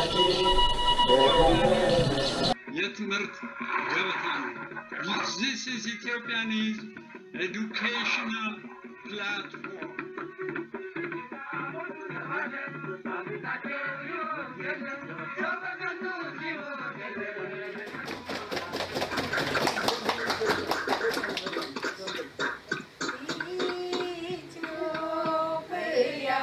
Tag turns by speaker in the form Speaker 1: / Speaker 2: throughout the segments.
Speaker 1: የትምህርት ገበታ ነው። ዚስ ኢዝ ኢትዮጵያን ኢዝ ኤዱኬሽናል ፕላትፎርም
Speaker 2: ኢትዮጵያ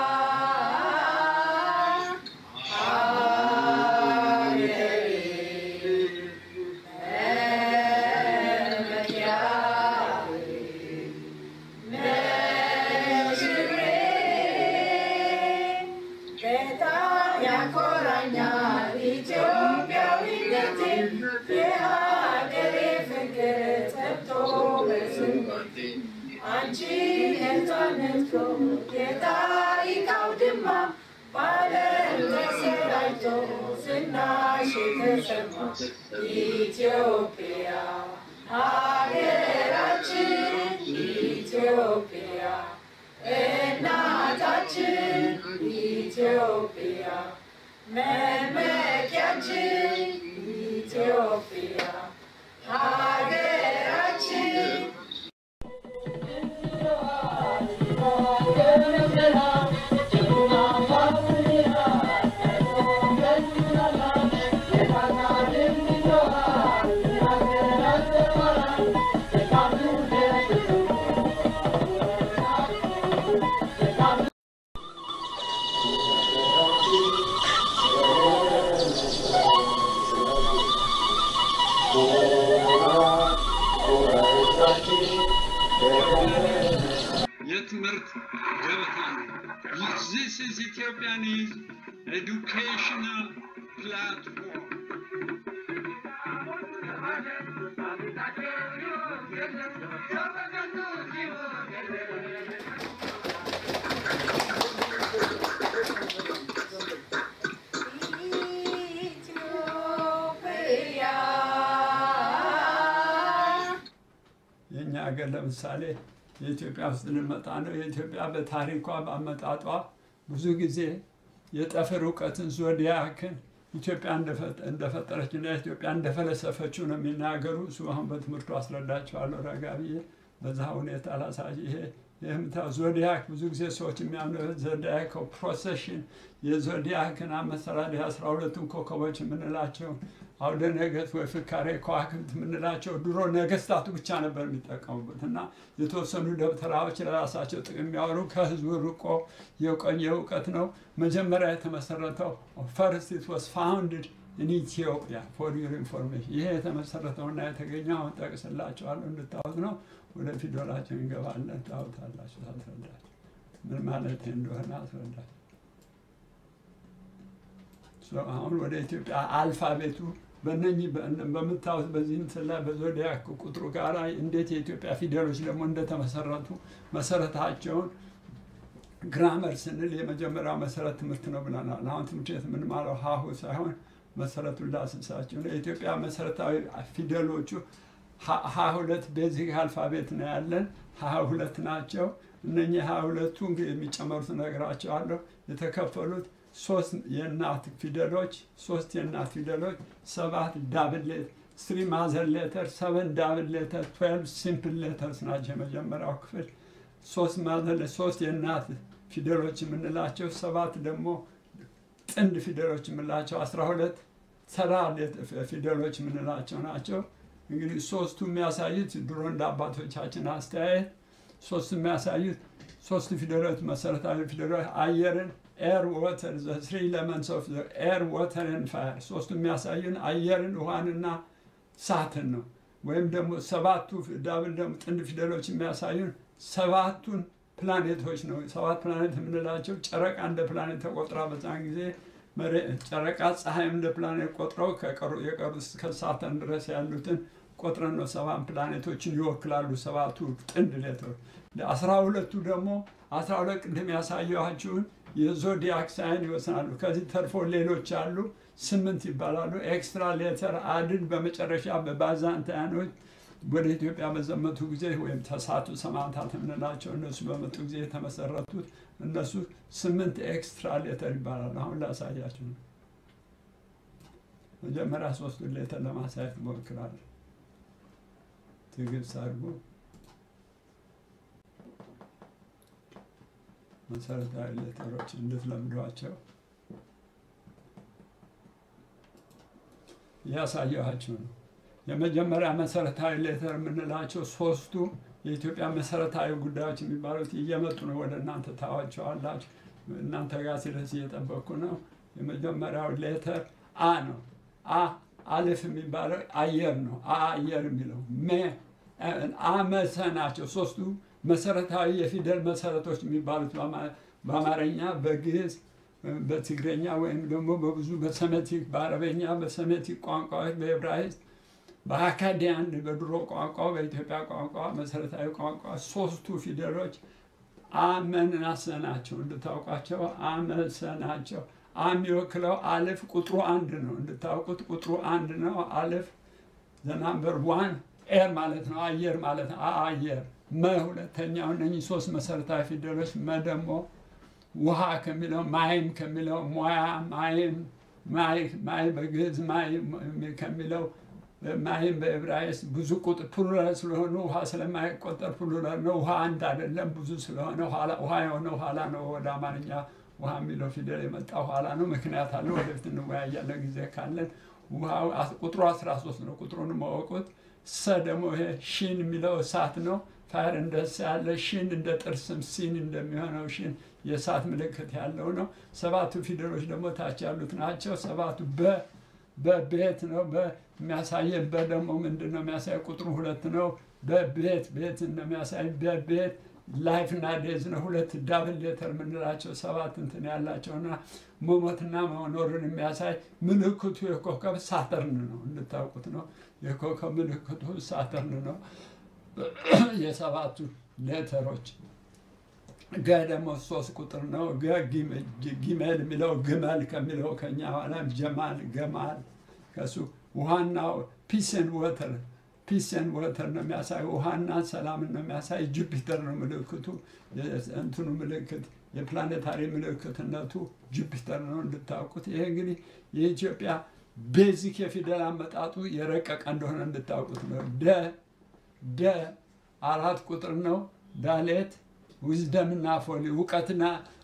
Speaker 2: በጣም ያኮራኛል ኢትዮጵያዊነቴ የሀገሬ ፍቅር ጠብቶ በስሜቴ አንቺ ነፃነት የታሪክ አውድማ በዓለም ተሰራጭቶ ዝናሽ የተሰማ ኢትዮጵያ ሀገራችን ኢትዮጵያ እናታችን ኢትዮጵያ መመኪያችን ኢትዮጵያ ሀገራችን
Speaker 1: የትምህርት ገበታ ነው። ዚስ ኢዝ ኢትዮጵያን ኢዝ ኤዱኬሽናል ፕላትፎርም
Speaker 2: ኢትዮጵያ
Speaker 3: የእኛ ሀገር ለምሳሌ የኢትዮጵያ ውስጥ ልንመጣ ነው። የኢትዮጵያ በታሪኳ በአመጣጧ ብዙ ጊዜ የጠፈር እውቀትን ዞዲያክን ኢትዮጵያ እንደፈ- እንደፈጠረችና ኢትዮጵያ እንደፈለሰፈችው ነው የሚናገሩ። እሱ አሁን በትምህርቱ አስረዳቸዋለሁ ረጋ ብዬ በዛ ሁኔታ ላሳይ። ይሄ የምታው ዞዲያክ ብዙ ጊዜ ሰዎች የሚያምኑ ዞዲያክ ፕሮሴሽን የዞዲያክን አመሰራር የአስራ ሁለቱን ኮከቦች የምንላቸው አውደ ነገሥት ወይ ፍካሬ ከዋክብት የምንላቸው ድሮ ነገስታቱ ብቻ ነበር የሚጠቀሙበት እና የተወሰኑ ደብተራዎች ለራሳቸው ጥቅም የሚያወሩ ከህዝቡ ርቆ የቆየ እውቀት ነው። መጀመሪያ የተመሰረተው ፈርስት ኢት ዋስ ፋውንድድ ኢን ኢትዮጵያ ፎር ዩር ኢንፎርሜሽን። ይሄ የተመሰረተውና የተገኘው አሁን ጠቅስላቸዋለሁ እንድታወት ነው። ወደ ፊደላቸው እንገባለን። ታውታላችሁ፣ ታስረዳችሁ ምን ማለት እንደሆነ አስረዳችሁ። ሶ አሁን ወደ ኢትዮጵያ አልፋቤቱ በእነኚህ በእነ- በምታዩት በዚህ ምስል ላይ በዞዲያክ ቁጥሩ ጋር እንዴት የኢትዮጵያ ፊደሎች ደግሞ እንደተመሰረቱ መሰረታቸውን ግራመር ስንል የመጀመሪያው መሰረት ትምህርት ነው ብለናል። አሁን ትምህርት ቤት የምንማረው ሀሁ ሳይሆን መሰረቱን ላስሳቸው ነው። የኢትዮጵያ መሰረታዊ ፊደሎቹ ሀ- ሀ ሁለት ቤዚክ አልፋቤት ነው ያለን ሀ ሁለት ናቸው። እነኚህ ሀ ሁለቱ እንግዲህ የሚጨመሩት እነግራቸዋለሁ። የተከፈሉት ሶስት የእናት ፊደሎች ሶስት የእናት ፊደሎች ሰባት ዳብል ሌተር ስሪ ማዘር ሌተር ሰቨን ዳብል ሌተር ትዌልቭ ሲምፕል ሌተርስ ናቸው። የመጀመሪያው ክፍል ሶስት ማዘር ሶስት የእናት ፊደሎች የምንላቸው ሰባት ደግሞ ጥንድ ፊደሎች የምንላቸው አስራ ሁለት ተራ ሌት- ፊደሎች የምንላቸው ናቸው። እንግዲህ ሶስቱ የሚያሳዩት ድሮ እንደ አባቶቻችን አስተያየት ሶስቱ የሚያሳዩት ሶስቱ ፊደሎች መሰረታዊ ፊደሎች አየርን ኤር ወተር ዘ ስሪ ኤለመንትስ ኦፍ ኤር ወተር ኤንድ ፋየር ሶስቱ የሚያሳዩን አየርን ውሃንና እሳትን ነው። ወይም ደግሞ ሰባቱ ዳብል ደግሞ ጥንድ ፊደሎች የሚያሳዩን ሰባቱን ፕላኔቶች ነው። ሰባት ፕላኔት የምንላቸው ጨረቃ እንደ ፕላኔት ተቆጥራ በዛን ጊዜ መሬ- ጨረቃ ፀሐይም እንደ ፕላኔት ቆጥረው ከቀሩ የቀሩት እስከ ሳተርን ድረስ ያሉትን ቆጥረን ነው ሰባት ፕላኔቶችን ይወክላሉ። ሰባቱ ጥንድ ሌተሮች አስራ ሁለቱ ደግሞ አስራ ሁለት ቅድም ያሳየኋችሁን የዞዲያክ ሳይን ይወስናሉ። ከዚህ ተርፎ ሌሎች አሉ፣ ስምንት ይባላሉ። ኤክስትራ ሌተር አድን በመጨረሻ በባዛንታያኖች ወደ ኢትዮጵያ በዘመቱ ጊዜ ወይም ተሳቱ ሰማዕታት የምንላቸው እነሱ በመጡ ጊዜ የተመሰረቱት እነሱ ስምንት ኤክስትራ ሌተር ይባላሉ። አሁን ላሳያችሁ ነው። መጀመሪያ ሶስቱን ሌተር ለማሳየት እሞክራለሁ። ትዕግስት አድርጉ። መሰረታዊ ሌተሮች እንድትለምዷቸው እያሳየኋችሁ ነው። የመጀመሪያ መሰረታዊ ሌተር የምንላቸው ሶስቱ የኢትዮጵያ መሰረታዊ ጉዳዮች የሚባሉት እየመጡ ነው። ወደ እናንተ ታዋቸዋላችሁ። እናንተ ጋር ሲደርስ እየጠበቅኩ ነው። የመጀመሪያው ሌተር አ ነው። አ አልፍ የሚባለው አየር ነው። አ አየር የሚለው ሜ አመሰ ናቸው። ሶስቱ መሰረታዊ የፊደል መሰረቶች የሚባሉት በአማርኛ፣ በግዕዝ፣ በትግረኛ ወይም ደግሞ በብዙ በሰሜቲክ በአረበኛ፣ በሰሜቲክ ቋንቋዎች፣ በዕብራይስጥ፣ በአካዲያን በድሮ ቋንቋ፣ በኢትዮጵያ ቋንቋ መሰረታዊ ቋንቋ ሶስቱ ፊደሎች አመናሰ ናቸው። እንድታውቋቸው አመሰ ናቸው። አ የሚወክለው አልፍ ቁጥሩ አንድ ነው። እንድታውቁት ቁጥሩ አንድ ነው። አልፍ ዘናምበር ዋን ኤር ማለት ነው። አየር ማለት ነው። አየር መ ሁለተኛው። እነኚህ ሶስት መሰረታዊ ፊደሎች መ ደግሞ ውሃ ከሚለው ማይም ከሚለው ሙያ ማይም ማይ በግዕዝ ማይ ከሚለው ማይም በዕብራይስጥ ብዙ ቁጥር ፕሉራል ስለሆኑ ውሃ ስለማይቆጠር ፕሉራል ነው። ውሃ አንድ አይደለም፣ ብዙ ስለሆነ ውሃ የሆነ ኋላ ነው ወደ አማርኛ ውሃ የሚለው ፊደል የመጣ ኋላ ነው። ምክንያት አለው። ወደፊት እንወያያለን ጊዜ ካለን። ውሃው ቁጥሩ 13 ነው። ቁጥሩን ማወቁት። ሰ ደግሞ ይሄ ሺን የሚለው እሳት ነው። ፋር እንደ ሰ ያለ ሺን እንደ ጥርስም ሲን እንደሚሆነው ሺን የእሳት ምልክት ያለው ነው። ሰባቱ ፊደሎች ደግሞ ታች ያሉት ናቸው። ሰባቱ በ በቤት ነው። በሚያሳየን በደግሞ ምንድን ነው የሚያሳይ ቁጥሩ ሁለት ነው። በቤት ቤት እንደሚያሳይ በቤት ላይፍ እና ዴዝ ነው። ሁለት ዳብል ሌተር የምንላቸው ሰባት እንትን ያላቸውና መሞትና መኖርን የሚያሳይ ምልክቱ የኮከብ ሳተርን ነው። እንድታውቁት ነው። የኮከብ ምልክቱ ሳተርን ነው። የሰባቱ ሌተሮች ገ ደግሞ ሶስት ቁጥር ነው። ገ ጊሜል የሚለው ግመል ከሚለው ከኛ ኋላም ጀማል ገማል ከሱ ውሃና ፒስን ወተር ፒስን ወተር ነው የሚያሳይ ውሃና ሰላምን ነው የሚያሳይ። ጁፒተር ነው ምልክቱ እንትኑ ምልክት የፕላኔታሪ ምልክትነቱ ጁፒተር ነው እንድታውቁት። ይሄ እንግዲህ የኢትዮጵያ ቤዚክ የፊደል አመጣጡ የረቀቀ እንደሆነ እንድታውቁት ነው። ደ ደ አራት ቁጥር ነው። ዳሌት ዊዝደምና ፎሊ እውቀትና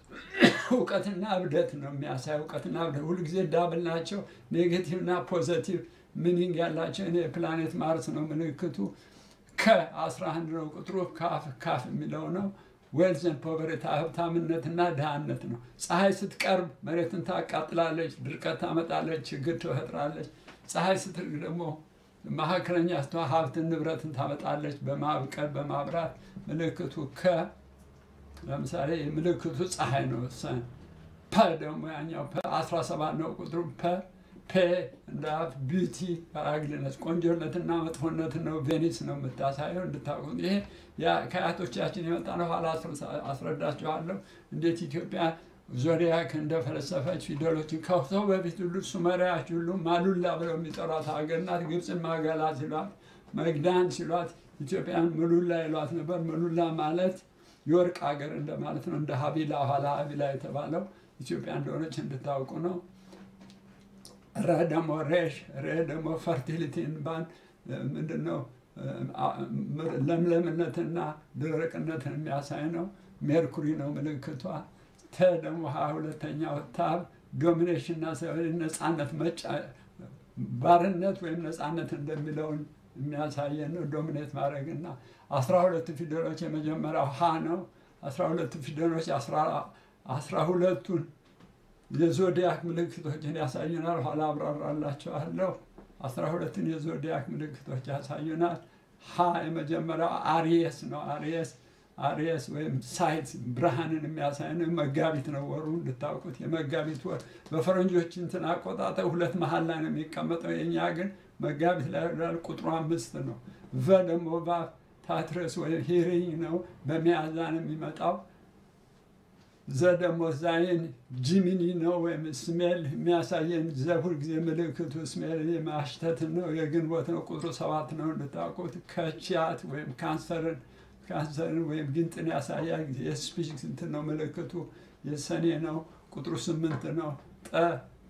Speaker 3: እውቀትና እብደት ነው የሚያሳይ። እውቀትና እብደት ሁልጊዜ ዳብል ናቸው። ኔጌቲቭና ፖዘቲቭ ሚኒንግ ያላቸው እኔ ፕላኔት ማርስ ነው ምልክቱ። ከ11 ነው ቁጥሩ። ካፍ ካፍ የሚለው ነው። ዌልዝን ፖቨሬታ ሀብታምነትና ድሃነት ነው። ፀሐይ ስትቀርብ መሬትን ታቃጥላለች፣ ድርቀት ታመጣለች፣ ችግር ትፈጥራለች። ፀሐይ ስትርቅ ደግሞ መካከለኛ ስትሆን ሀብትን ንብረትን ታመጣለች። በማብቀል በማብራት ምልክቱ ከ ለምሳሌ ምልክቱ ፀሐይ ነው። ሰን ፐ ደግሞ ያኛው ፐ 17 ነው ቁጥሩ ፐ ፔ እንደ ቢዩቲ ፓራግሊነስ ቆንጆነትና መጥፎነትን ነው ቬኒስ ነው የምታሳየው እንድታውቁት። ይሄ ከአያቶቻችን የመጣ ነው። ኋላ አስረዳችኋለሁ እንዴት ኢትዮጵያ ዞዲያክ እንደፈለሰፈች ፊደሎችን ከሰው በፊት ሁሉ ሱመሪያች ሁሉ ማሉላ ብለው የሚጠሯት ሀገር ናት። ግብፅን ማገላ ሲሏት፣ መግዳን ሲሏት ኢትዮጵያን ምሉላ ይሏት ነበር። ምሉላ ማለት የወርቅ ሀገር እንደማለት ነው። እንደ ሀቢላ ኋላ ሀቢላ የተባለው ኢትዮጵያ እንደሆነች እንድታውቁ ነው። ረ ደግሞ ሬሽ ሬ ደግሞ ፈርቲሊቲን ባን ምንድን ነው ለምለምነትና ደረቅነትን የሚያሳይ ነው። ሜርኩሪ ነው ምልክቷ። ተ ደግሞ ሀያ ሁለተኛው ታብ ዶሚኔሽንና ነፃነት መጫ ባርነት ወይም ነፃነት እንደሚለውን የሚያሳየን ነው። ዶሚኔት ማድረግና አስራ ሁለቱ ፊደሎች የመጀመሪያው ሀ ነው። አስራ ሁለቱ ፊደሎች አስራ ሁለቱን የዞዲያክ ምልክቶችን ያሳዩናል። ኋላ አብራራላቸዋለሁ። አስራ ሁለቱን የዞዲያክ ምልክቶች ያሳዩናል። ሀ የመጀመሪያው አሪየስ ነው። አሪየስ አሪየስ ወይም ሳይት ብርሃንን የሚያሳይ ነው። መጋቢት ነው ወሩ እንድታውቁት። የመጋቢት ወር በፈረንጆች እንትን አቆጣጠር ሁለት መሀል ላይ ነው የሚቀመጠው። የእኛ ግን መጋቢት ላይ ይላል። ቁጥሩ አምስት ነው። ቨ ደግሞ ቫ ታትረስ ወይም ሂሪንግ ነው። በሚያዝያ ነው የሚመጣው። ዘ ደግሞ ዛይን ጂሚኒ ነው ወይም ስሜል የሚያሳየን ዘ ሁልጊዜ ምልክቱ ስሜል የማሽተትን ነው። የግንቦት ነው። ቁጥሩ ሰባት ነው እንድታውቁት። ከቺያት ወይም ካንሰርን ካንሰርን ወይም ጊንጥን ያሳያል። የስፒች እንትን ነው ምልክቱ። የሰኔ ነው። ቁጥሩ ስምንት ነው። ጠ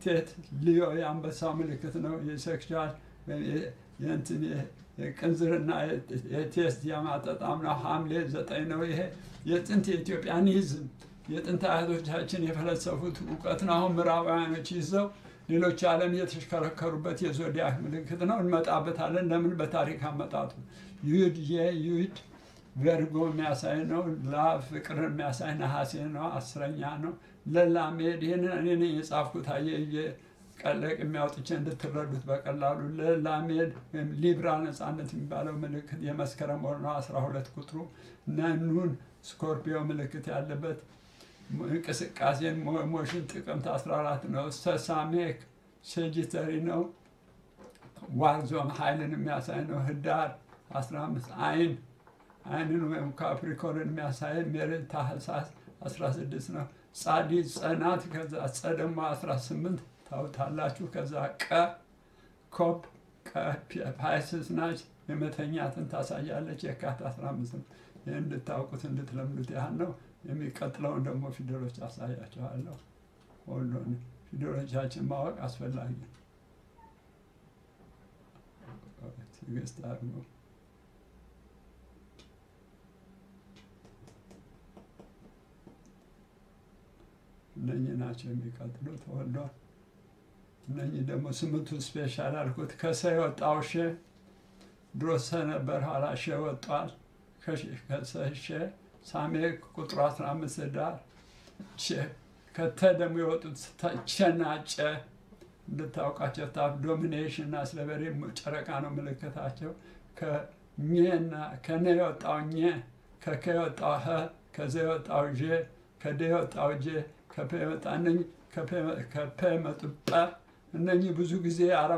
Speaker 3: ቴት ሊዮ የአንበሳው ምልክት ነው። የሴክሹዋል የእንትን የቅንዝርና የቴስት የማጠጣም ነው። ሐምሌ ዘጠኝ ነው። ይሄ የጥንት የኢትዮጵያኒዝም የጥንት አያቶቻችን የፈለሰፉት እውቀት ነው። አሁን ምዕራባውያኖች ይዘው ሌሎች ዓለም የተሽከረከሩበት የዞዲያክ ምልክት ነው። እንመጣበታለን። ለምን በታሪክ አመጣጡ ዩድ የዩድ ቨርጎ የሚያሳይ ነው። ላ ፍቅርን የሚያሳይ ነሐሴ ነው። አስረኛ ነው። ለላሜድ ይህንን እኔ ነኝ የጻፍኩት አየየ ቀለቅ የሚያውጥቼ እንድትረዱት በቀላሉ ለላሜድ ወይም ሊብራ ነፃነት የሚባለው ምልክት የመስከረም ወር ነው። አስራ ሁለት ቁጥሩ ነኑን ስኮርፒዮ ምልክት ያለበት እንቅስቃሴን ሞሽን ጥቅምት 14 ነው። ሰሳሜክ ሴጂተሪ ነው። ዋርዞም ኃይልን የሚያሳይ ነው። ህዳር 15 አይን አይንን ወይም ካፕሪኮርን የሚያሳይ ሜሬት ታህሳስ 16 ነው። ጻዲ ጸናት ከዛ ጸ ደግሞ 18 ታውታላችሁ። ከዛ ቀ ኮፕ ፓይስስ ናች የመተኛትን ታሳያለች። የካቲት 15 ነው። ይህ እንድታውቁት እንድትለምዱት ያህል ነው። የሚቀጥለውን ደግሞ ፊደሎች አሳያችኋለሁ። ሁሉን ፊደሎቻችን ማወቅ አስፈላጊ ነው። ትዕግስት አድርጉ። እነኚህ ናቸው የሚቀጥሉት። ተወልዷል። እነኚህ ደግሞ ስምንቱ ስፔሻል አልኩት። ከሰ የወጣው ሼ ድሮ ሰ ነበር፣ ኋላ ሼ ወጧል። ከሰ ሼ ሳሜ ቁጥሩ 15 ዳር ከተ ደግሞ የወጡት ቸና ጨ እንድታውቃቸው ታፍ ዶሚኔሽን እና ስለበሬ ጨረቃ ነው ምልክታቸው። ከኘና ከነ የወጣው ኘ ከከ የወጣው ሀ ከዘ የወጣው ዤ ከደ የወጣው ጄ ከፐ የወጣ እነኝህ ከፐ የመጡ ጠ እነኚህ ብዙ ጊዜ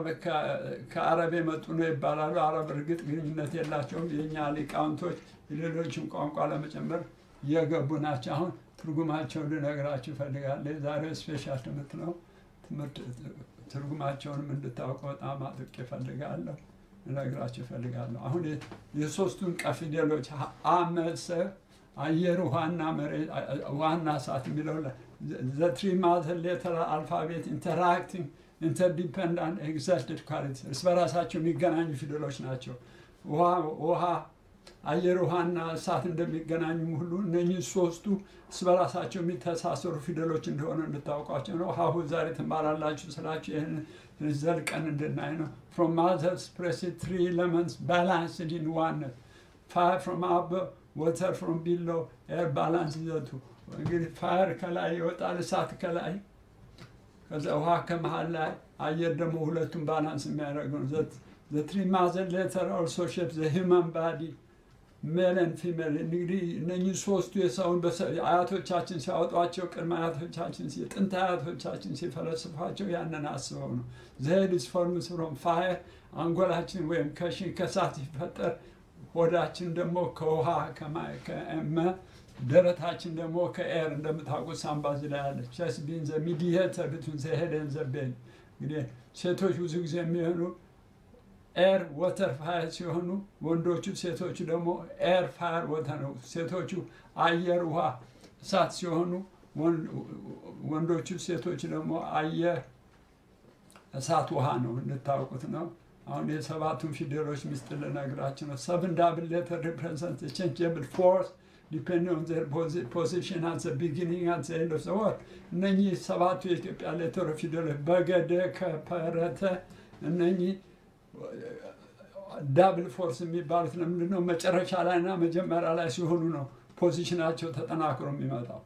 Speaker 3: ከአረብ የመጡ ነው ይባላሉ። አረብ እርግጥ ግንኙነት የላቸውም። የእኛ ሊቃውንቶች የሌሎችን ቋንቋ ለመጨመር የገቡ ናቸው። አሁን ትርጉማቸውን ልነግራችሁ እፈልጋለሁ። የዛሬው ስፔሻል ትምህርት ነው። ትምህርት ትርጉማቸውንም እንድታውቁ በጣም አጥብቄ እፈልጋለሁ፣ ልነግራችሁ እፈልጋለሁ። አሁን የሶስቱን ቀ ፊደሎች አመሰ አየር ውሃና መሬት ውሃና እሳት የሚለው ዘ ትሪ ማዘር ሌተር አልፋቤት ኢንተራክቲንግ ኢንተርዲፐንዳንት ኤግዛልትድ ኳሊቲ እርስ በራሳቸው የሚገናኙ ፊደሎች ናቸው። ውሃ አየር ውሃና እሳት እንደሚገናኙም ሁሉ እነኚህ ሶስቱ እርስ በራሳቸው የሚተሳሰሩ ፊደሎች እንደሆነ እንድታውቋቸው ነው። ሀሁ ዛሬ ትማራላችሁ ስላችሁ ይህን ዘልቀን እንድናይ ነው። ፍሮም ማዘርስ ፕሬስድ ትሪ ኤለመንትስ ባላንስድ ኢን ዋነት ፋየር ፍሮም አበብ ወተር ፍሮም ቢሎ ኤር ባላንስ ይዘቱ እንግዲህ ፋየር ከላይ ይወጣል፣ እሳት ከላይ ከዛ ውሃ ከመሀል ላይ አየር ደግሞ ሁለቱም ባላንስ የሚያደርግ ነው። ዘ ትሪ ማዘር ሌተር ኦልሶ ሼፕ ዘ ሂውማን ባዲ ሜልን ፊሜል እንግዲህ እነኚህ ሶስቱ የሰውን አያቶቻችን ሲያወጧቸው ቅድመ አያቶቻችን የጥንት አያቶቻችን ሲፈለስፏቸው ያንን አስበው ነው። ዘሄድስ ፎርምስ ፍሮም ፋየር አንጎላችን ወይም ከሽን ከሳት ሲፈጠር ሆዳችን ደግሞ ከውሃ ከመ ደረታችን ደግሞ ከኤር እንደምታውቁት ሳምባዝ ላይ ያለ ቸስ ቢን ዘ ሚዲየተር ብቱን ዘ ሄድ ኤንድ ዘ ቤን እንግዲህ ሴቶች ብዙ ጊዜ የሚሆኑ ኤር ወተር ፋየር ሲሆኑ ወንዶቹ ሴቶቹ ደግሞ ኤር ፋየር ወተር ነው። ሴቶቹ አየር ውሃ እሳት ሲሆኑ ወንዶቹ ሴቶች ደግሞ አየር እሳት ውሃ ነው። እንድታውቁት ነው። አሁን የሰባቱን ፊደሎች ምስጢር ልነግራችሁ ነው። ሰብን ዳብል ሌተር ሪፕሬዘንት ቼንጀብል ፎርስ ዲፔንድ ኦን ዘር ፖዚሽን አት ዘ ቢጊኒንግ አት ዘ ኤንድ ኦፍ ዘ ወርድ። እነኚህ ሰባቱ የኢትዮጵያ ሌተር ፊደሎች በገደ ከፐረተ እነኚህ ዳብል ፎርስ የሚባሉት ለምንድን ነው? መጨረሻ ላይ እና መጀመሪያ ላይ ሲሆኑ ነው ፖዚሽናቸው ተጠናክሮ የሚመጣው።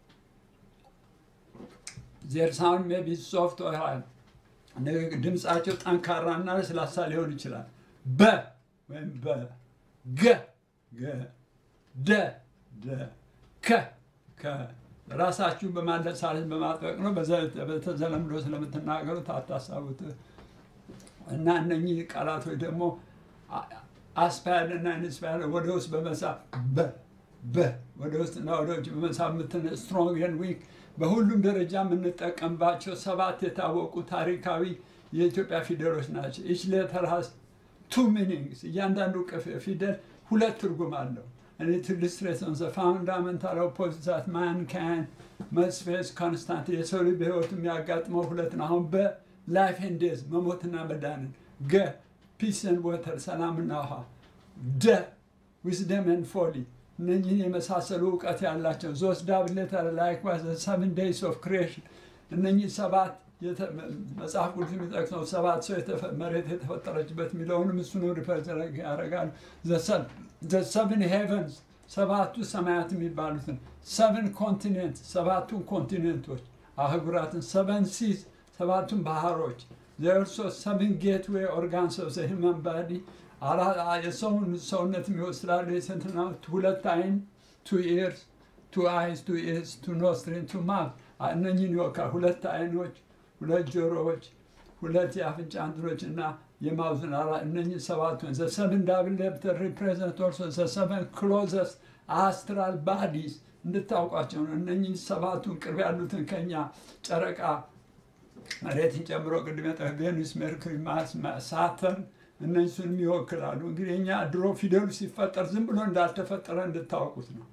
Speaker 3: ዜር ሳውንድ ሜይ ቢ ሶፍት ኦር ሃርድ ድምፃቸው ጠንካራና ለስላሳ ሊሆን ይችላል። በ ወይም በ ገ ገ ደ ደ ከ ከ ራሳችሁ በማለሳለስ በማጥበቅ ነው። በተዘለምዶ ስለምትናገሩት አታሳቡት። እና እነኚህ ቃላቶች ደግሞ አስፓያድ እና ኢንስፓያድ ወደ ውስጥ በመሳብ በ በ ወደ ውስጥ እና ወደ ውጭ በመሳብ ምትን ስትሮንግ ኤንድ ዊክ በሁሉም ደረጃ የምንጠቀምባቸው ሰባት የታወቁ ታሪካዊ የኢትዮጵያ ፊደሎች ናቸው። ኢች ሌተር ሃዝ ቱ ሚኒንግስ። እያንዳንዱ ፊደል ሁለት ትርጉም አለው። and it illustrates on the fundamental opposite that mankind must face constant የሰው ልጅ በህይወቱ የሚያጋጥመው ሁለት ነው። አሁን በላይፍ ኤንድ ዴዝ መሞትና መዳንን፣ ገ ፒስ ኤንድ ወተር ሰላምና ውሃ፣ ደ ዊዝደም ኤንድ ፎሊ እነኚህን የመሳሰሉ እውቀት ያላቸው ዞስ ዳብል ሌተር ላይክዋይዝ ሰቨን ዴይስ ኦፍ ክሪኤሽን እነኚህ ሰባት የተ- መጽሐፍ ቅዱስ የሚጠቅሰው ሰባት ሰው የተፈ- መሬት የተፈጠረችበት የሚለውንም እሱን ሪፈርስ ያደርጋሉ። ሰቨን ሄቨንስ ሰባቱ ሰማያት የሚባሉትን ሰቨን ኮንቲኔንት ሰባቱን ኮንቲኔንቶች አህጉራትን ሰቨን ሲዝ ሰባቱን ባህሮች ዘርሶ ሰቨን ጌትዌይ ኦርጋንስ ኦፍ ዘ ሂውማን ባዲ የሰውን ሰውነት የሚወስዳሉ የስንትና ሁለት አይን ቱ ኢርስ ቱ አይስ ቱ ኢርስ ቱ ኖስትሪን ቱ ማውዝ እነኝህን ይወካል። ሁለት አይኖች፣ ሁለት ጆሮዎች፣ ሁለት የአፍንጫ እንትኖች እና የማውዝን አራ እነኝህ ሰባቱን ዘ ሰቨን ዳብል ሌፕተር ሪፕሬዘንት ኦልሶ ዘ ሰቨን ክሎዘስ አስትራል ባዲስ እንድታውቋቸው ነው። እነኝህ ሰባቱን ቅርብ ያሉትን ከኛ ጨረቃ መሬትን ጨምሮ ቅድም የጠ ቬኑስ፣ ሜርኩሪ፣ ማርስ፣ ሳተርን እነሱንም ይወክላሉ። እንግዲህ እኛ ድሮ ፊደሉ ሲፈጠር ዝም ብሎ እንዳልተፈጠረ እንድታውቁት ነው።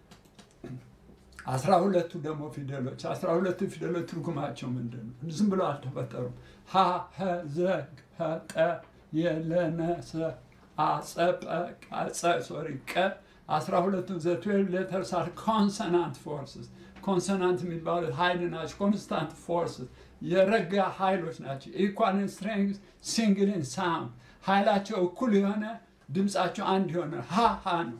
Speaker 3: አስራ ሁለቱ ደግሞ ፊደሎች አስራ ሁለቱ ፊደሎች ትርጉማቸው ምንድን ነው? ዝም ብሎ አልተፈጠሩም። ሀ ሀ ዘ ሀ ጠ የለ ነ ሰ አ ጸ ጰ ቃ ጸ ሶሪ ቀ አስራ ሁለቱ ዘ ትዌልቭ ሌተርስ አር ኮንሰናንት ፎርስስ ኮንሰናንት የሚባሉት ኃይል ናቸው። ኮንስታንት ፎርስስ የረጋ ኃይሎች ናቸው። ኢኳል ኢን ስትሬንግዝ ሲንግል ኢን ሳውንድ ኃይላቸው እኩል የሆነ ድምፃቸው አንድ የሆነ ሀ ሀ ነው።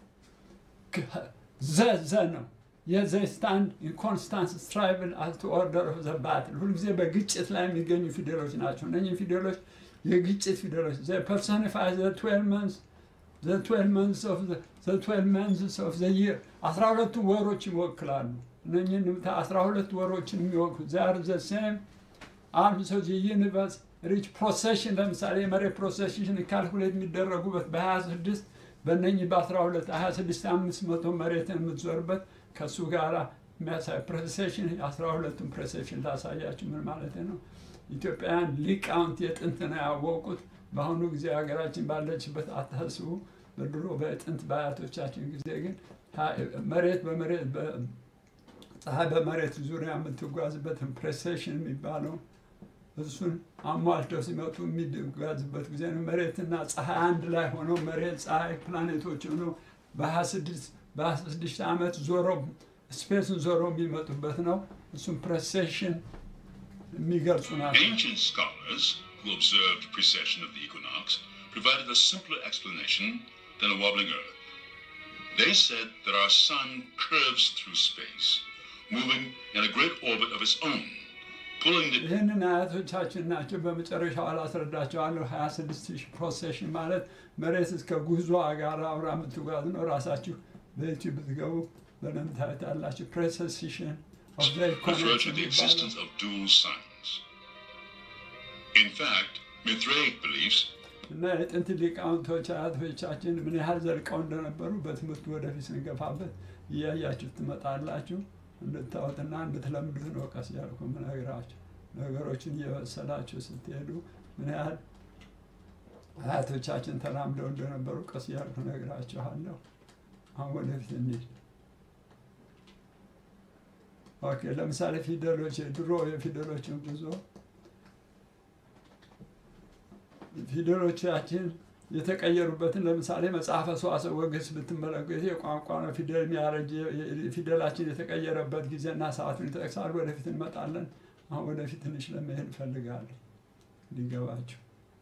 Speaker 3: ዘ ዘ ነው። የዘ ስታንድ ኢን ኮንስታንት ስትራይቭል አስ ቱ ኦርደር ኦፍ ዘ ባትል ሁልጊዜ በግጭት ላይ የሚገኙ ፊደሎች ናቸው። እነኚህ ፊደሎች የግጭት ፊደሎች ዘ ፐርሶኒፋይ ዘ ትዌልቭ መንስ ዘ ትዌልቭ መንስ ኦፍ ዘ ትዌልቭ መንስ ኦፍ ዘ ይር አስራ ሁለቱ ወሮች ይወክላሉ። እነኚህን አስራ ሁለት ወሮችን የሚወክሉ ዛር ዘ ሴም አርምስ ኦፍ ዘ ዩኒቨርስ ሪች ፕሮሴሽን ለምሳሌ የመሬት ፕሮሴሽን ካልኩሌት የሚደረጉበት በ26 በእነኚህ በ12 26 አምስት መቶ መሬትን የምትዞርበት ከእሱ ጋር የሚያሳይ ፕሬሴሽን አስራ ሁለቱን ፕሬሴሽን ላሳያችሁ ምን ማለት ነው። ኢትዮጵያውያን ሊቃውንት የጥንት ነው ያወቁት። በአሁኑ ጊዜ ሀገራችን ባለችበት አታስቡ። በድሮ በጥንት በአያቶቻችን ጊዜ ግን መሬት በመሬት ፀሐይ በመሬት ዙሪያ የምትጓዝበትን ፕሬሴሽን የሚባለው እሱን አሟልተው ሲመጡ የሚጓዝበት ጊዜ ነው። መሬትና ፀሐይ አንድ ላይ ሆነው መሬት፣ ፀሐይ፣ ፕላኔቶች ሆነው በሀያ ስድስት በሀያ ስድስት ዓመት ዞረው ስፔስን ዞረው የሚመጡበት ነው። እሱም ፕሬሴሽን የሚገልጹ ናቸው።
Speaker 4: Ancient scholars who observed precession of the equinox provided a simpler explanation than a wobbling Earth. They said that our sun curves through space, moving in a great orbit of its own, pulling the
Speaker 3: ይህንን አያቶቻችን ናቸው። በመጨረሻው አላስረዳቸዋለሁ። 26 ሺህ ፕሮሴሽን ማለት መሬት እስከ ጉዟ ጋር አብራ የምትጓዝ ነው። ራሳችሁ በዩቲዩብ ብትገቡ በደንብ ታዩታላችሁ። ፕሬሴሽን ኦፍ ዘ
Speaker 4: refer
Speaker 3: ኢኮኖሚክስ
Speaker 4: to the
Speaker 3: የሚባለው
Speaker 4: existence of dual suns. In fact, Mithraic beliefs
Speaker 3: እና የጥንት ሊቃውንቶች አያቶቻችን ምን ያህል ዘልቀው እንደነበሩ በትምህርቱ ወደፊት ስንገፋበት እያያችሁ ትመጣላችሁ። እንድታወጥና እንድትለምዱት ነው ቀስ ያልኩ ምነግራችሁ። ነገሮችን እየበሰላችሁ ስትሄዱ ምን ያህል አያቶቻችን ተላምደው እንደነበሩ ቀስ ያልኩ ነግራችኋለሁ። አሁን ወደፊት እንሂድ። ኦኬ፣ ለምሳሌ ፊደሎች ድሮ የፊደሎችን ጉዞ ፊደሎቻችን የተቀየሩበትን ለምሳሌ መጽሐፈ ሰዋስው ወግስ ብትመለከቱ የቋንቋ ነው ፊደል የሚያረጅ ፊደላችን የተቀየረበት ጊዜና ሰዓቱን ይጠቅሳሉ። ወደፊት እንመጣለን። አሁን ወደፊት ትንሽ ለመሄድ እፈልጋለሁ ሊገባችሁ።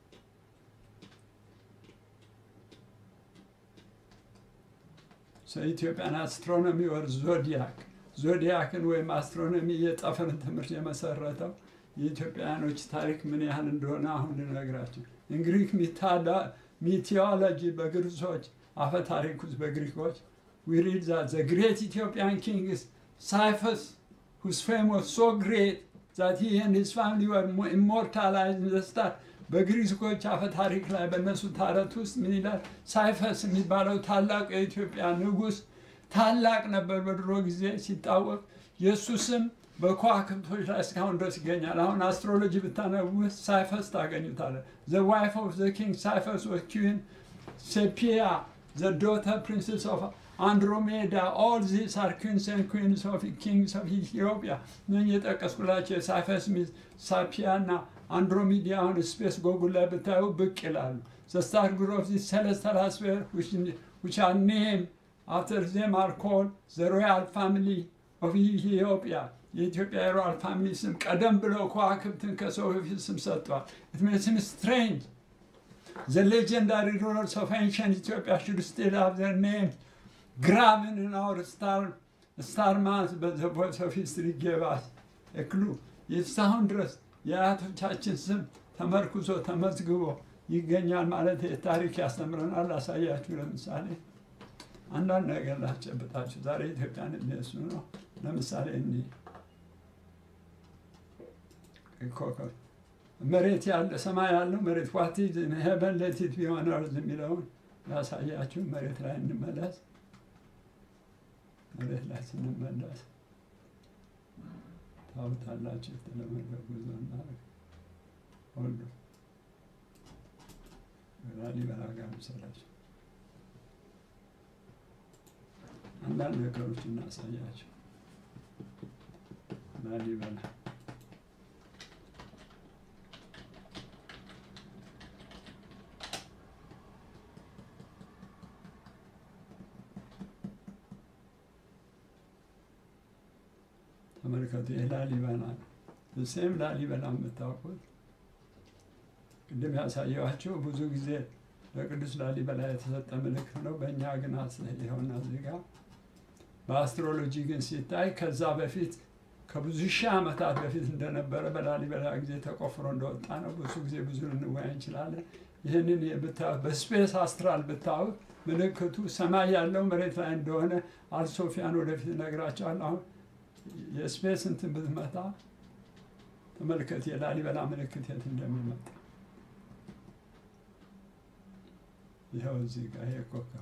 Speaker 3: ኢትዮጵያን አስትሮኖሚ ወር ዞዲያክ ዞዲያክን ወይም አስትሮኖሚ የጠፈርን ትምህርት የመሰረተው የኢትዮጵያውያኖች ታሪክ ምን ያህል እንደሆነ አሁን ልነግራቸው። እንግሪክ ሚቲዮሎጂ በግሪኮች አፈ ታሪክ ውስጥ በግሪኮች we read that the great Ethiopian king is Cyphus, whose fame was so great that he and his family were mo- immortalized in the star. በግሪኮች አፈ ታሪክ ላይ በእነሱ ታረት ውስጥ ምን ይላል? ሳይፈስ የሚባለው ታላቅ የኢትዮጵያ ንጉሥ ታላቅ ነበር በድሮ ጊዜ ሲታወቅ የእሱ ስም በከዋክብቶች ላይ እስካሁን ድረስ ይገኛል። አሁን አስትሮሎጂ ብታነቡ ሳይፈስ ታገኙታለ። ዘ ዋይፍ ኦፍ ዘ ኪንግ ሳይፈስ ወዝ ኪዊን ሴፒያ the daughter princess of Andromeda, all these are kings and queens of kings of Ethiopia. እነኝህ የጠቀስኩላቸው የሳይፈስ ሚስ ሳፒያ እና አንድሮሚዲያውን ስፔስ ጎጉል ላይ ብታዩ ብቅ ይላሉ። The star group of the celestial atmosphere which, which are named after them are called the royal family of Ethiopia. የኢትዮጵያ የሮያል ፋሚሊ ስም ቀደም ብለው ከዋክብትን ከሰው በፊት ስም ሰጥቷል። It makes him strange. The legendary rulers of ancient Ethiopia should still have their names graven in our star, star mass, but the voice of history gave us a clue. እስካሁን ድረስ የአያቶቻችን ስም ተመርኩዞ ተመዝግቦ ይገኛል ማለት ታሪክ ያስተምረናል። አሳያችሁ። ለምሳሌ አንዳንድ ነገር ላስጨብጣችሁ። ዛሬ ኢትዮጵያን የሚያሱ ነው። ለምሳሌ እኒህ ኮከብ መሬት ያለ ሰማይ ያለው መሬት ዋት ሄቨን ሌቲት ቢሆን እርዝ የሚለውን ያሳያችሁ። መሬት ላይ እንመለስ። መሬት ላይ ስንመለስ ታውታላችሁ። የተለመደ ጉዞ እናደርግ ሁሉ ላሊበላ ጋር መሰላችሁ። አንዳንድ ነገሮች እናሳያቸው። ላሊበላ ተመልከቱ። ይህ ላሊበላ ነው። ሴም ላሊበላ የምታውቁት ቅድም ያሳየኋቸው ብዙ ጊዜ ለቅዱስ ላሊበላ የተሰጠ ምልክት ነው። በእኛ ግን ይኸውና እዚህ ጋር በአስትሮሎጂ ግን ሲታይ ከዛ በፊት ከብዙ ሺህ ዓመታት በፊት እንደነበረ በላሊበላ ጊዜ ተቆፍሮ እንደወጣ ነው። ብዙ ጊዜ ብዙ ልንወያይ እንችላለን። ይህንን ብታዩት በስፔስ አስትራል ብታዩት ምልክቱ ሰማይ ያለው መሬት ላይ እንደሆነ አልሶፊያን ወደፊት እነግራቸዋለሁ። አሁን የስፔስ እንትን ብትመጣ ተመልከት፣ የላሊበላ ምልክት የት እንደሚመጣ ይኸው እዚህ ጋር ይሄ ኮከብ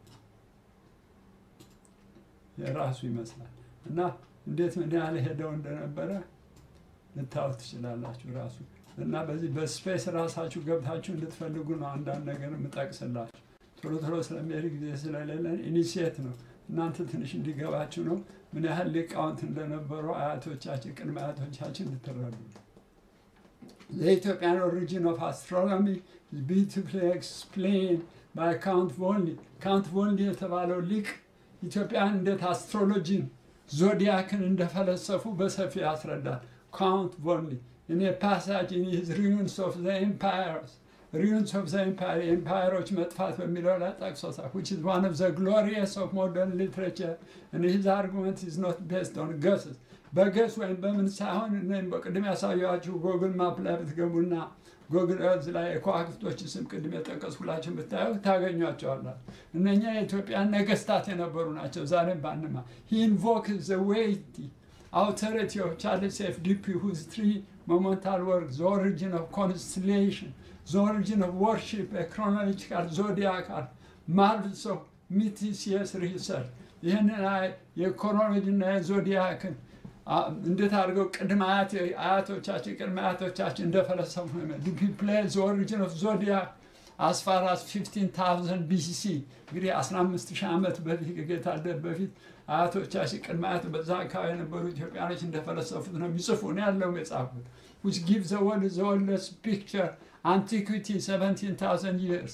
Speaker 3: የራሱ ይመስላል እና እንዴት ምን ያህል ሄደው እንደነበረ ልታዩት ትችላላችሁ። ራሱ እና በዚህ በስፔስ ራሳችሁ ገብታችሁ እንድትፈልጉ ነው አንዳንድ ነገር የምጠቅስላችሁ። ቶሎ ቶሎ ስለሚሄድ ጊዜ ስለሌለን ኢኒሽየት ነው እናንተ ትንሽ እንዲገባችሁ ነው ምን ያህል ሊቃውንት እንደነበሩ አያቶቻችን ቅድመ አያቶቻችን እንድትረዱ The Ethiopian origin of astronomy is beautifully explained by Count Volney. ካውንት ቮልኒ የተባለው ሊቅ ኢትዮጵያን እንዴት አስትሮሎጂን ዞዲያክን እንደፈለሰፉ በሰፊ ያስረዳል። ካውንት ቮልኒ in a passage in his Ruins of the Empires Ruins of the Empire የኤምፓየሮች መጥፋት በሚለው ላይ ጠቅሶታል which is one of the glorious of modern literature and his argument is not based on guesses በገስ ወይም በምን ሳይሆን እኔም በቅድም ያሳየኋችሁ ጎግል ማፕ ላይ ብትገቡና ጎግል እርዝ ላይ የከዋክብቶች ስም ቅድም የጠቀስኩላችሁ ብታዩ ታገኟቸዋላችሁ። እነኛ የኢትዮጵያ ነገስታት የነበሩ ናቸው። ዛሬም ባንማ he invokes the weighty authority of Charles F. Dippy whose three monumental works the origin of constellation the origin of worship a chronological zodiacal marvels of mythicius research ይህንን የኮሮሎጂና የዞዲያክን እንዴት አድርገው ቅድመ አያቶቻችን ቅድመ አያቶቻችን እንደፈለሰፉ ዲፒ ፕሌይ ዘ ኦሪጂን ኦፍ ዞዲያክ አስፋር አስ 15000 ቢሲሲ እንግዲህ 15000 ዓመት በፊት ከጌታ ልደት በፊት አያቶቻችን ቅድመ አያት በዛ አካባቢ የነበሩ ኢትዮጵያኖች እንደፈለሰፉት ነው የሚጽፉ ነው ያለው የጻፉት which gives the world the oldest picture antiquity 17000 years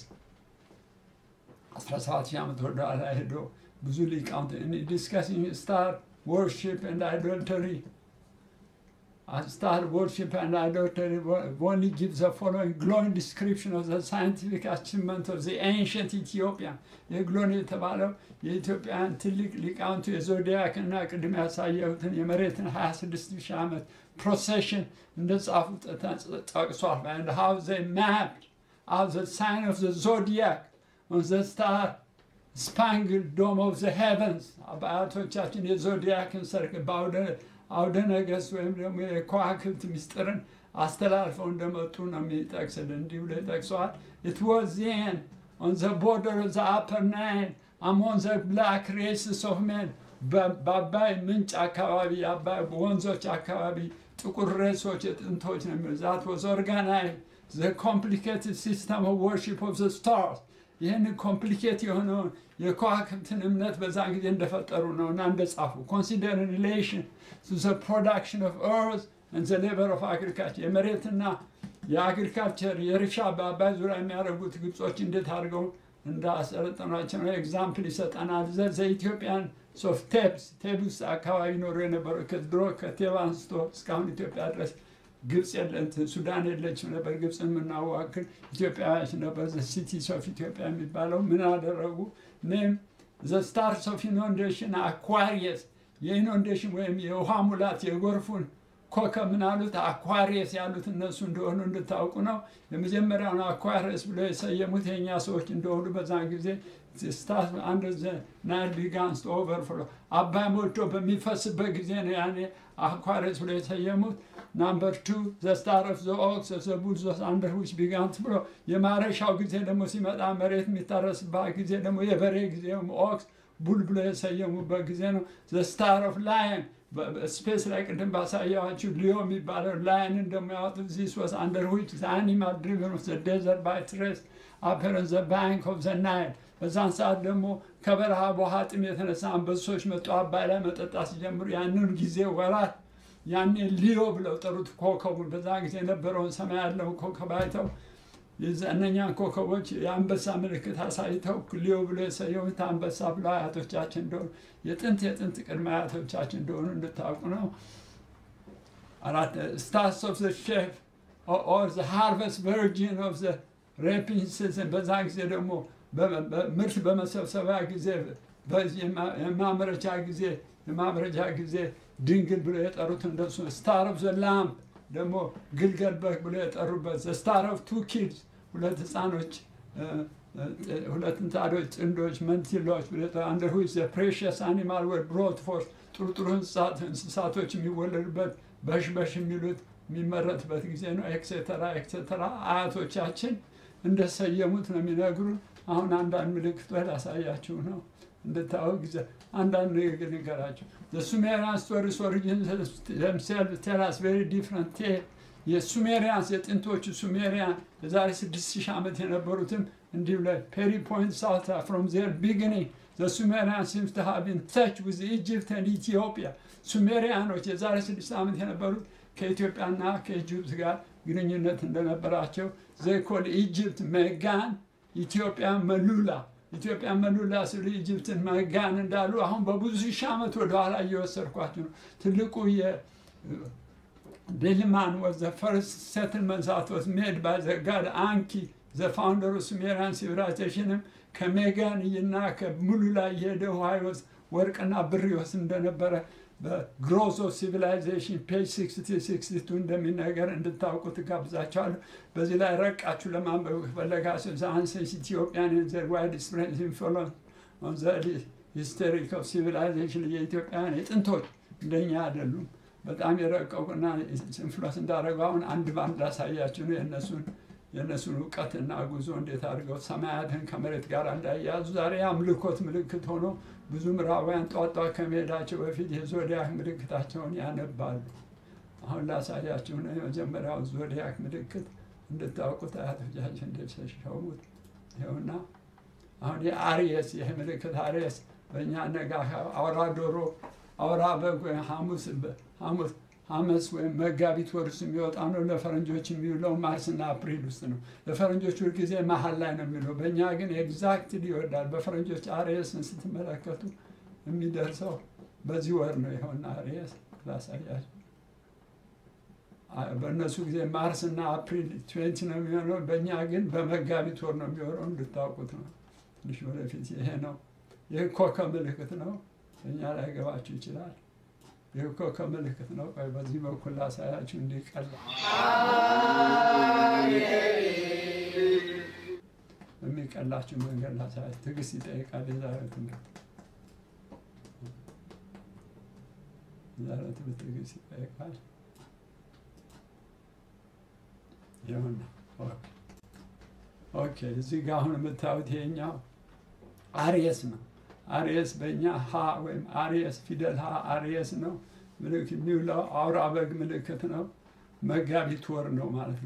Speaker 3: 17000 ዓመት ወደኋላ ሄዶ ብዙ ሊቃውንት ዲስከሲንግ ስታር worship and idolatry. And star worship and idolatry only gives the following glowing description of the scientific achievement of the ancient Ethiopian. የግሎን የተባለው የኢትዮጵያን ትልቅ ሊቃውንቱ የዞዲያክ እና ቅድም ያሳየሁትን የመሬትን 26 ሺህ ዓመት ፕሮሴሽን እንደጻፉ ጠቅሷል። and how they mapped out the sign of the zodiac on the star ስፓንግል ዶም ኦፍ ዘ ሄቨንስ በአያቶቻችን የዞዲያክን ሰርክ አውደ ነገሥት ወይም ደግሞ የከዋክብት ምስጢርን አስተላልፈው እንደመጡ ነው የሚጠቅስልን። እንዲህ ብሎ ይጠቅሰዋል። ኢት ዋዝ ዜን ኦን ዘ ቦርደር ኦፍ ዘ አፐር ናይል አሞን ዘ ብላክ ሬስስ ኦፍ ሜን በአባይ ምንጭ አካባቢ የአባይ ወንዞች አካባቢ ጥቁር ሬሶች የጥንቶች ነው የሚለው ዛት ዋዝ ኦርጋናይዝ ዘ ኮምፕሊኬትድ ሲስተም ኦፍ ወርሺፕ ኦፍ ዘ ስታርስ ይህን ኮምፕሊኬት የሆነውን የከዋክብትን እምነት በዛን ጊዜ እንደፈጠሩ ነው እና እንደጻፉ ኮንሲደር ሪሌሽን ቱ ዘ ፕሮዳክሽን ኦፍ ኤርዝ and the labor of agriculture የመሬትና የአግሪካልቸር የእርሻ በአባይ ዙሪያ የሚያደርጉት ግብጾች እንዴት አድርገው እንዳሰለጠኗቸው ነው ኤግዛምፕል ይሰጠናል። ዘ ኢትዮጵያን ሶፍ ቴብስ ቴብስ አካባቢ ኖሮ የነበሩ ከድሮ ከቴብ አንስቶ እስካሁን ኢትዮጵያ ድረስ ግብፅ የለት ሱዳን የለችም ነበር። ግብፅን የምናዋክል ኢትዮጵያውያች ነበር። ዘ ሲቲስ ኦፍ ኢትዮጵያ የሚባለው ምን አደረጉ? ኔም ዘ ስታርስ ኦፍ ኢኖንዴሽን አኳሪየስ የኢኖንዴሽን ወይም የውሃ ሙላት የጎርፉን ኮከብ ምን አሉት? አኳሪየስ ያሉት እነሱ እንደሆኑ እንድታውቁ ነው። የመጀመሪያውን አኳሪየስ ብሎ የሰየሙት የእኛ ሰዎች እንደሆኑ በዛን ጊዜ ስታት አንድ ናይል ቢጋንስ ኦቨርፍሎ አባይ ሞልቶ በሚፈስበት ጊዜ ነው ያኔ አኳሪየስ ብሎ የሰየሙት። ናምበር ቱ ዘ ስታር ኦፍ ዘ ኦክስ ዘ ቡል ዘ አንደር ዊች ቢጋንስ ብሎ የማረሻው ጊዜ ደግሞ ሲመጣ መሬት የሚታረስባት ጊዜ ደግሞ የበሬ ጊዜ ኦክስ ቡል ብሎ የሰየሙበት ጊዜ ነው። ዘ ስታር ኦፍ ላየን ስፔስ ላይ ቅድም ባሳየኋችሁ ሊዮ የሚባለው ላይንን ደግሞ ያወጡት ዚስ ዋስ አንደር ዊች አኒማል ድሪቨን ኦፍ ዘ ዴዘርት ባይ ትሬስ አፐረን ዘ ባንክ ኦፍ ዘ ናይል። በዛን ሰዓት ደግሞ ከበረሃ በውሃ ጥም የተነሳ አንበሶች መጡ አባይ ላይ መጠጣት ሲጀምሩ ያንን ጊዜ ወራት ያኔ ሊዮ ብለው ጠሩት ኮከቡን። በዛ ጊዜ የነበረውን ሰማይ ያለውን ኮከብ አይተው እነኛን ኮከቦች የአንበሳ ምልክት አሳይተው ሊዮ ብሎ የሰየሙት አንበሳ ብሎ አያቶቻችን እንደሆኑ የጥንት የጥንት ቅድመ አያቶቻችን እንደሆኑ እንድታውቁ ነው። አራት ስታርስ ኦፍ ዘ ሼፍ ኦር ዘ ሃርቨስት ቨርጂን ኦፍ ዘ ሬፒንግ ሲዝን በዛ ጊዜ ደግሞ ምርት በመሰብሰቢያ ጊዜ የማምረቻ ጊዜ የማምረቻ ጊዜ ድንግል ብሎ የጠሩት እንደሱ ስታር ኦፍ ዘ ላምፕ ደግሞ ግልገል በግ ብሎ የጠሩበት ዘ ስታር ኦፍ ቱ ኪድስ ሁለት ህፃኖች ሁለት እንጣዶች ጥንዶች መንቲሎች ብሎ አንደር ዊች ዘ ፕሬሽስ አኒማል ወር ብሮት ፎርስ ጥሩ ጥሩ እንስሳቶች የሚወለዱበት በሽበሽ የሚሉት የሚመረትበት ጊዜ ነው። ኤክሴተራ ኤክሴተራ አያቶቻችን እንደሰየሙት ነው የሚነግሩን። አሁን አንዳንድ ምልክቶች ላሳያችሁ ነው እንድታወቅ ጊዜ አንዳንድ ንግግር ንገራቸው። የሱሜሪያን ስቶሪስ ኦሪጂን themselves tell us very different tale የሱሜሪያንስ የጥንቶቹ ሱሜሪያን የዛሬ ስድስት ሺህ ዓመት የነበሩትም እንዲሁ ላይ ፔሪ ፖይንት ሳውት ፍሮም ዜር ቢግኒንግ the Sumerians seems to have in touch with Egypt and Ethiopia ሱሜሪያኖች የዛሬ ስድስት ዓመት የነበሩት ከኢትዮጵያና ከኢጅፕት ጋር ግንኙነት እንደነበራቸው ዘይኮል ኢጅፕት መጋን ኢትዮጵያ መሉላ ኢትዮጵያ መሉላ ስሉ ኢጅፕትን መጋን እንዳሉ አሁን በብዙ ሺህ ዓመት ወደኋላ እየወሰድኳቸው ነው። ትልቁ የዴልማን ወዝ ዘ ፈርስት ሴትልመንት ዛት ዋዝ ሜድ ባይ ዘ ጋድ አንኪ ዘ ፋውንደር ኦፍ ሱሜሪያን ሲቪላይዜሽንም ከሜጋን እና ከሙሉላ እየሄደ ውሃ ይወስድ ወርቅና ብር ይወስድ እንደነበረ በግሮዝ ኦፍ ሲቪላይዜሽን ፔጅ 6062 እንደሚነገር እንድታውቁ ትጋብዛቸዋለሁ። በዚህ ላይ ረቃችሁ ለማንበብ ከፈለጋችሁ ዘ አንሰንስ ኢትዮጵያን ዘር ዋይድ ስፕሬድ ኢንፍሉወንስ ኦን ዘ ሂስቶሪክ ኦፍ ሲቪላይዜሽን የኢትዮጵያን የጥንቶች እንደኛ አይደሉም። በጣም የረቀቁና ኢንፍሉወንስ እንዳደረጉ አሁን አንድ ባንድ ላሳያችሁ ነው የእነሱን የእነሱን እውቀትና ጉዞ እንዴት አድርገው ሰማያትን ከመሬት ጋር እንዳያያዙ ዛሬ የአምልኮት ምልክት ሆኖ ብዙ ምዕራባውያን ጧጧ ከመሄዳቸው በፊት የዞዲያክ ምልክታቸውን ያነባሉ። አሁን ላሳያችሁ ነው የመጀመሪያው ዞዲያክ ምልክት እንድታውቁት አያቶቻችን እንደተሸሙት ይኸውና። አሁን የአርየስ ይህ ምልክት አርየስ በእኛ ነጋ አውራ ዶሮ፣ አውራ በግ ወይም ሐሙስ ሐሙስ ሐመስ ወይም መጋቢት ወር ውስጥ የሚወጣ ነው። ለፈረንጆች የሚውለው ማርስና አፕሪል ውስጥ ነው። ለፈረንጆች ሁልጊዜ መሀል ላይ ነው የሚውለው። በእኛ ግን ኤግዛክትሊ ይወዳል። በፈረንጆች አርየስን ስትመለከቱ የሚደርሰው በዚህ ወር ነው። ይኸውና አርየስ ላሳያችሁ። በእነሱ ጊዜ ማርስና አፕሪል ትዌንቲ ነው የሚሆነው። በእኛ ግን በመጋቢት ወር ነው የሚሆነው። እንድታውቁት ነው። ትንሽ ወደፊት ይሄ ነው። ይህ ኮከብ ምልክት ነው። በእኛ ላይ ገባችሁ ይችላል። ይህ ኮከብ ምልክት ነው። ቆይ በዚህ በኩል ላሳያችሁ እንዲቀል የሚቀላችሁ መንገድ ላሳያችሁ። ትዕግስት ይጠይቃል። የዛሬ ትምህርት የዛሬ ትምህርት ትዕግስት ይጠይቃል። ይሁን ኦኬ። እዚህ ጋር አሁን የምታዩት ይሄኛው አርየስ ነው። አርየስ በእኛ ሀ ወይም አርየስ ፊደል ሀ አርየስ ነው። ምልክት የሚውለው አውራ በግ ምልክት ነው። መጋቢት ወር ነው ማለት ነው።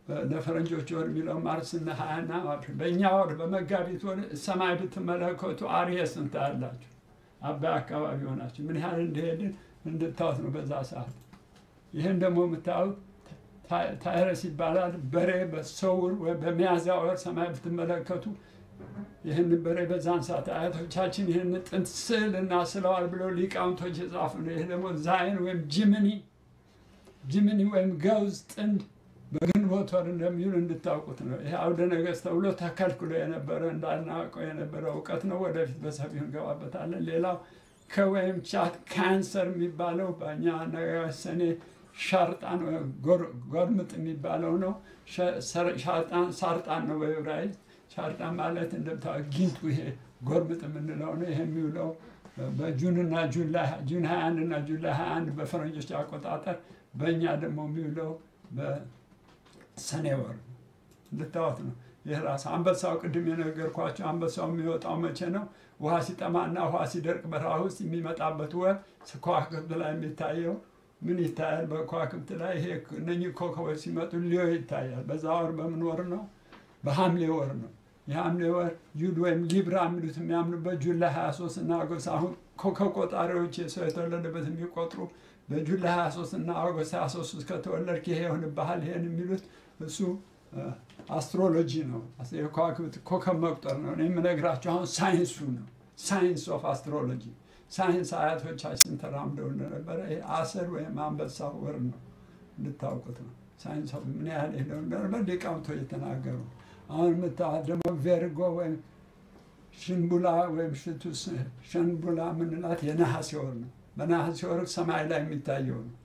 Speaker 3: ለፈረንጆች ወር የሚለው ማርስና ሀያና በእኛ ወር በመጋቢት ወር ሰማይ ብትመለከቱ አርየስ እንታያላችሁ። አባይ አካባቢ ሆናችሁ ምን ያህል እንደሄድን እንድታዩት ነው በዛ ሰዓት። ይህን ደግሞ የምታዩት ታ- ታይረስ ይባላል። በሬ በሰውር ወይም በሚያዝያ ወር ሰማይ ብትመለከቱ ይህን በሬ በዛን ሰዓት አያቶቻችን ይህን ጥንት ስዕል እናስለዋል ብለው ሊቃውንቶች የጻፉ ነው። ይህ ደግሞ ዛይን ወይም ጅምኒ ጅምኒ ወይም ገውዝ ጥንድ በግንቦት ወር እንደሚውል እንድታውቁት ነው። ይህ አውደ ነገሥት ተብሎ ተከልክሎ የነበረ እንዳናውቀው የነበረ እውቀት ነው። ወደፊት በሰፊው እንገባበታለን። ሌላው ከወይም ቻት ካንሰር የሚባለው በእኛ አነጋገር ሰኔ ሻርጣን ወይም ጎር- ጎርምጥ የሚባለው ነው። ሸ- ሰር- ሻርጣን ሳርጣን ነው በዕብራይስጥ። ሻርጣን ማለት እንደምታውቁት ጊንጡ ይሄ ጎርምጥ የምንለው ነው። ይሄ የሚውለው በጁንና ጁላይ ጁን 21 እና ጁላይ 21 በፈረንጆች አቆጣጠር በእኛ ደግሞ የሚውለው በሰኔ ወር ነው። እንድታወት ነው። ይህ ራስ አንበሳው ቅድም የነገርኳቸው አንበሳው የሚወጣው መቼ ነው? ውሃ ሲጠማና ውሃ ሲደርቅ በረሃ ውስጥ የሚመጣበት ወር ከዋክብት ላይ የሚታየው ምን ይታያል? በከዋክብት ላይ ይሄ እነኚህ ኮከቦች ሲመጡ ሊዮ ይታያል። በዛ ወር በምን ወር ነው? በሐምሌ ወር ነው። የሐምሌ ወር ጁድ ወይም ሊብራ የሚሉት የሚያምኑበት ጁላይ 23 እና አጎስት አሁን ኮከብ ቆጣሪዎች የሰው የተወለደበት የሚቆጥሩ በጁላይ 23 እና አጎስት 23 ውስጥ ከተወለድክ ይሄ ይሆንብሃል ይሄን የሚሉት እሱ አስትሮሎጂ ነው። የከዋክብት ኮከብ መቁጠር ነው። እኔ የምነግራቸው አሁን ሳይንሱ ነው። ሳይንስ ኦፍ አስትሮሎጂ ሳይንስ አያቶቻችን ተራምደው እንደነበረ ይሄ አሰር ወይም አንበሳ ወር ነው እንድታውቁት ነው። ሳይንስ ምን ያህል ሄደው እንደነበር ሊቃውንቶ እየተናገሩ አሁን የምታዋት ደግሞ ቬርጎ ወይም ሽንቡላ ወይም ሽቱስ ሸንቡላ የምንላት የነሐሴ ወር ነው። በነሐሴ ወር ሰማይ ላይ የሚታየው ነው።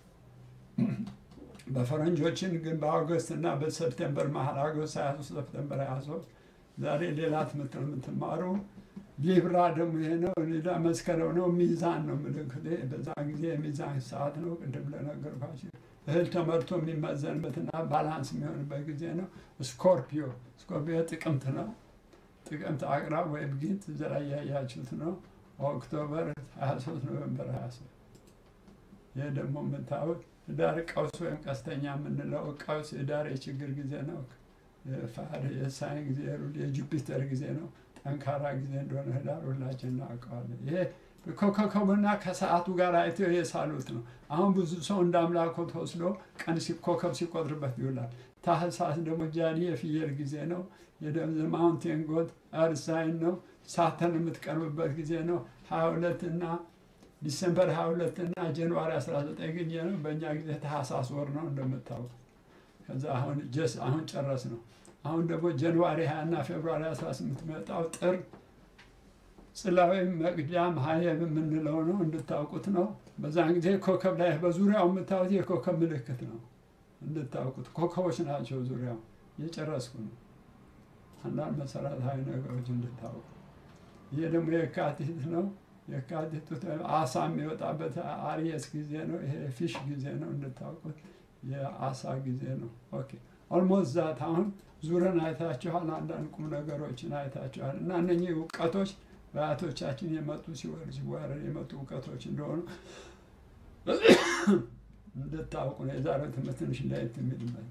Speaker 3: በፈረንጆችን ግን በአውገስት እና በሰፕቴምበር መሀል አውገስት 23 ሰፕቴምበር 23 ዛሬ ሌላ ትምህርት ነው የምትማሩ። ሊብራ ደግሞ ይሄ ነው። ሌላ መስከረም ነው። ሚዛን ነው ምልክት። በዛ ጊዜ የሚዛን ሰዓት ነው። ቅድም ለነገርኳቸው እህል ተመርቶ የሚመዘንበትና ባላንስ የሚሆንበት ጊዜ ነው። ስኮርፒዮ ስኮርፒዮ ጥቅምት ነው። ጥቅምት አቅራብ ወይም ጊንጥ እዛ ላይ ያያችሁት ነው። ኦክቶበር 23 ኖቨምበር 23 ይህ ደግሞ የምታዩት ህዳር ቀውስ ወይም ቀስተኛ የምንለው ቀውስ ህዳር የችግር ጊዜ ነው። የፋር የሳይን ጊዜ ሩል የጁፒተር ጊዜ ነው። ጠንካራ ጊዜ እንደሆነ ህዳር ሁላችን እናውቀዋለን። ይሄ ኮከቡና ከሰዓቱ ጋር አይተው የሳሉት ነው። አሁን ብዙ ሰው እንደ አምላኮ ተወስዶ ቀን ሲ- ኮከብ ሲቆጥርበት ይውላል። ታህሳስ ደግሞ ጃኒ የፍየል ጊዜ ነው። የደብዘ ማውንቴን ጎት እርዝ ሳይን ነው። ሳተን የምትቀርብበት ጊዜ ነው። ሀያ ሁለት እና ዲሰምበር 22 እና ጃንዋሪ 19 ጊዜ ነው። በእኛ ጊዜ ታህሳስ ወር ነው እንደምታውቁ። ከዛ አሁን ጀስ አሁን ጨረስ ነው። አሁን ደግሞ ጃንዋሪ 20 እና ፌብሩዋሪ 18 መጣው ጥር ጽላዊ መቅጃም ሀየብ የምንለው ነው እንድታውቁት ነው። በዛን ጊዜ ኮከብ ላይ በዙሪያው የምታዩት የኮከብ ምልክት ነው እንድታውቁት። ኮከቦች ናቸው ዙሪያው። እየጨረስኩ ነው። አንዳንድ መሰረታዊ ነገሮች እንድታውቁ። ይሄ ደግሞ የካቲት ነው። የካቲት አሳ የሚወጣበት አሪየስ ጊዜ ነው። ይሄ ፊሽ ጊዜ ነው እንድታውቁት። የአሳ ጊዜ ነው። ኦኬ ኦልሞስት ዛት አሁን ዙረን አይታችኋል። አንዳንድ ቁም ነገሮችን አይታችኋል። እና እነኚህ እውቀቶች በአያቶቻችን የመጡ ሲወርድ ሲዋረድ የመጡ እውቀቶች እንደሆኑ እንድታውቁ ነው። የዛሬው ትምህርት ትንሽ ለየት የሚልበት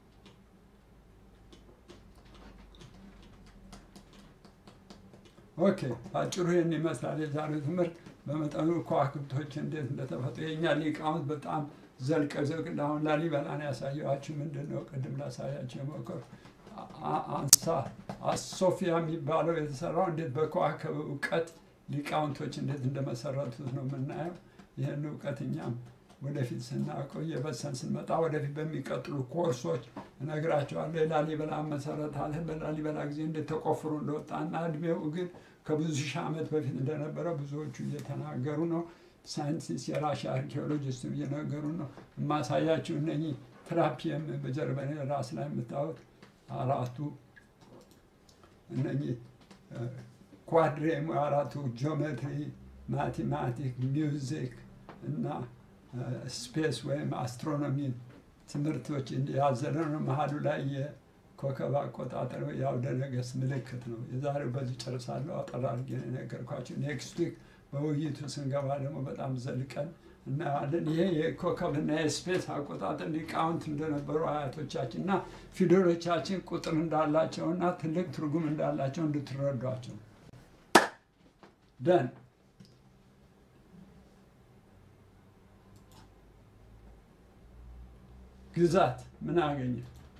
Speaker 3: ኦኬ አጭሩ ይህን ይመስላል የዛሬው ትምህርት። በመጠኑ ከዋክብቶች እንዴት እንደተፈጠሩ የእኛ ሊቃውንት በጣም ዘልቀ ዘልቅ አሁን ላሊበላን ያሳየኋችሁ ምንድን ነው? ቅድም ላሳያችሁ የሞከሩ አንሳ አሶፊያ የሚባለው የተሰራው እንዴት በከዋክብ እውቀት ሊቃውንቶች እንዴት እንደመሰረቱት ነው የምናየው። ይህን እውቀት እኛም ወደፊት ስናውቀው እየበሰን ስንመጣ ወደፊት በሚቀጥሉ ኮርሶች እነግራቸዋለሁ። የላሊበላ መሰረት አለ። በላሊበላ ጊዜ እንዴት ተቆፍሮ እንደወጣና እድሜው ግን ከብዙ ሺህ ዓመት በፊት እንደነበረ ብዙዎቹ እየተናገሩ ነው። ሳይንቲስት የራሻ አርኪኦሎጂስትም እየነገሩ ነው። የማሳያችሁ እነኚህ ትራፒየም በጀርባ ራስ ላይ የምታዩት አራቱ እነኚህ ኳድሬም አራቱ ጂኦሜትሪ፣ ማቴማቲክ፣ ሚውዚክ እና ስፔስ ወይም አስትሮኖሚ ትምህርቶች ያዘለ ነው። መሀሉ ላይ የኮከብ አቆጣጠር የአውደ ነገሥት ምልክት ነው። የዛሬው በዚህ ጨርሳለሁ። አጠር አድርጌ ነው የነገርኳቸው። ኔክስት ዊክ በውይይቱ ስንገባ ደግሞ በጣም ዘልቀን እናያለን። ይሄ የኮከብና የስፔስ አቆጣጠር ሊቃውንት እንደነበሩ አያቶቻችን እና ፊደሎቻችን ቁጥር እንዳላቸው እና ትልቅ ትርጉም እንዳላቸው እንድትረዷቸው ደን ግዛት ምን አገኘ?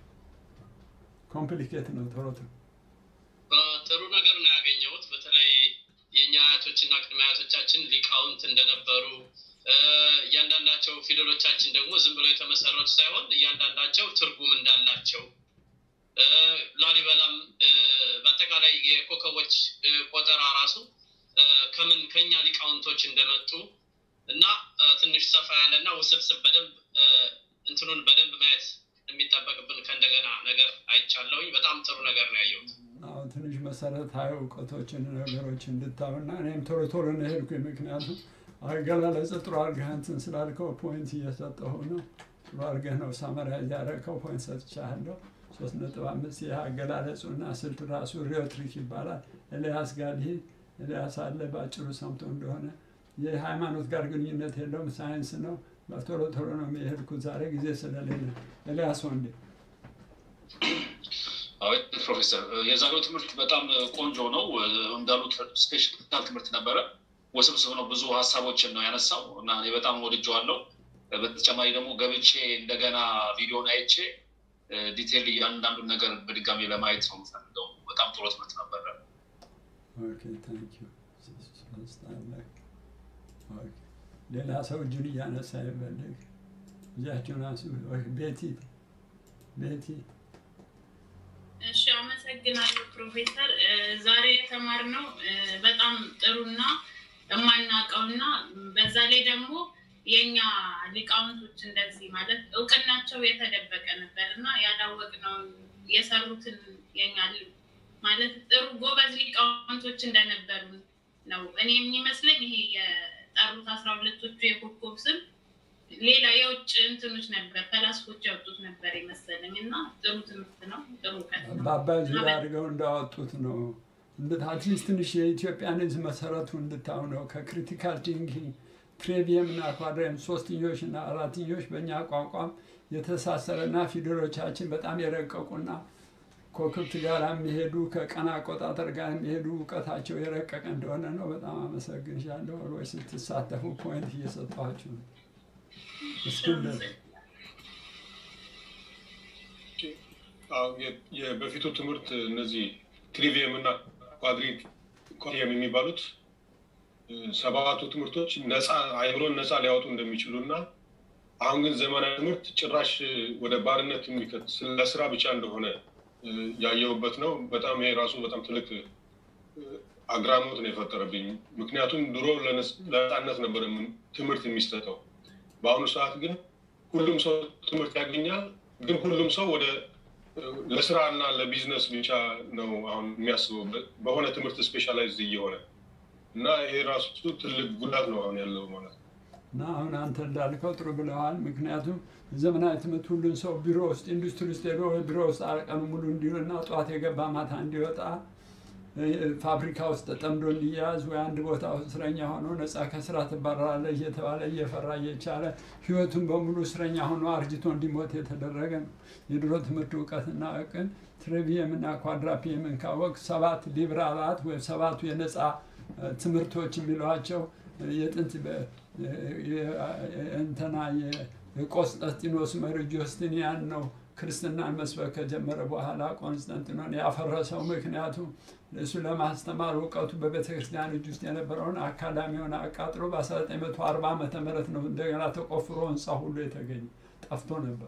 Speaker 3: ኮምፕሊኬት ነው ቶሎ ቶሎ
Speaker 5: ጥሩ ነገር ነው ያገኘሁት። በተለይ የእኛ አያቶችና ቅድመ አያቶቻችን ሊቃውንት እንደነበሩ እ፣ እያንዳንዳቸው ፊደሎቻችን ደግሞ ዝም ብለው የተመሰረቱ ሳይሆን እያንዳንዳቸው ትርጉም እንዳላቸው እ፣ ላሊበላም እ፣ በአጠቃላይ የኮከቦች እ፣ ቆጠራ ራሱ እ፣ ከምን ከኛ ሊቃውንቶች እንደመጡ እና እ፣ ትንሽ ሰፋ ያለ እና ውስብስብ በደንብ እ፣ እንትኑን በደንብ ማየት የሚጠበቅብን ከእንደገና ነገር አይቻለሁኝ። በጣም ጥሩ ነገር ነው ያየሁት።
Speaker 3: አሁን ትንሽ መሰረታዊ እውቀቶችን ነገሮች እንድታዩና እኔም ቶሎ ቶሎ ነው የሄድኩኝ። ምክንያቱም አገላለጽ ጥሩ አድርገህ እንትን ስላልከው ፖይንት እየሰጠሁ ነው። ጥሩ አድርገህ ነው ሳመራይዝ ያደረከው ፖይንት ሰጥቻለሁ። ሶስት ነጥብ አምስት ይህ አገላለጹና ስልት ራሱ ሪዮትሪክ ይባላል። ኤልያስ ጋር ሊሄድ ኤልያስ አለ በአጭሩ ሰምቶ እንደሆነ የሃይማኖት ጋር ግንኙነት የለውም፣ ሳይንስ ነው። በቶሎ ቶሎ ነው የሄድኩት ዛሬ ጊዜ ስለሌለ። ኤልያስ ወንዴ
Speaker 6: አዎ ፕሮፌሰር የዛሬው ትምህርት በጣም ቆንጆ ነው። እንዳሉት ስፔሻል ትምህርት ነበረ። ውስብስብ ነው። ብዙ ሀሳቦችን ነው ያነሳው እና እኔ በጣም ወድጀዋለሁ። በተጨማሪ ደግሞ ገብቼ እንደገና ቪዲዮን አይቼ ዲቴል እያንዳንዱን ነገር በድጋሚ ለማየት ነው የምፈልገው። በጣም ጥሩ ትምህርት ነበረ።
Speaker 3: ኦኬ ታንክ ዩ ሶስት አለ። ኦኬ ሌላ ሰው እጁን እያነሳ ይፈልግ እጃችሁን አንሱ። ኦኬ ቤቲ ቤቲ
Speaker 7: እሺ አመሰግናለሁ ፕሮፌሰር። እ፣ ዛሬ የተማርነው እ፣ በጣም ጥሩና የማናውቀውና በዛ ላይ ደግሞ የኛ ሊቃውንቶች እንደዚህ ማለት እውቅናቸው የተደበቀ ነበር እና ያላወቅነውን የሰሩትን የኛ ሊ- ማለት ጥሩ ጎበዝ ሊቃውንቶች እንደነበሩ ነው እኔ የሚመስለኝ። ይሄ የጠሩት አስራ ሁለቶቹ የኮከብ ስም ሌላ የውጭ እንትኖች ነበር ፈላስፎች ያወጡት ነበር የመሰለኝ እና ጥሩ ትምህርት ነው፣ ጥሩ እውቀት ነው።
Speaker 3: በአባይ ዙሪያ አድርገው እንዳወጡት ነው። አትሊስት ትንሽ የኢትዮጵያን ሕዝብ መሰረቱ እንድታው ነው። ከክሪቲካል ቲንኪንግ ትሬቪየም እና ኳድሬም ሶስትኞች እና አራትኞች በእኛ ቋንቋም የተሳሰረና ፊደሎቻችን በጣም የረቀቁና ከክብት ጋር የሚሄዱ ከቀን አቆጣጠር ጋር የሚሄዱ እውቀታቸው የረቀቀ እንደሆነ ነው። በጣም አመሰግንሻለሁ። ወይ ስትሳተፉ ፖይንት እየሰጠኋችሁ ነው። እስክንድር
Speaker 8: አዎ፣ የ- የበፊቱ ትምህርት እነዚህ ትሪቪየም እና ኳድሪት ኳድሪየም የሚባሉት እ፣ ሰባቱ ትምህርቶች ነፃ አይምሮን ነፃ ሊያወጡ እንደሚችሉ እና አሁን ግን ዘመናዊ ትምህርት ጭራሽ እ፣ ወደ ባርነት የሚከት ለስራ ብቻ እንደሆነ እ፣ ያየሁበት ነው። በጣም ይሄ ራሱ በጣም ትልቅ እ፣ አግራሞት ነው የፈጠረብኝ። ምክንያቱም ድሮ ለነስ- ለነፃነት ነበር የምን- ትምህርት የሚሰጠው። በአሁኑ ሰዓት ግን ሁሉም ሰው ትምህርት ያገኛል። ግን ሁሉም ሰው ወደ ለስራ እና ለቢዝነስ ብቻ ነው አሁን የሚያስበው በ- በሆነ ትምህርት ስፔሻላይዝ እየሆነ እና ይሄ ራሱ ትልቅ ጉዳት ነው አሁን ያለው ማለት ነው።
Speaker 3: እና አሁን አንተ እንዳልከው ጥሩ ብለዋል። ምክንያቱም ዘመናዊ ትምህርት ሁሉን ሰው ቢሮ ውስጥ ኢንዱስትሪ ውስጥ ሄዶ ወይ ቢሮ ውስጥ ቀኑ ሙሉ እንዲውልና ጠዋት የገባ ማታ እንዲወጣ እ፣ ፋብሪካ ውስጥ ተጠምዶ እንዲያዝ ወይ አንድ ቦታ ውስጥ እስረኛ ሆኖ ነፃ ከስራ ትባረራለህ እየተባለ እየፈራ እየቻለ ህይወቱን በሙሉ እስረኛ ሆኖ አርጅቶ እንዲሞት የተደረገ ነው። የድሮ ትምህርት እውቀትና እቅን ትሬቪየም እና ኳድራፒየምን ካወቅ ሰባት ሊብራላት ወይም ሰባቱ የነፃ እ፣ ትምህርቶች የሚሏቸው እ፣ የጥንት በ- የ- የ- እንትና የ- የቆስጠንጢኖስ መሪ ጆስትኒያን ነው ክርስትናን መስበክ ከጀመረ በኋላ ቆንስጠንጢኖን ያፈረሰው። ምክንያቱም እሱ ለማስተማር እውቀቱ በቤተ ክርስቲያን እጅ ውስጥ የነበረውን አካዳሚውን አቃጥሎ በ1940 ዓመተ ምህረት ነው እንደገና ተቆፍሮ ህንፃ ሁሉ የተገኘ ጠፍቶ ነበር።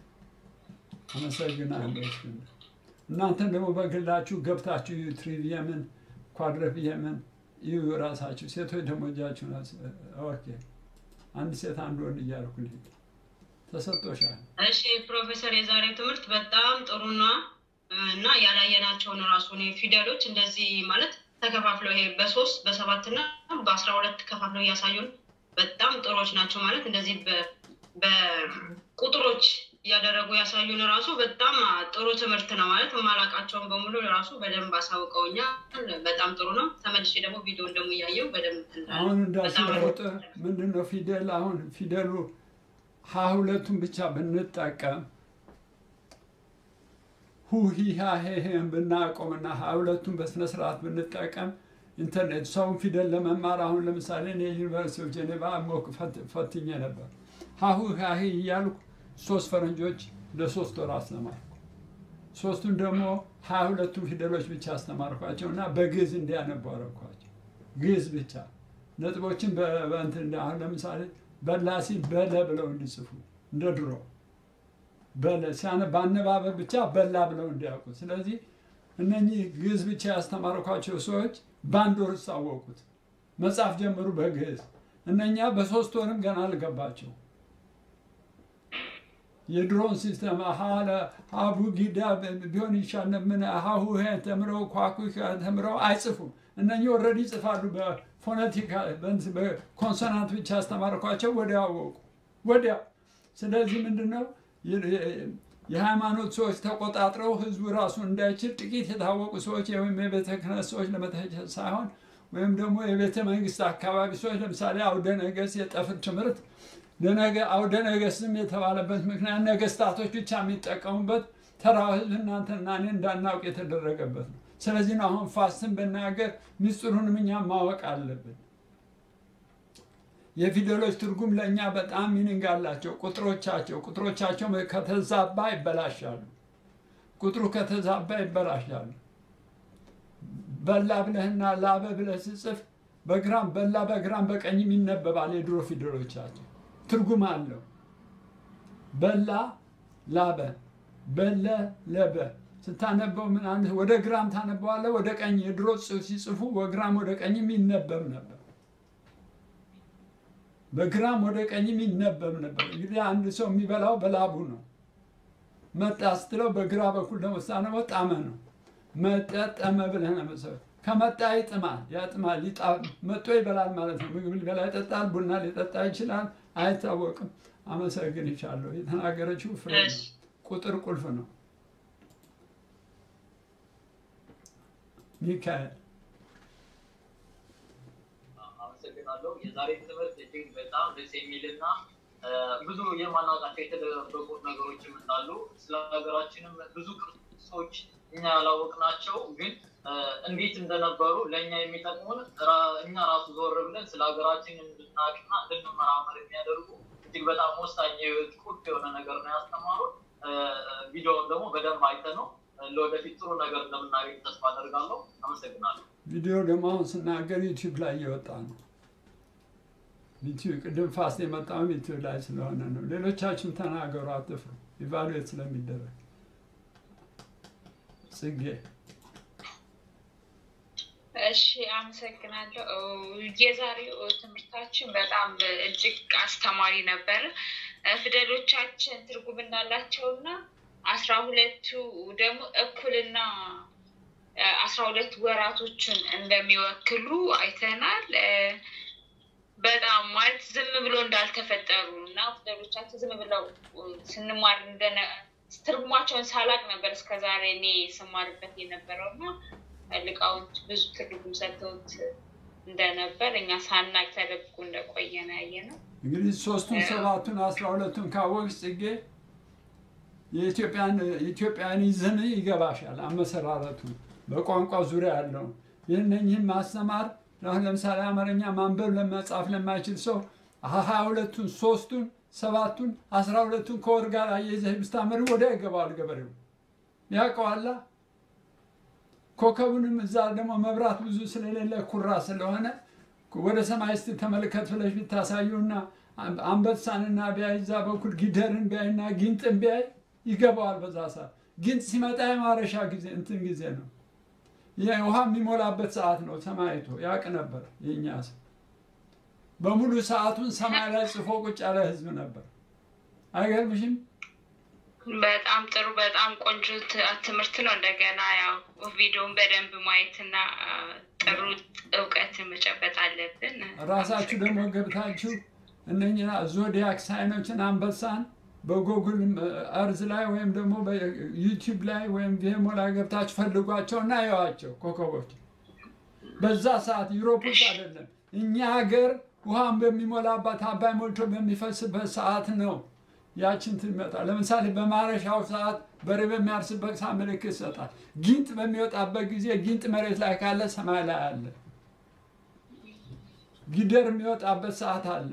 Speaker 3: አመሰግናለሁ። እስክንድር። እናንተን ደግሞ በግላችሁ ገብታችሁ እዩ ትሪቪየምን ኳድረፒየምን እዩ ራሳችሁ። ሴቶች ደግሞ እጃችሁን አስ- ኦኬ አንድ ሴት አንድ ወንድ እያልኩ ልሂድ። ተሰጥቶሻል።
Speaker 9: እሺ ፕሮፌሰር፣ የዛሬው ትምህርት በጣም ጥሩና እና ያላየናቸውን ራሱ እኔ ፊደሎች እንደዚህ ማለት ተከፋፍለው ይሄ በሶስት በሰባት እና በአስራ ሁለት ከፋፍለው እያሳዩን በጣም ጥሩዎች ናቸው። ማለት እንደዚህ በ- በቁጥሮች እያደረጉ ያሳዩን ራሱ በጣም ጥሩ ትምህርት ነው ማለት የማላውቃቸውን በሙሉ ራሱ በደንብ አሳውቀውኛል። በጣም ጥሩ ነው። ተመልሼ ደግሞ ቪዲዮን ደግሞ እያየው በደንብ እንትን
Speaker 3: አሁን
Speaker 9: እላለሁ። በጣም ነው
Speaker 3: እንዳስለውጥ ምንድን ነው ፊደል አሁን ፊደሉ ሀ ሁለቱን ብቻ ብንጠቀም ሁ ሂ ሃ ሄ ሄን ብናቆምና ሀ ሁለቱን በስነ ስርዓት ብንጠቀም ኢንተርኔት ሰውን ፊደል ለመማር አሁን ለምሳሌ እኔ ዩኒቨርሲቲ ኦፍ ጄኔቫ ሞክ ፈት- ፈትኜ ነበር። ሀሁ ሃሂ እያልኩ ሶስት ፈረንጆች ለሶስት ወር አስተማርኩ። ሶስቱን ደግሞ ሀያ ሁለቱን ፊደሎች ብቻ አስተማርኳቸው እና በግዕዝ እንዲያነቡ አደረኳቸው። ግዕዝ ብቻ ነጥቦችን በ- በእንትን እንደ- አሁን ለምሳሌ በላ ሲል በለ ብለው እንዲጽፉ እንደ ድሮ በለ ሲያነ በአነባበብ ብቻ በላ ብለው እንዲያውቁ። ስለዚህ እነኚህ ግዕዝ ብቻ ያስተማርኳቸው ሰዎች በአንድ ወር ውስጥ አወቁት። መጽሐፍ ጀምሩ በግዕዝ። እነኛ በሶስት ወርም ገና አልገባቸው። የድሮን ሲስተም ሀለ ሀቡ ጊዳ ቢሆን ይሻል ምን ሀሁ ሄ ተምረው ኳኩ ተምረው አይጽፉም። እነኚህ ኦልሬዲ ይጽፋሉ። በፎነቲካ በኮንሶናንት ብቻ ያስተማርኳቸው ወዲያው አወቁ ወዲያው። ስለዚህ ምንድነው የሃይማኖት ሰዎች ተቆጣጥረው ህዝቡ ራሱ እንዳይችል ጥቂት የታወቁ ሰዎች ወይም የቤተ ክህነት ሰዎች ለመተቸት ሳይሆን ወይም ደግሞ የቤተ መንግስት አካባቢ ሰዎች ለምሳሌ አውደ ነገሥት የጠፍር ትምህርት ለነገ አውደ ነገሥትም የተባለበት ምክንያት ነገስታቶች ብቻ የሚጠቀሙበት ተራው ህዝብ እናንተና እኔ እንዳናውቅ የተደረገበት ነው። ስለዚህ ነው አሁን ፋስትን ብናገር ሚስጥሩንም እኛ ማወቅ አለብን። የፊደሎች ትርጉም ለእኛ በጣም ሚኒንግ አላቸው። ቁጥሮቻቸው ቁጥሮቻቸው ከተዛባ ይበላሻሉ። ቁጥሩ ከተዛባ ይበላሻሉ። በላ ብለህና ላበ ብለህ ስጽፍ በግራም በላ በግራም በቀኝም ይነበባል። የድሮ ፊደሎቻቸው ትርጉም አለው። በላ ላበ፣ በለ ለበ ስታነበው ምን አንድ ወደ ግራም ታነበዋለህ፣ ወደ ቀኝ የድሮ ጽሑፍ ሲጽፉ ወግራም ወደ ቀኝም ይነበብ ነበር። በግራም ወደ ቀኝም ይነበብ ነበር። እንግዲህ አንድ ሰው የሚበላው በላቡ ነው። መጣ ስትለው በግራ በኩል ደግሞ ስታነበው ጣመ ነው። መጠጠመ ብለህ ነው መሰለህ። ከመጣ ይጥማል፣ ያጥማል፣ መጦ ይበላል ማለት ነው። ምግብ ሊበላ ይጠጣል፣ ቡና ሊጠጣ ይችላል፣ አይታወቅም። አመሰግን ይቻለሁ። የተናገረችው ፍሬ ነው። ቁጥር ቁልፍ ነው። ሚካኤል
Speaker 10: አመሰግናለሁ። የዛሬ ትምህርት እጅግ በጣም ደስ የሚልና ብዙ የማናውቃቸው የተደበቁ ነገሮችም እንዳሉ ስለ ሀገራችንም ብዙ ቅርሶች እኛ ያላወቅናቸው ግን እንዴት እንደነበሩ ለእኛ የሚጠቅሙን እኛ ራሱ ዞር ብለን ስለ ሀገራችን እንድናውቅና እንድንመራመር የሚያደርጉ እጅግ በጣም ወሳኝ የህይወት ቁልፍ የሆነ ነገር ነው ያስተማሩን። ቪዲዮውን ደግሞ በደንብ አይተ ነው ለወደፊት ጥሩ ነገር እንደምናገኝ ተስፋ አደርጋለሁ። አመሰግናለሁ።
Speaker 3: ቪዲዮ ደግሞ አሁን ስናገር ዩቲዩብ ላይ እየወጣ ነው። ዩቲዩብ ቅድም ፋስት የመጣውም ዩቲዩብ ላይ ስለሆነ ነው። ሌሎቻችሁም ተናገሩ፣ አትፍሩ። ኢቫሉዌት ስለሚደረግ ጽጌ
Speaker 11: እሺ አመሰግናለሁ። የዛሬው ትምህርታችን በጣም እጅግ አስተማሪ ነበር። ፊደሎቻችን ትርጉም እንዳላቸውና አስራ ሁለቱ ደግሞ እኩልና አስራ ሁለት ወራቶችን እንደሚወክሉ አይተናል። በጣም ማለት ዝም ብሎ እንዳልተፈጠሩ እና ፊደሎቻችን ዝም ብለው ስንማር እንደነ ትርጉማቸውን ሳላቅ ነበር እስከዛሬ እኔ ስማርበት የነበረው እና ሊቃውንት ብዙ ትርጉም ሰጥተውት እንደነበር እኛ ሳናቅ ተደብቆ እንደቆየ ነው ያየ ነው።
Speaker 3: እንግዲህ ሶስቱን ሰባቱን አስራ ሁለቱን ካወቅሽ ጽጌ የኢትዮጵያን ይዝን ይገባሻል። አመሰራረቱ በቋንቋ ዙሪያ ያለው ይህንኝህን ማስተማር አሁን ለምሳሌ አማርኛ ማንበብ ለመጻፍ ለማይችል ሰው ሀያ ሁለቱን ሶስቱን ሰባቱን አስራ ሁለቱን ከወር ጋር አያይዘህ ብታመሪ ወዲያ ይገባዋል ገበሬው ያውቀዋላ። ኮከቡንም እዛ ደግሞ መብራት ብዙ ስለሌለ ኩራ ስለሆነ ወደ ሰማይ እስቲ ተመልከት ብለሽ ብታሳዩና አንበሳንና ቢያይ እዛ በኩል ጊደርን ቢያይና ጊንጥን ቢያይ ይገባዋል። በዛ ሰዓት ጊንጥ ሲመጣ የማረሻ ጊዜ እንትን ጊዜ ነው። ውሃ የሚሞላበት ሰዓት ነው። ሰማይቶ ያውቅ ነበር። የእኛ ሰው በሙሉ ሰዓቱን ሰማይ ላይ ጽፎ ቁጭ ያለ ህዝብ ነበር። አይገርምሽም?
Speaker 11: በጣም ጥሩ፣ በጣም ቆንጆ ትምህርት ነው። እንደገና ያው ቪዲዮን በደንብ ማየትና ጥሩ እውቀት መጨበጥ አለብን።
Speaker 3: ራሳችሁ ደግሞ ገብታችሁ እነኝና ዞዲያክ ሳይኖችን አንበሳን በጎግል እርዝ ላይ ወይም ደግሞ በዩቲዩብ ላይ ወይም ቪሞ ላይ ገብታችሁ ፈልጓቸው እና ያዋቸው ኮከቦች። በዛ ሰዓት ዩሮፕ ውስጥ አይደለም እኛ ሀገር ውሃን በሚሞላባት አባይ ሞልቶ በሚፈስበት ሰዓት ነው ያችን ትመጣ። ለምሳሌ በማረሻው ሰዓት በሬ በሚያርስበት ሰዓት ምልክት ይሰጣል። ጊንጥ በሚወጣበት ጊዜ ጊንጥ መሬት ላይ ካለ ሰማይ ላይ አለ። ጊደር የሚወጣበት ሰዓት አለ።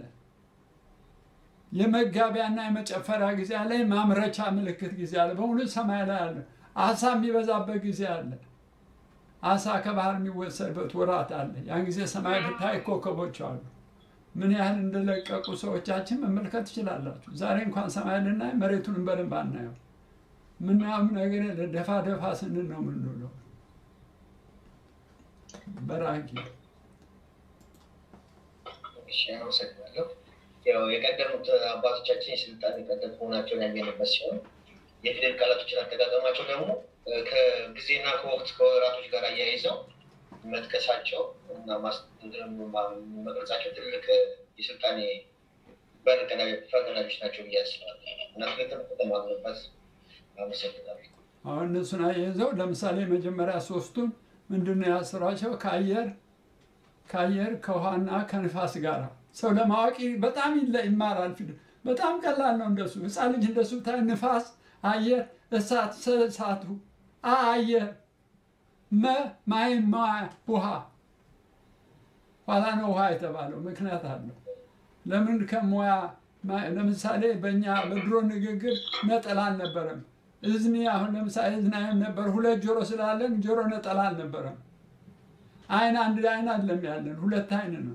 Speaker 3: የመጋቢያና የመጨፈሪያ ጊዜ አለ። የማምረቻ ምልክት ጊዜ አለ። በሙሉ ሰማይ ላይ አለ። አሳ የሚበዛበት ጊዜ አለ። አሳ ከባህር የሚወሰድበት ወራት አለ። ያን ጊዜ ሰማይ ብታይ ኮከቦች አሉ። ምን ያህል እንደለቀቁ ሰዎቻችን መመልከት ትችላላችሁ። ዛሬ እንኳን ሰማይ ልናይ መሬቱንም በደንብ አናየው። ምናምን ነገር የለ። ደፋ ደፋ ስንል ነው የምንውለው። በራኪ
Speaker 12: እሺ፣ አመሰግናለሁ። ያው የቀደሙት አባቶቻችን የስልጣን ቀደምት መሆናቸውን ያየንበት ሲሆን የፊደል ቃላቶችን አጠቃቀማቸው ደግሞ ከጊዜና ከወቅት ከወራቶች ጋር አያይዘው መጥቀሳቸው እና መቅረጻቸው ትልቅ የስልጣኔ በር ፈርቀዳጆች ናቸው ብዬ አስባለሁ እና ትልቅ ተማምንበት። አመሰግናለሁ።
Speaker 3: አሁን እነሱን አያይዘው ለምሳሌ መጀመሪያ ሶስቱን ምንድን ነው ያስሯቸው? ከአየር ከአየር ከውሃና ከንፋስ ጋር ሰው ለማወቅ በጣም ይለ- ይማራል። ፊደል በጣም ቀላል ነው። እንደሱ ህፃን ልጅ እንደሱ ብታይ ንፋስ፣ አየር፣ እሳት፣ ሰ- እሳቱ፣ አ አየር፣ መ ማይ ማ ውሃ ኋላ ነው ውሃ የተባለው ምክንያት አለው። ለምን ከሙያ ማ- ለምሳሌ በእኛ በድሮ ንግግር ነጠላ አልነበረም። እዝኒ አሁን ለምሳሌ እዝናይም ነበር። ሁለት ጆሮ ስላለን ጆሮ ነጠላ አልነበረም። አይን አንድ አይን አይደለም ያለን ሁለት አይን ነው።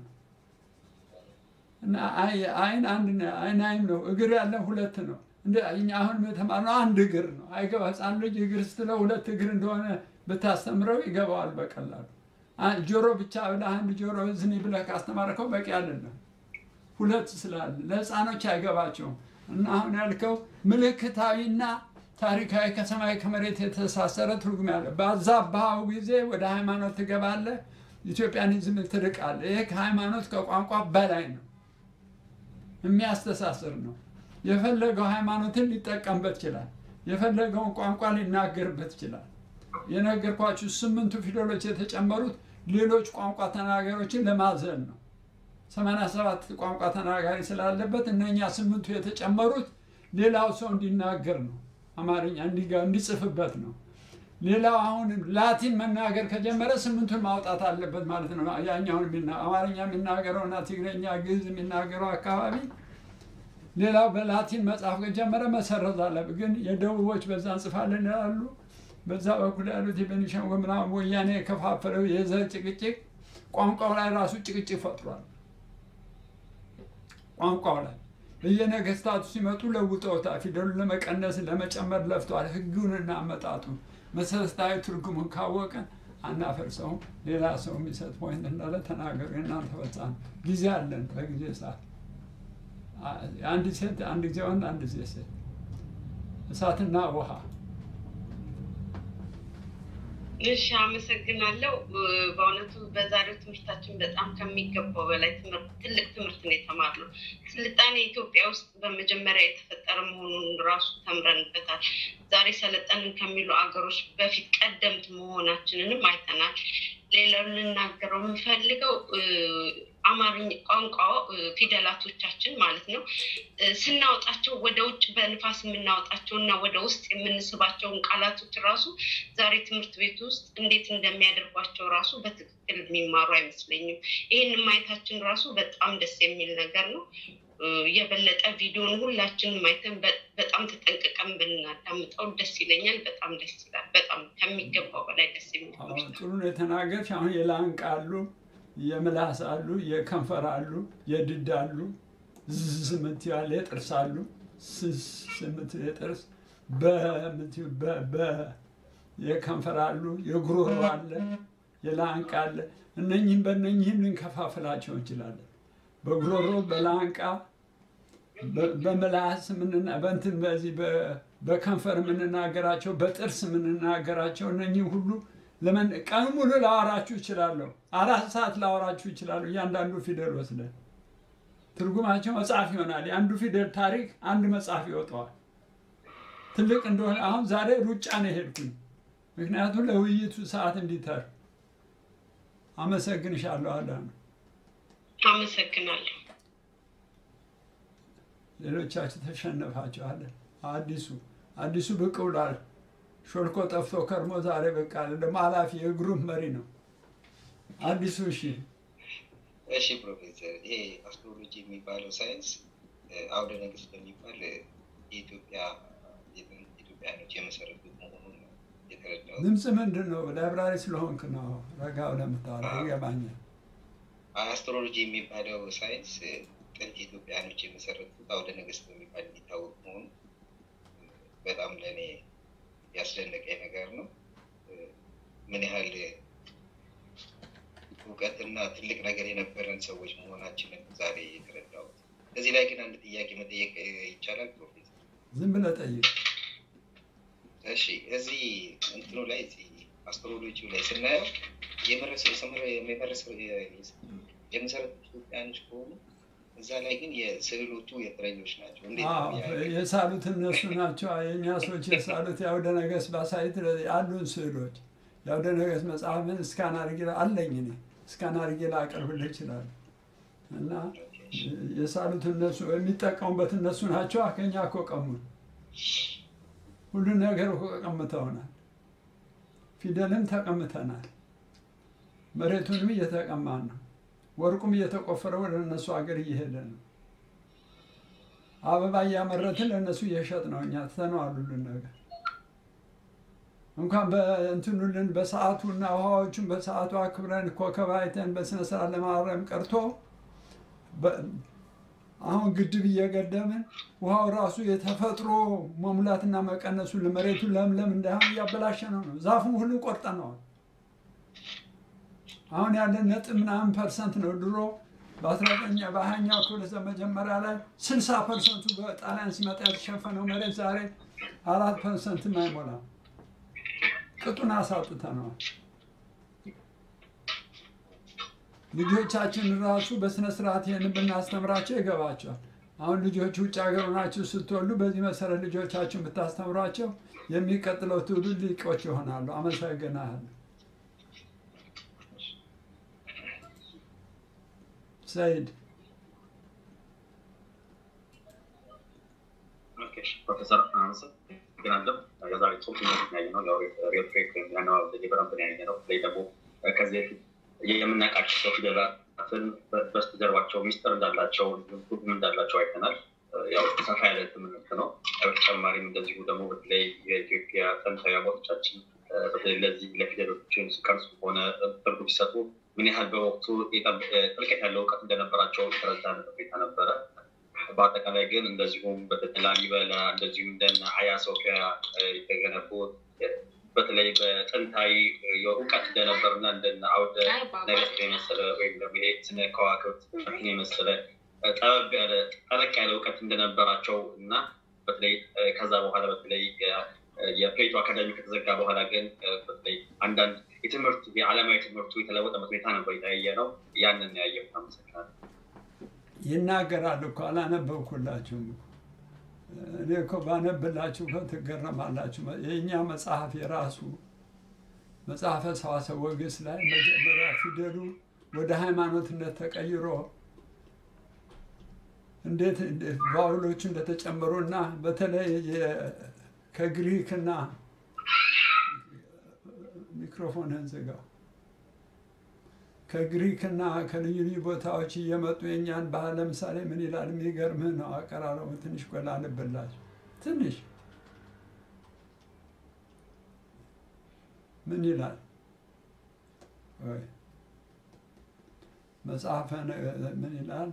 Speaker 3: እና አይ- አይን አንድ ነው። አይን አይን ነው። እግር ያለን ሁለት ነው። እንደ እኛ አሁን የተማርነው አንድ እግር ነው። አይገባ ህፃን ልጅ እግር ስትለው ሁለት እግር እንደሆነ ብታስተምረው ይገባዋል በቀላሉ። አ- ጆሮ ብቻ ብለህ አንድ ጆሮ እዝኒ ብለህ ካስተማርከው በቂ አይደለም። ሁለት ስላለ ለህፃኖች አይገባቸውም። እና አሁን ያልከው ምልክታዊና ታሪካዊ ከሰማይ ከመሬት የተሳሰረ ትርጉም ያለ ባዛባኸው ጊዜ ወደ ሃይማኖት ትገባለህ፣ ኢትዮጵያኒዝም ትርቃለህ። ይሄ ከሃይማኖት ከቋንቋ በላይ ነው፣ የሚያስተሳስር ነው። የፈለገው ሃይማኖትን ሊጠቀምበት ይችላል። የፈለገውን ቋንቋ ሊናገርበት ይችላል። የነገርኳችሁ ስምንቱ ፊደሎች የተጨመሩት ሌሎች ቋንቋ ተናጋሪዎችን ለማዘል ነው። ሰማንያ ሰባት ቋንቋ ተናጋሪ ስላለበት እነኛ ስምንቱ የተጨመሩት ሌላው ሰው እንዲናገር ነው። አማርኛ እንዲጋ- እንዲጽፍበት ነው። ሌላው አሁን ላቲን መናገር ከጀመረ ስምንቱን ማውጣት አለበት ማለት ነው። ያኛውን የሚና- አማርኛ የሚናገረው እና ትግረኛ፣ ግዕዝ የሚናገረው አካባቢ ሌላው በላቲን መጽሐፍ ከጀመረ መሰረዝ አለበት። ግን የደቡቦች በዛ እንጽፋለን ይላሉ። በዛ በኩል ያሉት የቤኒሻንጉል ምናምን ወያኔ የከፋፈለው የዘር ጭቅጭቅ ቋንቋው ላይ ራሱ ጭቅጭቅ ፈጥሯል። ቋንቋው ላይ በየነገስታቱ ሲመጡ ለውጠውታል። ፊደሉን ለመቀነስ ለመጨመር ለፍተዋል። ህጉንና አመጣጡን መሰረታዊ ትርጉሙን ካወቀን አናፈርሰውም። ሌላ ሰው የሚሰጥ ፖይንት እንዳለ ተናገሩ። የእናንተ ፈጻሚ ጊዜ አለን። በጊዜ ሰዓት አንድ ሴት፣ አንድ ጊዜ ወንድ፣ አንድ ጊዜ ሴት፣ እሳትና ውሃ
Speaker 9: እሺ አመሰግናለሁ። በእውነቱ በዛሬው ትምህርታችን በጣም ከሚገባው በላይ ትምህርት ትልቅ ትምህርት ነው የተማርነው። ስልጣኔ ኢትዮጵያ ውስጥ በመጀመሪያ የተፈጠረ መሆኑን ራሱ ተምረንበታል። ዛሬ ሰለጠንን ከሚሉ አገሮች በፊት ቀደምት መሆናችንንም አይተናል። ሌላው ልናገረው የምፈልገው አማርኛ ቋንቋ ፊደላቶቻችን ማለት ነው ስናወጣቸው ወደ ውጭ በንፋስ የምናወጣቸው እና ወደ ውስጥ የምንስባቸውን ቃላቶች ራሱ ዛሬ ትምህርት ቤት ውስጥ እንዴት እንደሚያደርጓቸው ራሱ በትክክል የሚማሩ አይመስለኝም። ይህን ማየታችን ራሱ በጣም ደስ የሚል ነገር ነው። የበለጠ ቪዲዮን ሁላችንም አይተን በጣም ተጠንቅቀን ብናዳምጠው ደስ ይለኛል። በጣም ደስ ይላል። በጣም ከሚገባው በላይ ደስ የሚል
Speaker 3: አሁን ጥሩ ነው የተናገርሽ። አሁን የላንቃ አሉ፣ የምላስ አሉ፣ የከንፈር አሉ፣ የድድ አሉ፣ ዝዝ የምትይው አለ፣ የጥርስ አሉ፣ ስስ የምትይው የጥርስ በምትይው በ በ የከንፈር አሉ፣ የጉሮሮ አለ፣ የላንቃ አለ። እነኝህም በእነኝህም ልንከፋፍላቸው እንችላለን። በጉሮሮ በላንቃ በ- በምላስ ምንና በእንትን በዚህ በ- በከንፈር የምንናገራቸው በጥርስ የምንናገራቸው እነኚህ ሁሉ ለምን ቀን ሙሉ ላወራችሁ ይችላለሁ። አራት ሰዓት ላወራችሁ ይችላለሁ። እያንዳንዱ ፊደል ወስደን ትርጉማቸው መጽሐፍ ይሆናል። የአንዱ ፊደል ታሪክ አንድ መጽሐፍ ይወጣዋል። ትልቅ እንደሆነ አሁን ዛሬ ሩጫ ነው የሄድኩኝ፣ ምክንያቱም ለውይይቱ ሰዓት እንዲተር። አመሰግንሻለሁ አዳነ።
Speaker 9: አመሰግናለሁ።
Speaker 3: ሌሎቻችሁ ተሸነፋችኋለን። አዲሱ አዲሱ ብቅ ብሏል። ሾልኮ ጠፍቶ ከርሞ ዛሬ በቃ ደግሞ ኃላፊ የግሩፕ መሪ ነው አዲሱ። እሺ
Speaker 13: እሺ ፕሮፌሰር፣ ይሄ አስትሮሎጂ የሚባለው ሳይንስ አውደ ነገስት በሚባል የኢትዮጵያ ኢትዮጵያኖች የመሰረቱት መሆኑን የተረዳው
Speaker 3: ድምፅ ምንድን ነው? ላይብራሪ ስለሆንክ ነው ረጋ ብለህ የምታወራው። ይገባኛል።
Speaker 13: አስትሮሎጂ የሚባለው ሳይንስ ጥንት ኢትዮጵያኖች የመሰረቱት አውደ ነገስት በሚባል የሚታወቅ መሆኑ በጣም ለእኔ ያስደነቀኝ ነገር ነው። ምን ያህል እውቀትና ትልቅ ነገር የነበረን ሰዎች መሆናችንን ዛሬ የተረዳሁት። እዚህ ላይ ግን አንድ ጥያቄ መጠየቅ ይቻላል ፕሮፌሰር?
Speaker 3: ዝም ብለህ ጠይቅ።
Speaker 13: እሺ፣ እዚህ እንትኑ ላይ እዚህ አስትሮሎጂው ላይ ስናየው የመሰረቱ ኢትዮጵያኖች ከሆኑ እዛ ላይ ግን የስዕሎቹ የፍረኞች ናቸው። እንዴት ነው ያ-
Speaker 3: የሳሉት እነሱ ናቸው። የእኛ ሰዎች የሳሉት የአውደ ነገስት ባሳይት ያሉን ስዕሎች የአውደ ነገስት መጽሐፍን እስካን አድርጌ አለኝ እኔ እስካን አድርጌ ላቀርብልህ ይችላል። እና የሳሉት እነሱ የሚጠቀሙበት እነሱ ናቸው። ከኛ እኮ ቀሙን። ሁሉን ነገር እኮ ቀምተውናል። ፊደልም ተቀምተናል። መሬቱንም እየተቀማን ነው። ወርቁም እየተቆፈረ ወደ እነሱ ሀገር እየሄደ ነው። አበባ እያመረትን ለእነሱ እየሸጥ ነው። እኛ ትተነዋል ሁሉን ነገር እንኳን በእንትኑልን በሰዓቱና ውሃዎቹን በሰዓቱ አክብረን ኮከብ አይተን በስነ ስርዓት ለማረም ቀርቶ በ- አሁን ግድብ እየገደምን ውሃው ራሱ የተፈጥሮ መሙላትና መቀነሱ ለመሬቱ ለምለም እንዳይሆን እያበላሸ ነው ነው ዛፉን ሁሉ ቆርጠነዋል። አሁን ያለን ነጥብ ምናምን ፐርሰንት ነው። ድሮ በአስራዘጠኛ በሀያኛው ክፍለ ዘመን መጀመሪያ ላይ ስልሳ ፐርሰንቱ በጣሊያን ሲመጣ የተሸፈነው መሬት ዛሬ አራት ፐርሰንትም አይሞላም። ቅጡን አሳጥተነዋል። ልጆቻችን ራሱ በስነ ስርዓት ይህን ብናስተምራቸው ይገባቸዋል። አሁን ልጆች ውጭ ሀገር ሆናችሁ ስትወልዱ በዚህ መሰረት ልጆቻችሁን ብታስተምሯቸው የሚቀጥለው ትውልድ ሊቆች ይሆናሉ። አመሰግናለሁ። ሰይድ
Speaker 14: ኦኬ፣ ፕሮፌሰር አመሰግናለሁ። የዛሬ ጽሁፍ ያየ ነው ሪዮትሬክ ያነዋ በደንብ ነው ያየ ነው። በተለይ ደግሞ ከዚህ በፊት የምናውቃቸው ፊደላትን በስተጀርባቸው ሚስጥር እንዳላቸው ትርጉም እንዳላቸው አይተናል። ያው ሰፋ ያለ ትምህርት ነው። በተጨማሪም እንደዚሁ ደግሞ በተለይ የኢትዮጵያ ጥንታዊ አባቶቻችን በተለይ ለዚህ ለፊደሎችን ሲቀርጹ ሆነ ትርጉም ሲሰጡ ምን ያህል በወቅቱ የጠብ- ጥልቀት ያለው እውቀት እንደነበራቸው የተረዳንበት ሁኔታ ነበረ። በአጠቃላይ ግን እንደዚሁም በተለይ ላሊበላ እንደዚሁም እንደነ ሀያ ሶፊያ የተገነቡ በተለይ በጥንታዊ የእውቀት እንደነበርና እንደነ አውደ ነገስት የመሰለ ወይም ደግሞ ይሄ ስነ ከዋክብት የመሰለ ጠበብ ያለ ጠለቅ ያለ እውቀት እንደነበራቸው እና በተለይ ከዛ በኋላ በተለይ የፕሌቶ አካዳሚ ከተዘጋ በኋላ ግን በተለይ አንዳንድ የትምህርት የዓለማዊ ትምህርቱ የተለወጠበት ሁኔታ ነበር የታየ ነው። ያንን ያየሁት። አመሰግናለሁ።
Speaker 3: ይናገራል እኮ አላነበብኩላችሁም እኮ። እኔ እኮ ባነብላችሁ እኮ ትገረማላችሁ። የእኛ መጽሐፍ የራሱ መጽሐፈ ሰዋስወ ወግስ ላይ መጀመሪያ ፊደሉ ወደ ሃይማኖትነት ተቀይሮ እንዴት እንዴት ቫውሎቹ እንደተጨመሩና በተለይ የ- ከግሪክና ሚክሮፎንን ዝጋው ከግሪክና ከልዩ ልዩ ቦታዎች እየመጡ የእኛን ባህል ለምሳሌ ምን ይላል? የሚገርምህ ነው አቀራረቡ። ትንሽ ቆላ ልብላችሁ ትንሽ ምን ይላል? ወይ መጽሐፈ ነገ- ምን ይላል?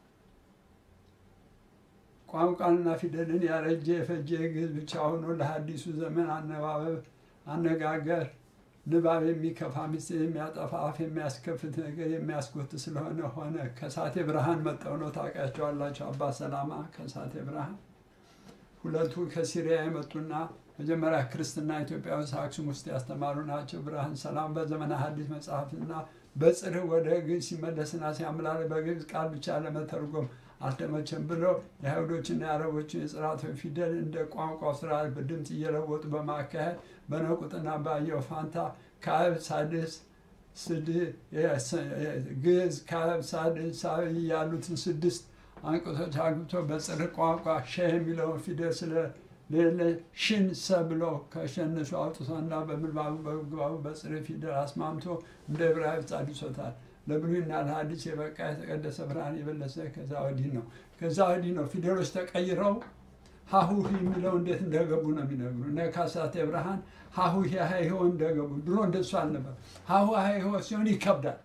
Speaker 3: ቋንቋንና ፊደልን ያረጀ የፈጀ ግዕዝ ብቻ ሆኖ ለሐዲሱ ዘመን አነባበብ አነጋገር ንባብ የሚከፋ ምስጢር የሚያጠፋ አፍ የሚያስከፍት ነገር የሚያስጎት ስለሆነ ሆነ። ከሳቴ ብርሃን መጠው ነው ታውቃቸዋላቸው። አባ ሰላማ ከሳቴ ብርሃን ሁለቱ ከሲሪያ የመጡና መጀመሪያ ክርስትና ኢትዮጵያ ውስጥ አክሱም ውስጥ ያስተማሩ ናቸው። ብርሃን ሰላም በዘመነ ሐዲስ መጽሐፍና በጽርህ ወደ ግዕዝ ሲመለስና ሲያምላል በግዕዝ ቃል ብቻ ለመተርጎም አልተመቸም ብለው የአይሁዶችና የአረቦችን የጽራቶች ፊደል እንደ ቋንቋው ስርዓት በድምፅ እየለወጡ በማካሄድ በነቁጥና ባየው ፋንታ ከአብ ሳድስ ስድ ግዕዝ ከአብ ሳድስ ሳብዕ ያሉትን ስድስት አንቀጾች አግብቶ በጽርዕ ቋንቋ ሸ የሚለውን ፊደል ስለሌለ ሽን ሰ ብሎ ከሸነሱ አውጥቶና በምንባቡ በግባቡ በጽርዕ ፊደል አስማምቶ እንደ ዕብራይስጥ አድሶታል። ለብሉይና ለሐዲስ የበቃ የተቀደሰ ብርሃን የበለሰ ከዛ ወዲህ ነው። ከዛ ወዲህ ነው ፊደሎች ተቀይረው ሀሁ የሚለው እንዴት እንደገቡ ነው የሚነግሩ እነ ካሳቴ ብርሃን ሀሁ ሀይሆ እንደገቡ። ድሮ እንደሱ አልነበር። ሀሁ ሀይሆ ሲሆን ይከብዳል፣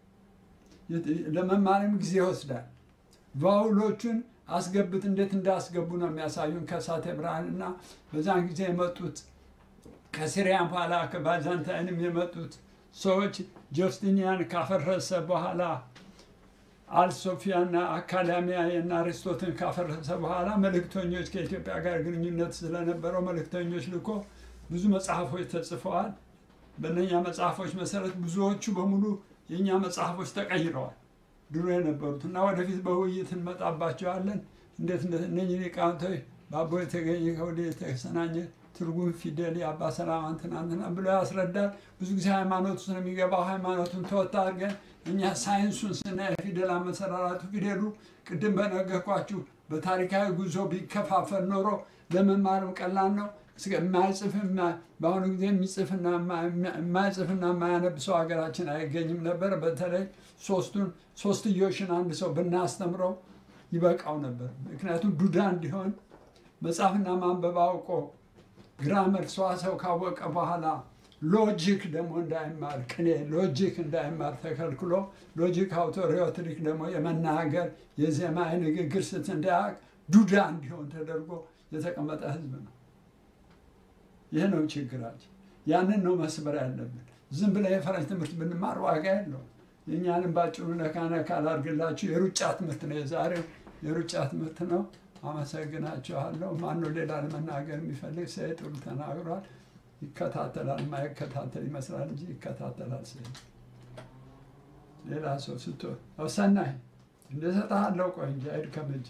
Speaker 3: ለመማርም ጊዜ ይወስዳል። ቫውሎቹን አስገብት እንዴት እንዳስገቡ ነው የሚያሳዩን ከሳቴ ብርሃን እና በዛን ጊዜ የመጡት ከሲሪያን በኋላ ከባይዛንታይንም የመጡት ሰዎች ጆስቲኒያን ካፈረሰ በኋላ አልሶፊያና አካዳሚያ እና አሪስቶትን ካፈረሰ በኋላ መልእክተኞች ከኢትዮጵያ ጋር ግንኙነት ስለነበረው መልእክተኞች ልኮ ብዙ መጽሐፎች ተጽፈዋል። በእነኛ መጽሐፎች መሰረት ብዙዎቹ በሙሉ የእኛ መጽሐፎች ተቀይረዋል ድሮ የነበሩት እና ወደፊት በውይይት እንመጣባቸዋለን። እንዴት እነኝህ ሊቃውንቶች በአቦ የተገኘ ከወደ የተሰናኘ ትርጉም ፊደል የአባ ሰላማን ትናንትና ብሎ ያስረዳል። ብዙ ጊዜ ሃይማኖቱ ስለሚገባው ሃይማኖቱን ተወት አድርገን እኛ ሳይንሱን ስናይ ፊደል አመሰራራቱ ፊደሉ ቅድም በነገርኳችሁ በታሪካዊ ጉዞ ቢከፋፈል ኖሮ ለመማርም ቀላል ነው። የማይጽፍ በአሁኑ ጊዜ የሚጽፍና የማይጽፍና የማያነብ ሰው ሀገራችን አይገኝም ነበር። በተለይ ሶስቱን ሶስትዮሽን አንድ ሰው ብናስተምረው ይበቃው ነበር። ምክንያቱም ዱዳ እንዲሆን መጻፍና ማንበብ አውቆ ግራመር ሰዋሰው ካወቀ በኋላ ሎጂክ ደግሞ እንዳይማር ቅኔ ሎጂክ እንዳይማር ተከልክሎ ሎጂክ አውቶ ሪዮትሪክ ደግሞ የመናገር የዜማ የንግግር ስት እንዳያውቅ ዱዳ እንዲሆን ተደርጎ የተቀመጠ ህዝብ ነው። ይህ ነው ችግራችን። ያንን ነው መስበር ያለብን። ዝም ብለ የፈረንጅ ትምህርት ብንማር ዋጋ የለውም። የእኛንም ባጭሩ ነካ ነካ ላድርግላችሁ። የሩጫ ትምህርት ነው የዛሬው የሩጫ ትምህርት ነው። አመሰግናችኋለሁ። ማነው ሌላ ለመናገር የሚፈልግ? ሰይድ ጥሩ ተናግሯል። ይከታተላል። ማይከታተል ይመስላል እንጂ ይከታተላል። ሰይድ ሌላ ሰው ስቶ ሰናይ እንደሰጠሃለው። ቆይ እንጂ አይድከም እጅ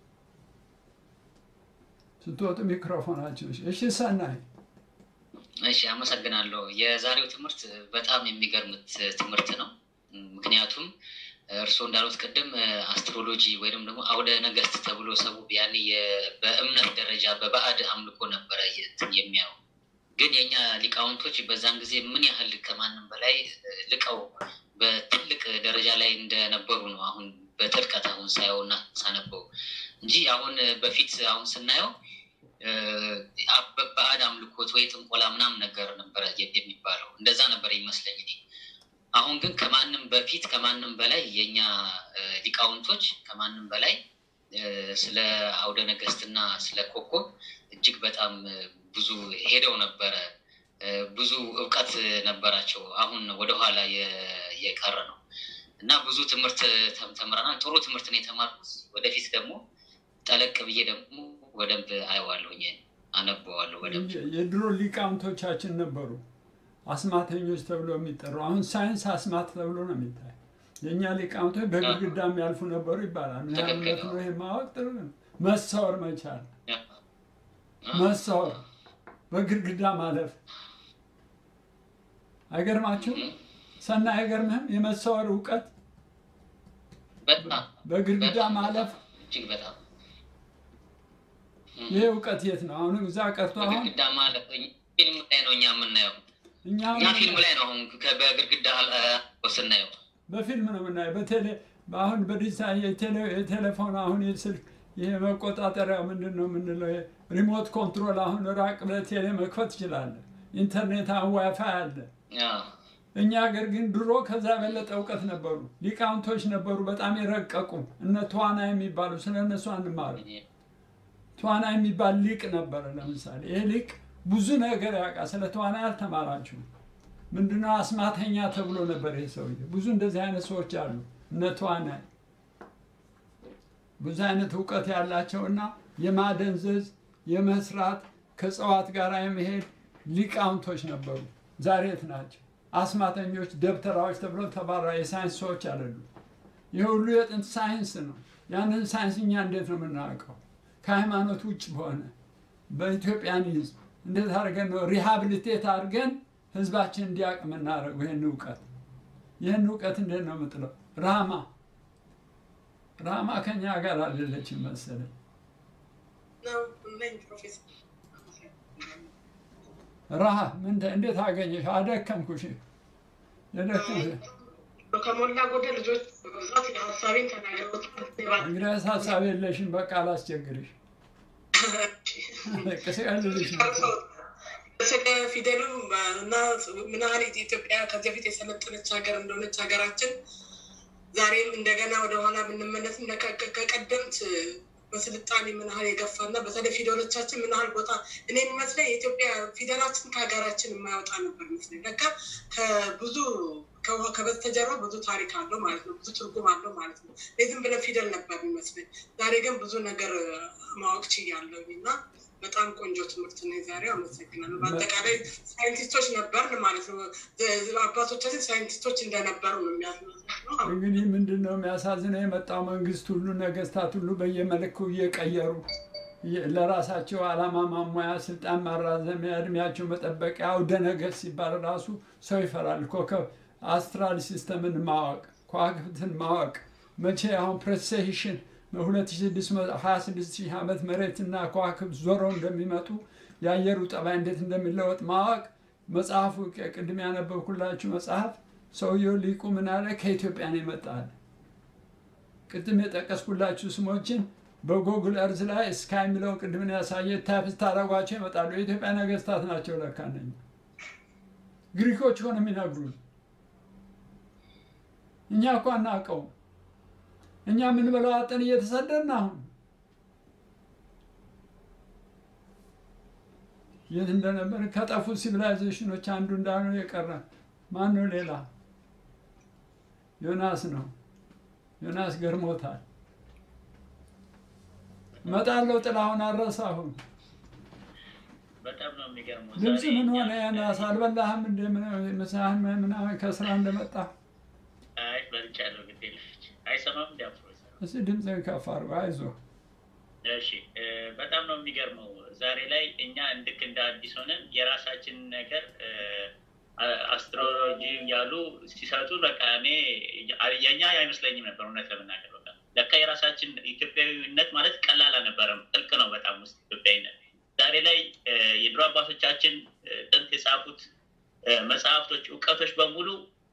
Speaker 3: ስትወጡ ሚክሮፎናችሁ። እሺ ሰናይ
Speaker 15: እሺ፣ አመሰግናለሁ። የዛሬው ትምህርት በጣም የሚገርም ትምህርት ነው። ምክንያቱም እርስዎ እንዳሉት ቅድም አስትሮሎጂ ወይም ደግሞ አውደ ነገስት ተብሎ ሰው ያኔ በእምነት ደረጃ በባዕድ አምልኮ ነበረ የሚያው ግን የኛ ሊቃውንቶች በዛን ጊዜ ምን ያህል ከማንም በላይ ልቀው በትልቅ ደረጃ ላይ እንደነበሩ ነው አሁን በጥልቀት አሁን ሳየው እና ሳነበው እንጂ አሁን በፊት አሁን ስናየው ባዕድ አምልኮት ወይ ጥንቆላ ምናምን ነገር ነበረ የሚባለው እንደዛ ነበር ይመስለኝ እኔ አሁን ግን ከማንም በፊት ከማንም በላይ የኛ ሊቃውንቶች ከማንም በላይ ስለ አውደ ነገስትና ስለ ኮከብ እጅግ በጣም ብዙ ሄደው ነበረ። ብዙ እውቀት ነበራቸው። አሁን ወደኋላ የቀረ ነው እና ብዙ ትምህርት ተምረናል። ጥሩ ትምህርት ነው የተማርኩት። ወደፊት ደግሞ ጠለቅ ብዬ ደግሞ በደንብ አየዋለሁኝ፣ አነበዋለሁ በደንብ
Speaker 3: የድሮ ሊቃውንቶቻችን ነበሩ አስማተኞች ተብሎ የሚጠሩ አሁን ሳይንስ አስማት ተብሎ ነው የሚታይ። የእኛ ሊቃውንቶች በግድግዳ የሚያልፉ ነበሩ ይባላል። ምን ያህል እውነት ነው ይሄ ማወቅ ጥሩ ነው። መሰወር መቻል፣ መሰወር፣ በግድግዳ ማለፍ አይገርማችሁ? ሰና አይገርምህም? የመሰወር እውቀት በግድግዳ ማለፍ
Speaker 15: እጅግ በጣም
Speaker 3: ይሄ እውቀት የት ነው? አሁን እዛ ቀርቶ አሁን
Speaker 15: በግድግዳ ማለፍ ፊልም ላይ ነው እኛ የምናየው
Speaker 3: እኛ
Speaker 15: እኛ ፊልም ላይ ነው አሁን በግድግዳ ስናየው
Speaker 3: በፊልም ነው የምናየው። በቴሌ አሁን በዲጂታል የቴሌፎን አሁን የስልክ ይሄ መቆጣጠሪያ ምንድን ነው የምንለው ሪሞት ኮንትሮል አሁን ራቅ ብለህ ቴሌ መክፈት ትችላለህ። ኢንተርኔት አሁን ዋይፋይ አለ። እኛ ሀገር ግን ድሮ ከዛ የበለጠ እውቀት ነበሩ፣ ሊቃውንቶች ነበሩ፣ በጣም የረቀቁ እነ ተዋና የሚባሉ ስለ እነሱ አንማሩ። ተዋና የሚባል ሊቅ ነበረ። ለምሳሌ ይህ ሊቅ ብዙ ነገር ያውቃል። ስለ ተዋናይ አልተማራችሁም። ምንድነው አስማተኛ ተብሎ ነበር ይህ ሰውዬ። ብዙ እንደዚህ አይነት ሰዎች አሉ። እነ ተዋናይ ብዙ አይነት እውቀት ያላቸውና የማደንዘዝ የመስራት ከእጽዋት ጋር የመሄድ ሊቃውንቶች ነበሩ። ዛሬ የት ናቸው? አስማተኞች፣ ደብተራዎች ተብሎ ተባራ የሳይንስ ሰዎች አይደሉ። ይህ ሁሉ የጥንት ሳይንስ ነው። ያንን ሳይንስ እኛ እንዴት ነው የምናውቀው? ከሃይማኖት ውጭ በሆነ በኢትዮጵያኒዝም እንዴት አድርገን ነው ሪሃብሊቴት አድርገን ህዝባችን እንዲያውቅ የምናደርገው? ይህን እውቀት ይህን እውቀት እንዴት ነው የምጥለው? ራማ ራማ ከኛ ጋር አይደለችም መሰለኝ።
Speaker 16: ነኝ ፕሮፌሰር
Speaker 3: ረሃ ምን እንዴት አገኘሽ? አደከምኩሽ። የደከምሽ
Speaker 16: ከሞላ ጎደል ልጆች በብዛት ሀሳቤን ተናግረውታል።
Speaker 3: እንግዲህ ሀሳብ የለሽም። በቃ አላስቸግርሽ። ቅስቀልልሽ ነው።
Speaker 16: ስለ ፊደሉ እና ምን ያህል ኢትዮጵያ ከዚህ በፊት የሰለጠነች ሀገር እንደሆነች ሀገራችን ዛሬም እንደገና ወደኋላ ብንመለስም ከቀደምት በስልጣኔ ምን ያህል የገፋ እና በተለይ ፊደሎቻችን ምን ያህል ቦታ እኔ የሚመስለኝ የኢትዮጵያ ፊደላችን ከሀገራችን የማያወጣ ነበር ይመስለኝ። ለካ ከብዙ ከበስተጀርባ ብዙ ታሪክ አለው ማለት ነው። ብዙ ትርጉም አለው ማለት ነው። እኔ ዝም ብለን ፊደል ነበር የሚመስለኝ። ዛሬ ግን ብዙ ነገር ማወቅ ችያለሁ እና በጣም ቆንጆ ትምህርት ነው የዛሬው። አመሰግናለሁ። በአጠቃላይ ሳይንቲስቶች ነበርን ማለት ነው። አባቶቻችን ሳይንቲስቶች እንደነበሩ ነው የሚያስመስለው።
Speaker 3: እንግዲህ ምንድን ነው የሚያሳዝነው? የመጣው መንግስት ሁሉ ነገስታት ሁሉ በየመልኩ እየቀየሩ ለራሳቸው ዓላማ ማሟያ፣ ስልጣን ማራዘሚያ፣ እድሜያቸው መጠበቂያ አውደ ነገሥት ሲባል ራሱ ሰው ይፈራል። ኮከብ አስትራል ሲስተምን ማወቅ፣ ከዋክብትን ማወቅ መቼ አሁን ፕሬሴሽን በ2626 ሺህ ዓመት መሬትና ከዋክብት ዞረው እንደሚመጡ የአየሩ ጠባይ እንዴት እንደሚለወጥ ማወቅ መጽሐፉ ቅድም ያነበብኩላችሁ መጽሐፍ ሰውየው ሊቁ ምን አለ? ከኢትዮጵያ ነው ይመጣል። ቅድም የጠቀስኩላችሁ ስሞችን በጎግል እርዝ ላይ እስካ የሚለውን ቅድምን ያሳየ ታይፕ ስታደርጓቸው ይመጣሉ። የኢትዮጵያ ነገስታት ናቸው ለካ እነኛ። ግሪኮች ሆነ የሚነግሩን እኛ እኮ አናውቀውም። እኛ የምንበላው አጠን እየተሰደድን አሁን የት እንደነበር ከጠፉት ሲቪላይዜሽኖች አንዱ እንዳሉ የቀረ ማን ነው? ሌላ ዮናስ ነው። ዮናስ ገርሞታል። እመጣለሁ ጥላሁን አልረሳሁም።
Speaker 17: በጣም ነው የሚገርመው።
Speaker 3: ድምፅ
Speaker 17: ዛሬ
Speaker 3: ምን
Speaker 17: እኛ-
Speaker 3: ሆነ? ዮናስ አልበላህም? እንደ ምሳህን ምናምን ከስራ እንደመጣ
Speaker 17: አይ በልቻለሁ፣ ግድ የለሽ አይሰማም እንዲ ፕሮፌሰር።
Speaker 3: እስኪ ድምፅህን ከፍ አድርጎ አይዞህ።
Speaker 17: እሺ እ፣ በጣም ነው የሚገርመው። ዛሬ ላይ እኛ ልክ እንደ አዲስ ሆነን የራሳችንን ነገር እ፣ አ- አስትሮሎጂ ያሉ ሲሰጡ በቃ እኔ የእኛ አይመስለኝም ነበር እውነት ለመናገር በቃ ለካ የራሳችን ኢትዮጵያዊነት ማለት ቀላል አልነበረም። ጥልቅ ነው በጣም ውስጥ ኢትዮጵያዊነት። ዛሬ ላይ እ፣ የድሮ አባቶቻችን እ፣ ጥንት የጻፉት እ፣ መጽሐፍቶች፣ እውቀቶች በሙሉ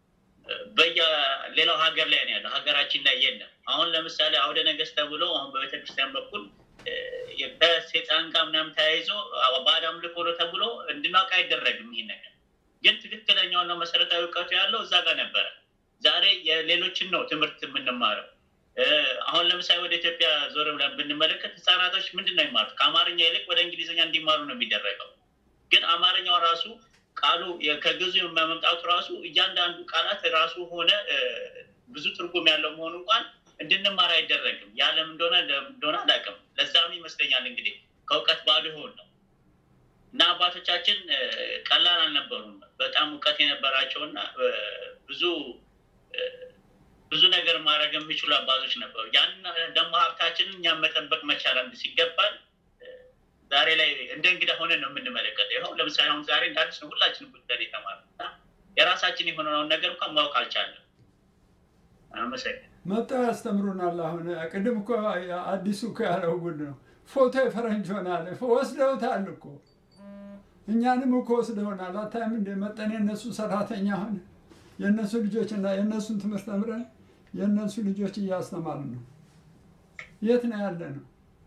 Speaker 17: በየሌላው ሀገር ላይ ነው ያለው፣ ሀገራችን ላይ የለም። አሁን ለምሳሌ አውደ ነገስት ተብሎ አሁን በቤተክርስቲያን በኩል እ፣ ከሴጣን ጋር ምናምን ተያይዞ ባዕድ አምልኮ ነው ተብሎ እንድናውቅ አይደረግም። ይሄን ነገር ግን ትክክለኛውና መሰረታዊ እውቀቱ ያለው እዛ ጋር ነበረ። ዛሬ የሌሎችን ነው ትምህርት የምንማረው። እ፣ አሁን ለምሳሌ ወደ ኢትዮጵያ ዞር ብለን ብንመለከት ህፃናቶች ምንድን ነው የሚማሩት? ከአማርኛ ይልቅ ወደ እንግሊዝኛ እንዲማሩ ነው የሚደረገው። ግን አማርኛው ራሱ ቃሉ የ- ከግዕዙ መምጣቱ ራሱ እያንዳንዱ ቃላት ራሱ ሆነ እ፣ ብዙ ትርጉም ያለው መሆኑ እንኳን እንድንማር አይደረግም። ያለም እንደሆነ እንደሆነ አላውቅም። ለዛም ይመስለኛል እንግዲህ ከእውቀት ባዶ ይሆን ነው እና አባቶቻችን እ፣ ቀላል አልነበሩም። በጣም እውቀት የነበራቸውና እ፣ ብዙ እ፣ ብዙ ነገር ማድረግ የሚችሉ አባቶች ነበሩ። ያን ደግሞ ሀብታችንን እኛም መጠበቅ መቻል አንድ ሲገባል ዛሬ ላይ እንደ እንግዳ ሆነን ነው የምንመለከተው። ይኸው ለምሳሌ አሁን ዛሬ እንደ አዲስ ነው ሁላችንም ጉዳይ የተማርነው እና የራሳችን የሆነውን ነገር እንኳን ማወቅ አልቻለም። አመሰግን
Speaker 3: መጥተው ያስተምሩናል። አሁን ቅድም እኮ አዲሱ እኮ ያለው ጉድ ነው። ፎቶ የፈረንጅ ሆናል ወስደውታል እኮ እኛንም እኮ ወስደውናል። አታይም እንደ መጠን የእነሱ ሰራተኛ ሆነ የእነሱ ልጆች እና የእነሱን ትምህርት ተምረን የእነሱ ልጆች እያስተማርን ነው። የት ነው ያለ ነው?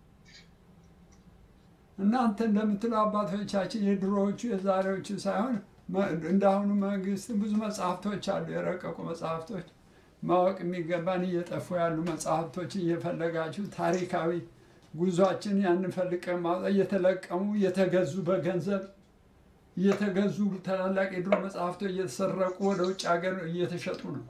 Speaker 3: እናንተ እንደምትለው አባቶቻችን የድሮዎቹ የዛሬዎቹ ሳይሆን መ- እንዳሁኑ መንግስት ብዙ መጽሐፍቶች አሉ፣ የረቀቁ መጽሐፍቶች ማወቅ የሚገባን እየጠፉ ያሉ መጽሐፍቶች እየፈለጋችሁ ታሪካዊ ጉዟችን ያንን ፈልቀን ማውጣት እየተለቀሙ እየተገዙ በገንዘብ እየተገዙ ታላላቅ የድሮ መጽሐፍቶች እየተሰረቁ ወደ ውጭ ሀገር እየተሸጡ ነው፣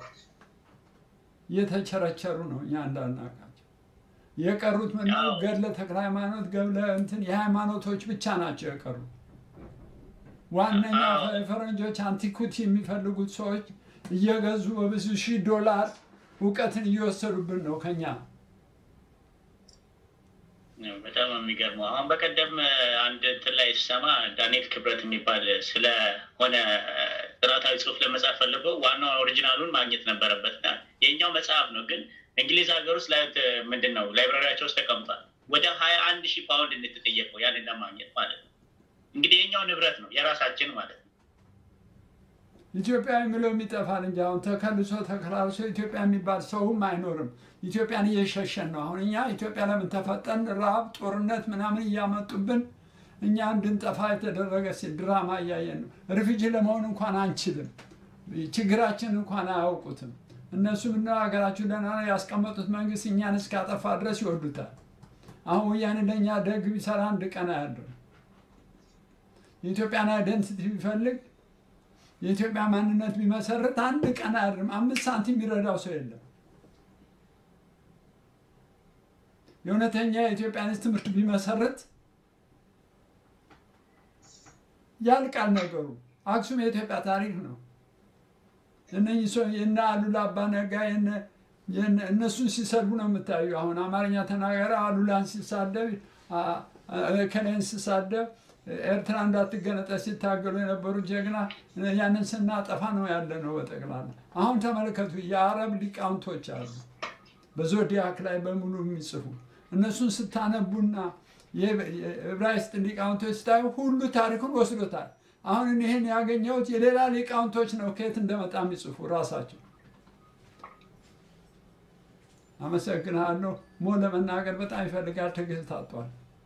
Speaker 3: እየተቸረቸሩ ነው። እኛ እንዳናውቃቸው የቀሩት ምነው ገድለ ተክለ ሃይማኖት ገብለ እንትን የሃይማኖቶች ብቻ ናቸው የቀሩት። ዋነኛ ፈረንጆች አንቲኩቲ የሚፈልጉት ሰዎች እየገዙ በብዙ ሺህ ዶላር እውቀትን እየወሰዱብን ነው ከኛ
Speaker 17: በጣም የሚገርመው አሁን በቀደም አንድ እንትን ላይ ስሰማ ዳንኤል ክብረት የሚባል ስለሆነ ጥናታዊ ጽሁፍ ለመጻፍ ፈልገው ዋናው ኦሪጂናሉን ማግኘት ነበረበት እና የኛው መጽሐፍ ነው ግን እንግሊዝ ሀገር ውስጥ ላይ ምንድን ነው ላይብራሪያቸው ውስጥ ተቀምጧል ወደ ሀያ አንድ ሺህ ፓውንድ እንድትጠየቀው ያንን ለማግኘት ማለት ነው እንግዲህ የኛው ንብረት ነው የራሳችን ማለት ነው
Speaker 3: ኢትዮጵያ የሚለው የሚጠፋል እንጂ አሁን ተከልሶ ተከላልሶ ኢትዮጵያ የሚባል ሰውም አይኖርም። ኢትዮጵያን እየሸሸን ነው። አሁን እኛ ኢትዮጵያ ለምን ተፈጠን? ረሃብ፣ ጦርነት ምናምን እያመጡብን እኛ እንድንጠፋ የተደረገ ሲ- ድራማ እያየን ነው። ሪፊጂ ለመሆን እንኳን አንችልም። ችግራችን እንኳን አያውቁትም። እነሱ ምነው ሀገራችሁ ደህና ነው ያስቀመጡት መንግስት እኛን እስካጠፋ ድረስ ይወዱታል። አሁን ወያኔ ለእኛ ደግ ቢሰራ አንድ ቀን አያድርም። የኢትዮጵያን አይደንቲቲ ቢፈልግ የኢትዮጵያ ማንነት ቢመሰርት አንድ ቀን አያድርም። አምስት ሳንቲም የሚረዳው ሰው የለም። የእውነተኛ የኢትዮጵያንስ ትምህርት ቢመሰርት ያልቃል ነገሩ። አክሱም የኢትዮጵያ ታሪክ ነው። እነኚህ ሰው የነ አሉላ አባ ነጋ የነ- የነ- እነሱን ሲሰድቡ ነው የምታዩ። አሁን አማርኛ ተናገረ አሉላን ሲሳደብ አ- አ- ከሌን ሲሳደብ ኤርትራ እንዳትገነጠል ሲታገሉ የነበሩ ጀግና ያንን ስናጠፋ ነው ያለ ነው በጠቅላላ። አሁን ተመልከቱ፣ የአረብ ሊቃውንቶች አሉ በዞዲያክ ላይ በሙሉ የሚጽፉ እነሱን ስታነቡና የዕብራይስጥ ሊቃውንቶች ስታዩ ሁሉ ታሪኩን ወስዶታል። አሁን እኔ ይህን ያገኘሁት የሌላ ሊቃውንቶች ነው ከየት እንደመጣ የሚጽፉ ራሳቸው። አመሰግናለሁ። ሞ ለመናገር በጣም ይፈልጋል፣ ትዕግስት አጥቷል።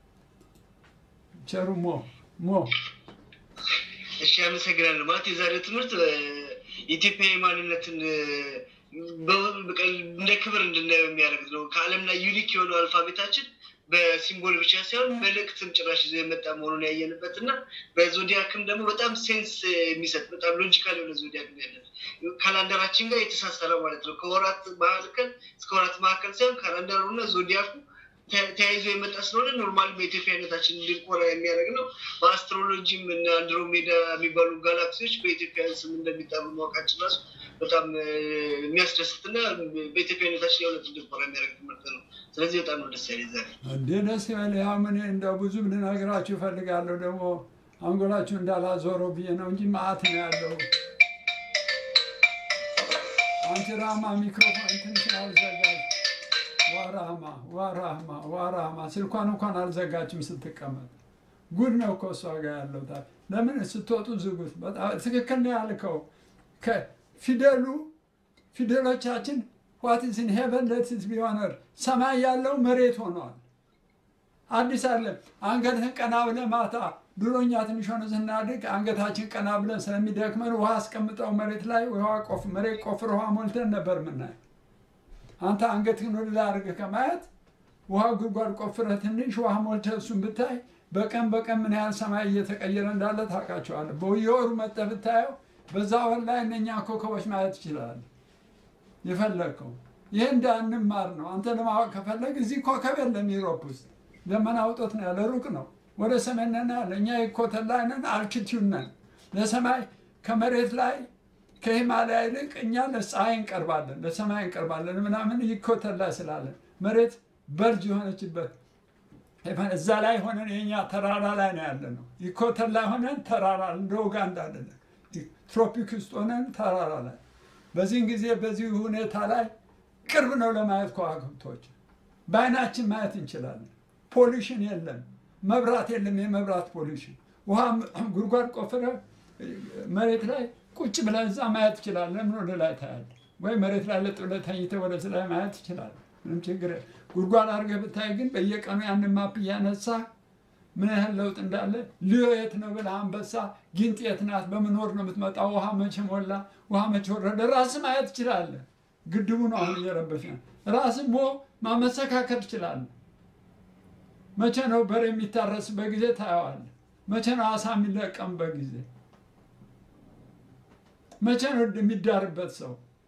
Speaker 3: ቸሩ ሞ ሞ
Speaker 12: እሺ አመሰግናለሁ። ማለት የዛሬው ትምህርት እ፣ የኢትዮጵያዊ ማንነትን እ፣ በ- በቃ እንደ ክብር እንድናየው የሚያደርግ ነው። ከዓለም ላይ ዩኒክ የሆነው አልፋቤታችን በሲምቦል ብቻ ሳይሆን መልእክትም ጭራሽ ይዞ የመጣ መሆኑን ያየንበት እና በዞዲያክም ደግሞ በጣም ሴንስ የሚሰጥ በጣም ሎጂካል የሆነ ዞዲያክ ነው ያለን። ካላንደራችን ጋር የተሳሰረ ማለት ነው። ከወራት መካከል እስከ ወራት መካከል ሳይሆን ካላንደሩ እና ዞዲያኩ ተ- ተያይዞ የመጣ ስለሆነ ኖርማል በኢትዮጵያነታችን እንድንኮራ የሚያደርግ ነው። በአስትሮሎጂም እና አንድሮሜዳ የሚባሉ ጋላክሲዎች በኢትዮጵያ ስም እንደሚጠሩ ማወቃችን ራሱ በጣም እ፣ የሚያስደስትና በኢትዮጵያነታችን የእውነት እንድንኮራ የሚያደርግ ትምህርት ነው። ስለዚህ በጣም ነው ደስ ያለኝ ዛሬ።
Speaker 3: እንዴ ደስ ይበል። ያው ምን እንደው ብዙም ልነግራችሁ እፈልጋለሁ ደግሞ አንጎላችሁ እንዳላዞረው ብዬ ነው እንጂ መዓት ነው ያለው። አንቺ ራማ ሚክሮፎን ትንሽን አልዘጋጅ። ዋራህማ ዋራህማ ዋራህማ ስልኳን እንኳን አልዘጋችም ስትቀመጥ። ጉድ ነው እኮ እሷ ጋር ያለው ታዲያ። ለምን ስትወጡ ዝጉት። በጣም ትክክል ነው ያልከው። ከፊደሉ ፊደሎቻችን ዋት ኢዝ ኢን ሄቨን ሌት ኢት ቢ ኦን እርዝ ሰማይ ያለው መሬት ሆኗል። አዲስ አለ አንገትህን ቀና ብለህ ማታ ድሮኛ ትንሽ ሆነ ስናድግ አንገታችን ቀና ብለን ስለሚደክመን ውሃ አስቀምጠው መሬት ላይ ውሃ ቆፍ መሬት ቆፍር ውሃ ሞልተን ነበር ምናይ። አንተ አንገትህን ወደ ላይ አድርገህ ከማየት ውሃ ጉድጓድ ቆፍረህ ትንሽ ውሃ ሞልተህ እሱን ብታይ በቀን በቀን ምን ያህል ሰማይ እየተቀየረ እንዳለ ታውቃቸዋለህ። በየወሩ መጥተህ ብታየው በዛ ወር ላይ እነኛ ኮከቦች ማየት ትችላለህ። የፈለግከው ይህ እንዳንማር ነው። አንተ ለማወቅ ከፈለግ እዚህ ኮከብ የለም ዩሮፕ ውስጥ ደመና ውጦት ነው ያለ ሩቅ ነው። ወደ ሰሜን ነን ያለ እኛ የኮተል ላይ ነን፣ አልቲቲዩድ ነን። ለሰማይ ከመሬት ላይ ከሂማላያ ይልቅ እኛ ለፀሐይ እንቀርባለን፣ ለሰማይ እንቀርባለን ምናምን ይኮተል ላይ ስላለን መሬት በልጅ የሆነችበት እዛ ላይ ሆነን የኛ ተራራ ላይ ነው ያለ ነው። ይኮተል ላይ ሆነን ተራራ እንደ ኡጋንዳ አይደለም። ትሮፒክ ውስጥ ሆነን ተራራ ላይ በዚህን ጊዜ በዚህ ሁኔታ ላይ ቅርብ ነው ለማየት ከዋክብቶች በአይናችን ማየት እንችላለን። ፖሊሽን የለም፣ መብራት የለም። የመብራት ፖሊሽን ውሃ ጉድጓድ ቆፍረ መሬት ላይ ቁጭ ብለህ እዛ ማየት ትችላለህ። ምን ወደ ላይ ታያለህ? ወይ መሬት ላይ ለጥ ብለህ ተኝተህ ወደ ላይ ማየት ትችላለህ። ምንም ችግር የለም። ጉድጓድ አድርገህ ብታይ ግን በየቀኑ ያንን ማፕ እያነሳ ምን ያህል ለውጥ እንዳለ ልዮ የት ነው ብለህ አንበሳ ጊንጥ የት ናት? በምን ወር ነው የምትመጣው? ውሃ መቼ ሞላ? ውሃ መቼ ወረደ? ራስህ ማየት ትችላለህ። ግድቡ ነው አሁን እየረበሽ ነው። ራስህ ሞ ማመሰካከል ትችላለህ። መቼ ነው በሬ የሚታረስበት ጊዜ ታየዋለህ። መቼ ነው አሳ የሚለቀምበት ጊዜ? መቼ ነው የሚዳርበት ሰው?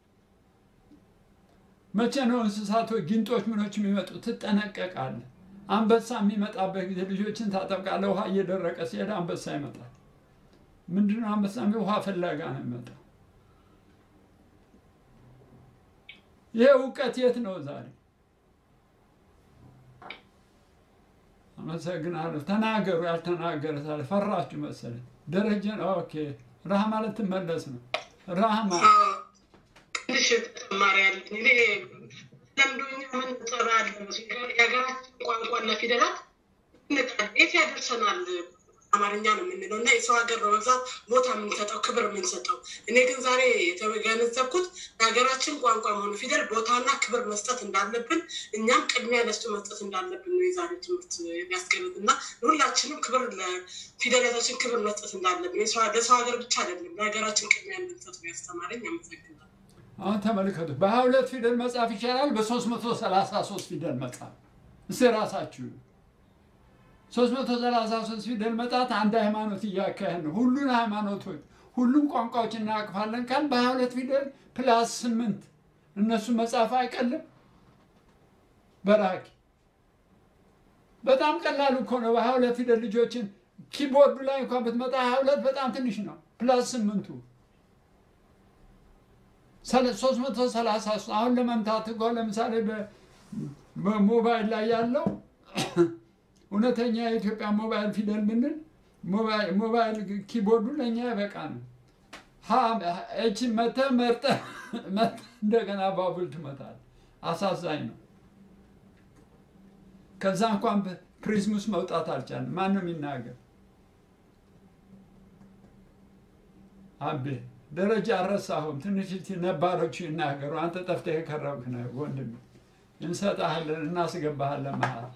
Speaker 3: መቼ ነው እንስሳቶች ጊንጦች ምኖች የሚመጡ? ትጠነቀቃለህ። አንበሳ የሚመጣበት ጊዜ ልጆችን ታጠብቃለህ። ውሃ እየደረቀ ሲሄድ አንበሳ ይመጣል። ምንድነው አንበሳ? ውሃ ፍለጋ ነው የሚመጣው። ይሄ እውቀት የት ነው ዛሬ? አመሰግናለሁ። ተናገሩ። ያልተናገረ ሳለ ፈራችሁ መሰለኝ። ደረጀን ኦኬ። ራህማ ልትመለስ ነው። ራህማ
Speaker 16: ትንሽ ተጨማሪ ያለኝ እኔ ለምዶኛ ምን ጠራ ያለ የሀገራችን ቋንቋና ፊደላት እንቃል የት ያደርሰናል? አማርኛ ነው የምንለው እና የሰው ሀገር ነው በብዛት ቦታ የምንሰጠው ክብር የምንሰጠው። እኔ ግን ዛሬ የተገነዘብኩት የሀገራችን ቋንቋ መሆኑ ፊደል ቦታና ክብር መስጠት እንዳለብን እኛም ቅድሚያ ለሱ መስጠት እንዳለብን ነው የዛሬ ትምህርት የሚያስገምጥ እና ሁላችንም ክብር ለፊደላታችን ክብር መስጠት እንዳለብን የሰው- ለሰው ሀገር ብቻ አይደለም ለሀገራችን ቅድሚያ እንድንሰጥ ነው ያስተማረኝ። አመሰግናለሁ።
Speaker 3: አሁን ተመልከቱ። በሀያ ሁለት ፊደል መጻፍ ይቻላል፣ በሶስት መቶ ሰላሳ ሶስት ፊደል መጻፍ። እስኪ ራሳችሁ ሶስት መቶ ሰላሳ ሶስት ፊደል መጣት አንድ ሃይማኖት እያካሄድ ነው። ሁሉን ሃይማኖቶች ሁሉም ቋንቋዎች እናቅፋለን ካል በሀያ ሁለት ፊደል ፕላስ ስምንት እነሱ መጻፍ አይቀልም። በራኪ በጣም ቀላሉ እኮ ነው። በሀያ ሁለት ፊደል ልጆችን ኪቦርዱ ላይ እንኳን ብትመጣ ሀያ ሁለት በጣም ትንሽ ነው። ፕላስ ስምንቱ ሶስት መቶ ሰላሳ ሶስት አሁን ለመምታት እኮ ለምሳሌ በ- በሞባይል ላይ ያለው እውነተኛ የኢትዮጵያ ሞባይል ፊደል ብንል ሞባይል ሞባይል ኪቦርዱ ለእኛ ይበቃል። ሀ ኤች መተ መርጠ መርጠ እንደገና ባቡል ትመታል። አሳዛኝ ነው። ከዛ እንኳን ፕሪዝሙስ መውጣት አልቻለም። ማንም ይናገር። አቤ ደረጃ አልረሳሁም። ትንሽ እስቲ ነባሮቹ ይናገሩ። አንተ ጠፍተህ የከረምክ ነህ ወንድም። እንሰጥሃለን፣ እናስገባሃለን መሀል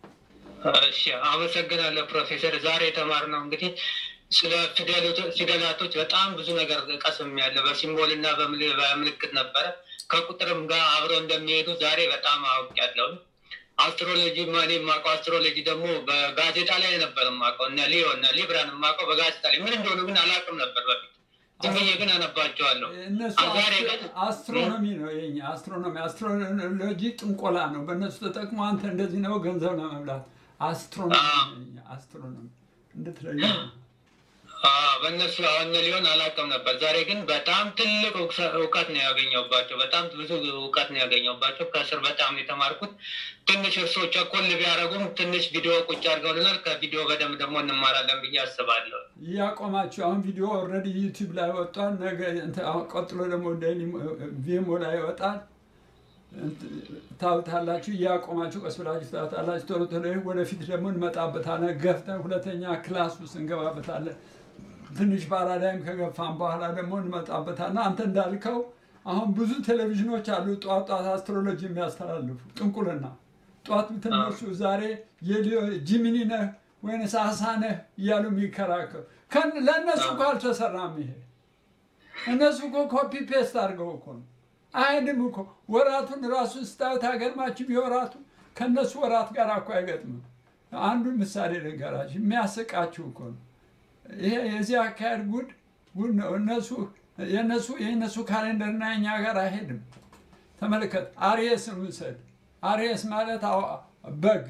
Speaker 18: እሺ አመሰግናለሁ ፕሮፌሰር። ዛሬ የተማርነው እንግዲህ ስለ ፊደላቶ- ፊደላቶች በጣም ብዙ ነገር ቀስም ያለ በሲምቦል እና በምል- በምልክት ነበረ ከቁጥርም ጋር አብረው እንደሚሄዱ ዛሬ በጣም አውቄያለሁ። አስትሮሎጂ እኔ የማውቀው አስትሮሎጂ ደግሞ በጋዜጣ ላይ ነበር የማውቀው እነ ሊዮ እነ ሊብራን የማውቀው በጋዜጣ ላይ ምን እንደሆኑ ግን አላውቅም ነበር በፊት ዝም ብዬ ግን አነባቸዋለሁ።
Speaker 3: እነሱ
Speaker 18: ዛሬ
Speaker 3: አስትሮ- አስትሮኖሚ ነው የኛ አስትሮኖሚ አስትሮሎጂ ጥንቆላ ነው። በእነሱ ተጠቅሞ አንተ እንደዚህ ነው ገንዘብ ለመብላት አስትሮኖሚ ነው የኛ አስትሮኖሚ እንድትለዩ ነው።
Speaker 18: አዎ፣ በእነሱ አሁን ሊሆን አላውቅም ነበር። ዛሬ ግን በጣም ትልቅ እውቀ- እውቀት ነው ያገኘሁባቸው። በጣም ብዙ እውቀት ነው ያገኘሁባቸው። ከስር በጣም ነው የተማርኩት። ትንሽ እርሶ ቸኮል ቢያደርጉም ትንሽ ቪዲዮ ቁጭ አድርገውልናል። ከቪዲዮ በደንብ ደግሞ እንማራለን ብዬ አስባለሁ።
Speaker 3: እያቆማችሁ አሁን ቪዲዮ ኦልሬዲ ዩቲዩብ ላይ ወጥቷል። ነገ እንትን አሁን ቀጥሎ ደግሞ ዴይሊ ቪሞ ላይ ይወጣል። እንትን ታዩታላችሁ። እያቆማችሁ ቀስ ብላችሁ ታዩታላችሁ። ቶሎ ቶሎ ይህ ወደፊት ደግሞ እንመጣበታለን። ገፍተን ሁለተኛ ክላስ ውስጥ እንገባበታለን። ትንሽ ፓራዳይም ከገፋን በኋላ ደግሞ እንመጣበታለን። አንተ እንዳልከው አሁን ብዙ ቴሌቪዥኖች አሉ ጧት ጧት አስትሮሎጂ የሚያስተላልፉ ጥንቁልና ጧት ብትነሱ ዛሬ የሊዮ ጂሚኒ ነህ ወይንስ አሳ ነህ እያሉ የሚከራከሩ ከን- ለእነሱ እኮ አልተሰራም ይሄ እነሱ እኮ ኮፒ ፔስት አድርገው እኮ ነው አይሄድም እኮ ወራቱን ራሱን ስታዩት አይገርማችሁም የወራቱ ከእነሱ ወራት ጋር እኮ አይገጥምም አንዱን ምሳሌ ልንገራችሁ የሚያስቃችሁ እኮ ነው ይሄ የዚህ አካሄድ ጉድ ጉድ ነው እነሱ የነሱ የእነሱ ካሌንደርና የኛ ጋር አይሄድም ተመልከት አርየስን ውሰድ አርየስ ማለት አዋ- በግ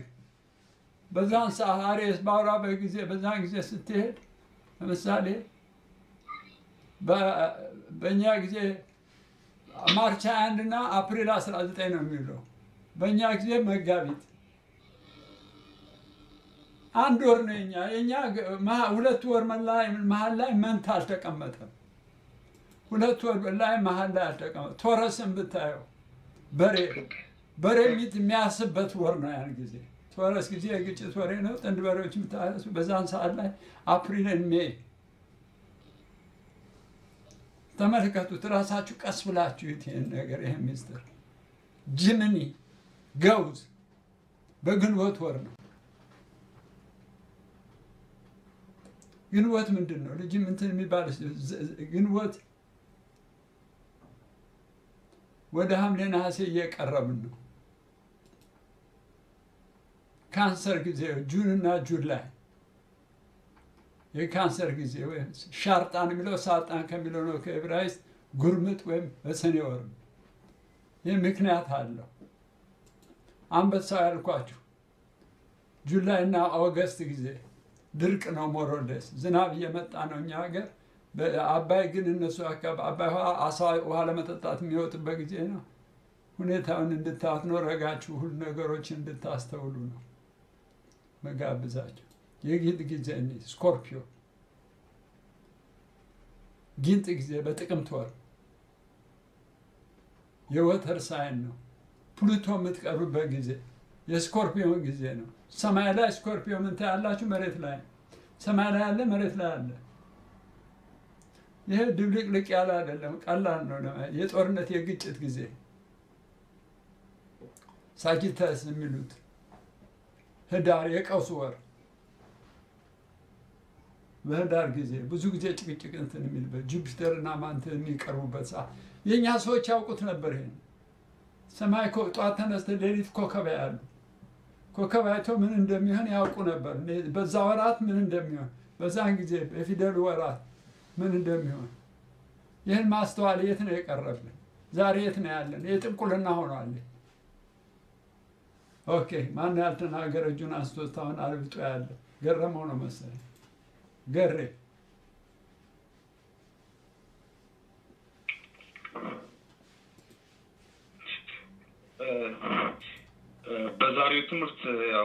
Speaker 3: በዛን ሰዓት አርየስ በአውራ በግ ጊዜ በዛን ጊዜ ስትሄድ ለምሳሌ በ- በእኛ ጊዜ ማርች 21 እና አፕሪል 19 ነው የሚውለው በእኛ ጊዜ መጋቢት አንድ ወር ነው የኛ የኛ ግ- መሀ- ሁለት ወር መላ- መሀል ላይ መንታ አልተቀመጠም ሁለት ወር ላይ መሀል ላይ አልተቀመጠም ቶረስን ብታየው በሬ በሬ የሚት የሚያስበት ወር ነው ያን ጊዜ ቶረስ ጊዜ የግጭት ወሬ ነው ጥንድ በሬዎች የምታያሱ በዛን ሰዓት ላይ አፕሪልን ሜይ ተመልከቱት ራሳችሁ ቀስ ብላችሁ ይዩት ይህን ነገር ይህን ሚስጥር ጅምኒ ገውዝ በግንቦት ወር ነው ግንቦት ምንድን ነው ልጅ እንትን የሚባል ዝ- ዝ- ግንቦት ወደ ሐምሌ ነሐሴ እየቀረብን ነው ካንሰር ጊዜ ጁን እና ጁላይ የካንሰር ጊዜ ወይም ሻርጣን የሚለው ሳጣን ከሚለው ነው ከዕብራይስጥ ጉርምጥ ወይም በሰኔ ወር ነው። ይህ ምክንያት አለው አንበሳው ያልኳችሁ ጁላይ እና ኦገስት ጊዜ ድርቅ ነው ሞሮደስ ዝናብ እየመጣ ነው እኛ ሀገር አባይ ግን እነሱ አካባቢ አባይ ውሃ አሳ ውሃ ለመጠጣት የሚወጡበት ጊዜ ነው ሁኔታውን እንድታዩት ነው ረጋችሁ ሁሉ ነገሮችን እንድታስተውሉ ነው መጋብዛቸው። የጊንጥ ጊዜ እኔ ስኮርፒዮ ጊንጥ ጊዜ በጥቅምት ወር የወተር ሳይን ነው። ፕሉቶ የምትቀርብበት ጊዜ የስኮርፒዮን ጊዜ ነው። ሰማይ ላይ ስኮርፒዮ ምን ታያላችሁ? መሬት ላይ ሰማይ ላይ አለ፣ መሬት ላይ አለ። ይሄ ድብልቅልቅ ያለ አይደለም፣ ቀላል ነው። ለማየት የጦርነት የግጭት ጊዜ ሳጂታስ የሚሉት ህዳር የቀውስ ወር በህዳር ጊዜ ብዙ ጊዜ ጭቅጭቅ እንትን የሚልበት ጁፒተር እና ማንትን የሚቀርቡበት ሰዓት የእኛ ሰዎች ያውቁት ነበር። ይሄን ሰማይ ኮ- ጠዋት ተነስተህ ሌሊት ኮከብ ያሉ ኮከብ አይተው ምን እንደሚሆን ያውቁ ነበር። እኔ- በዛ ወራት ምን እንደሚሆን በዛን ጊዜ በፊደሉ ወራት ምን እንደሚሆን ይህን ማስተዋል የት ነው የቀረብን? ዛሬ የት ነው ያለን? የጥንቁልና ሆኗል። ኦኬ ማን ያልተናገረ እጁን አንስቶ እስካሁን አልብጦ ያለ ገረመው ነው መሰለኝ። ገሬ
Speaker 19: በዛሬው ትምህርት ያው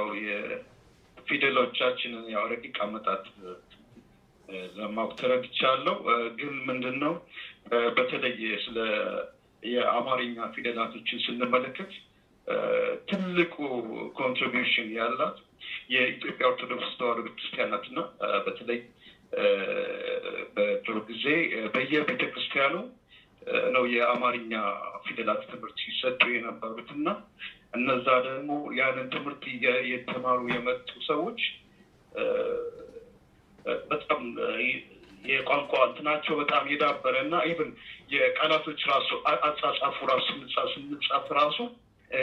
Speaker 19: የፊደሎቻችንን ያው ረቂቅ አመጣጥ እ፣ ለማወቅ ተረድቻለሁ። እ፣ ግን ምንድን ነው እ፣ በተለይ ስለ የአማርኛ ፊደላቶችን ስንመለከት እ፣ ትልቁ ኮንትሪቢዩሽን ያላት የኢትዮጵያ ኦርቶዶክስ ተዋሕዶ ቤተክርስቲያን ናት እና እ፣ በተለይ እ፣ በድሮ ጊዜ እ፣ በየቤተ ክርስቲያኑ እ፣ ነው የአማርኛ ፊደላት ትምህርት ሲሰጡ የነበሩት እና እነዛ ደግሞ ያንን ትምህርት እየ- የተማሩ የመጡ ሰዎች እ፣ በጣም እ፣ የቋንቋ እንትናቸው በጣም የዳበረ እና ኢቭን የቃላቶች ራሱ አ- አጻጻፉ ራሱ ስንጻፍ ስንጻፍ ራሱ እ፣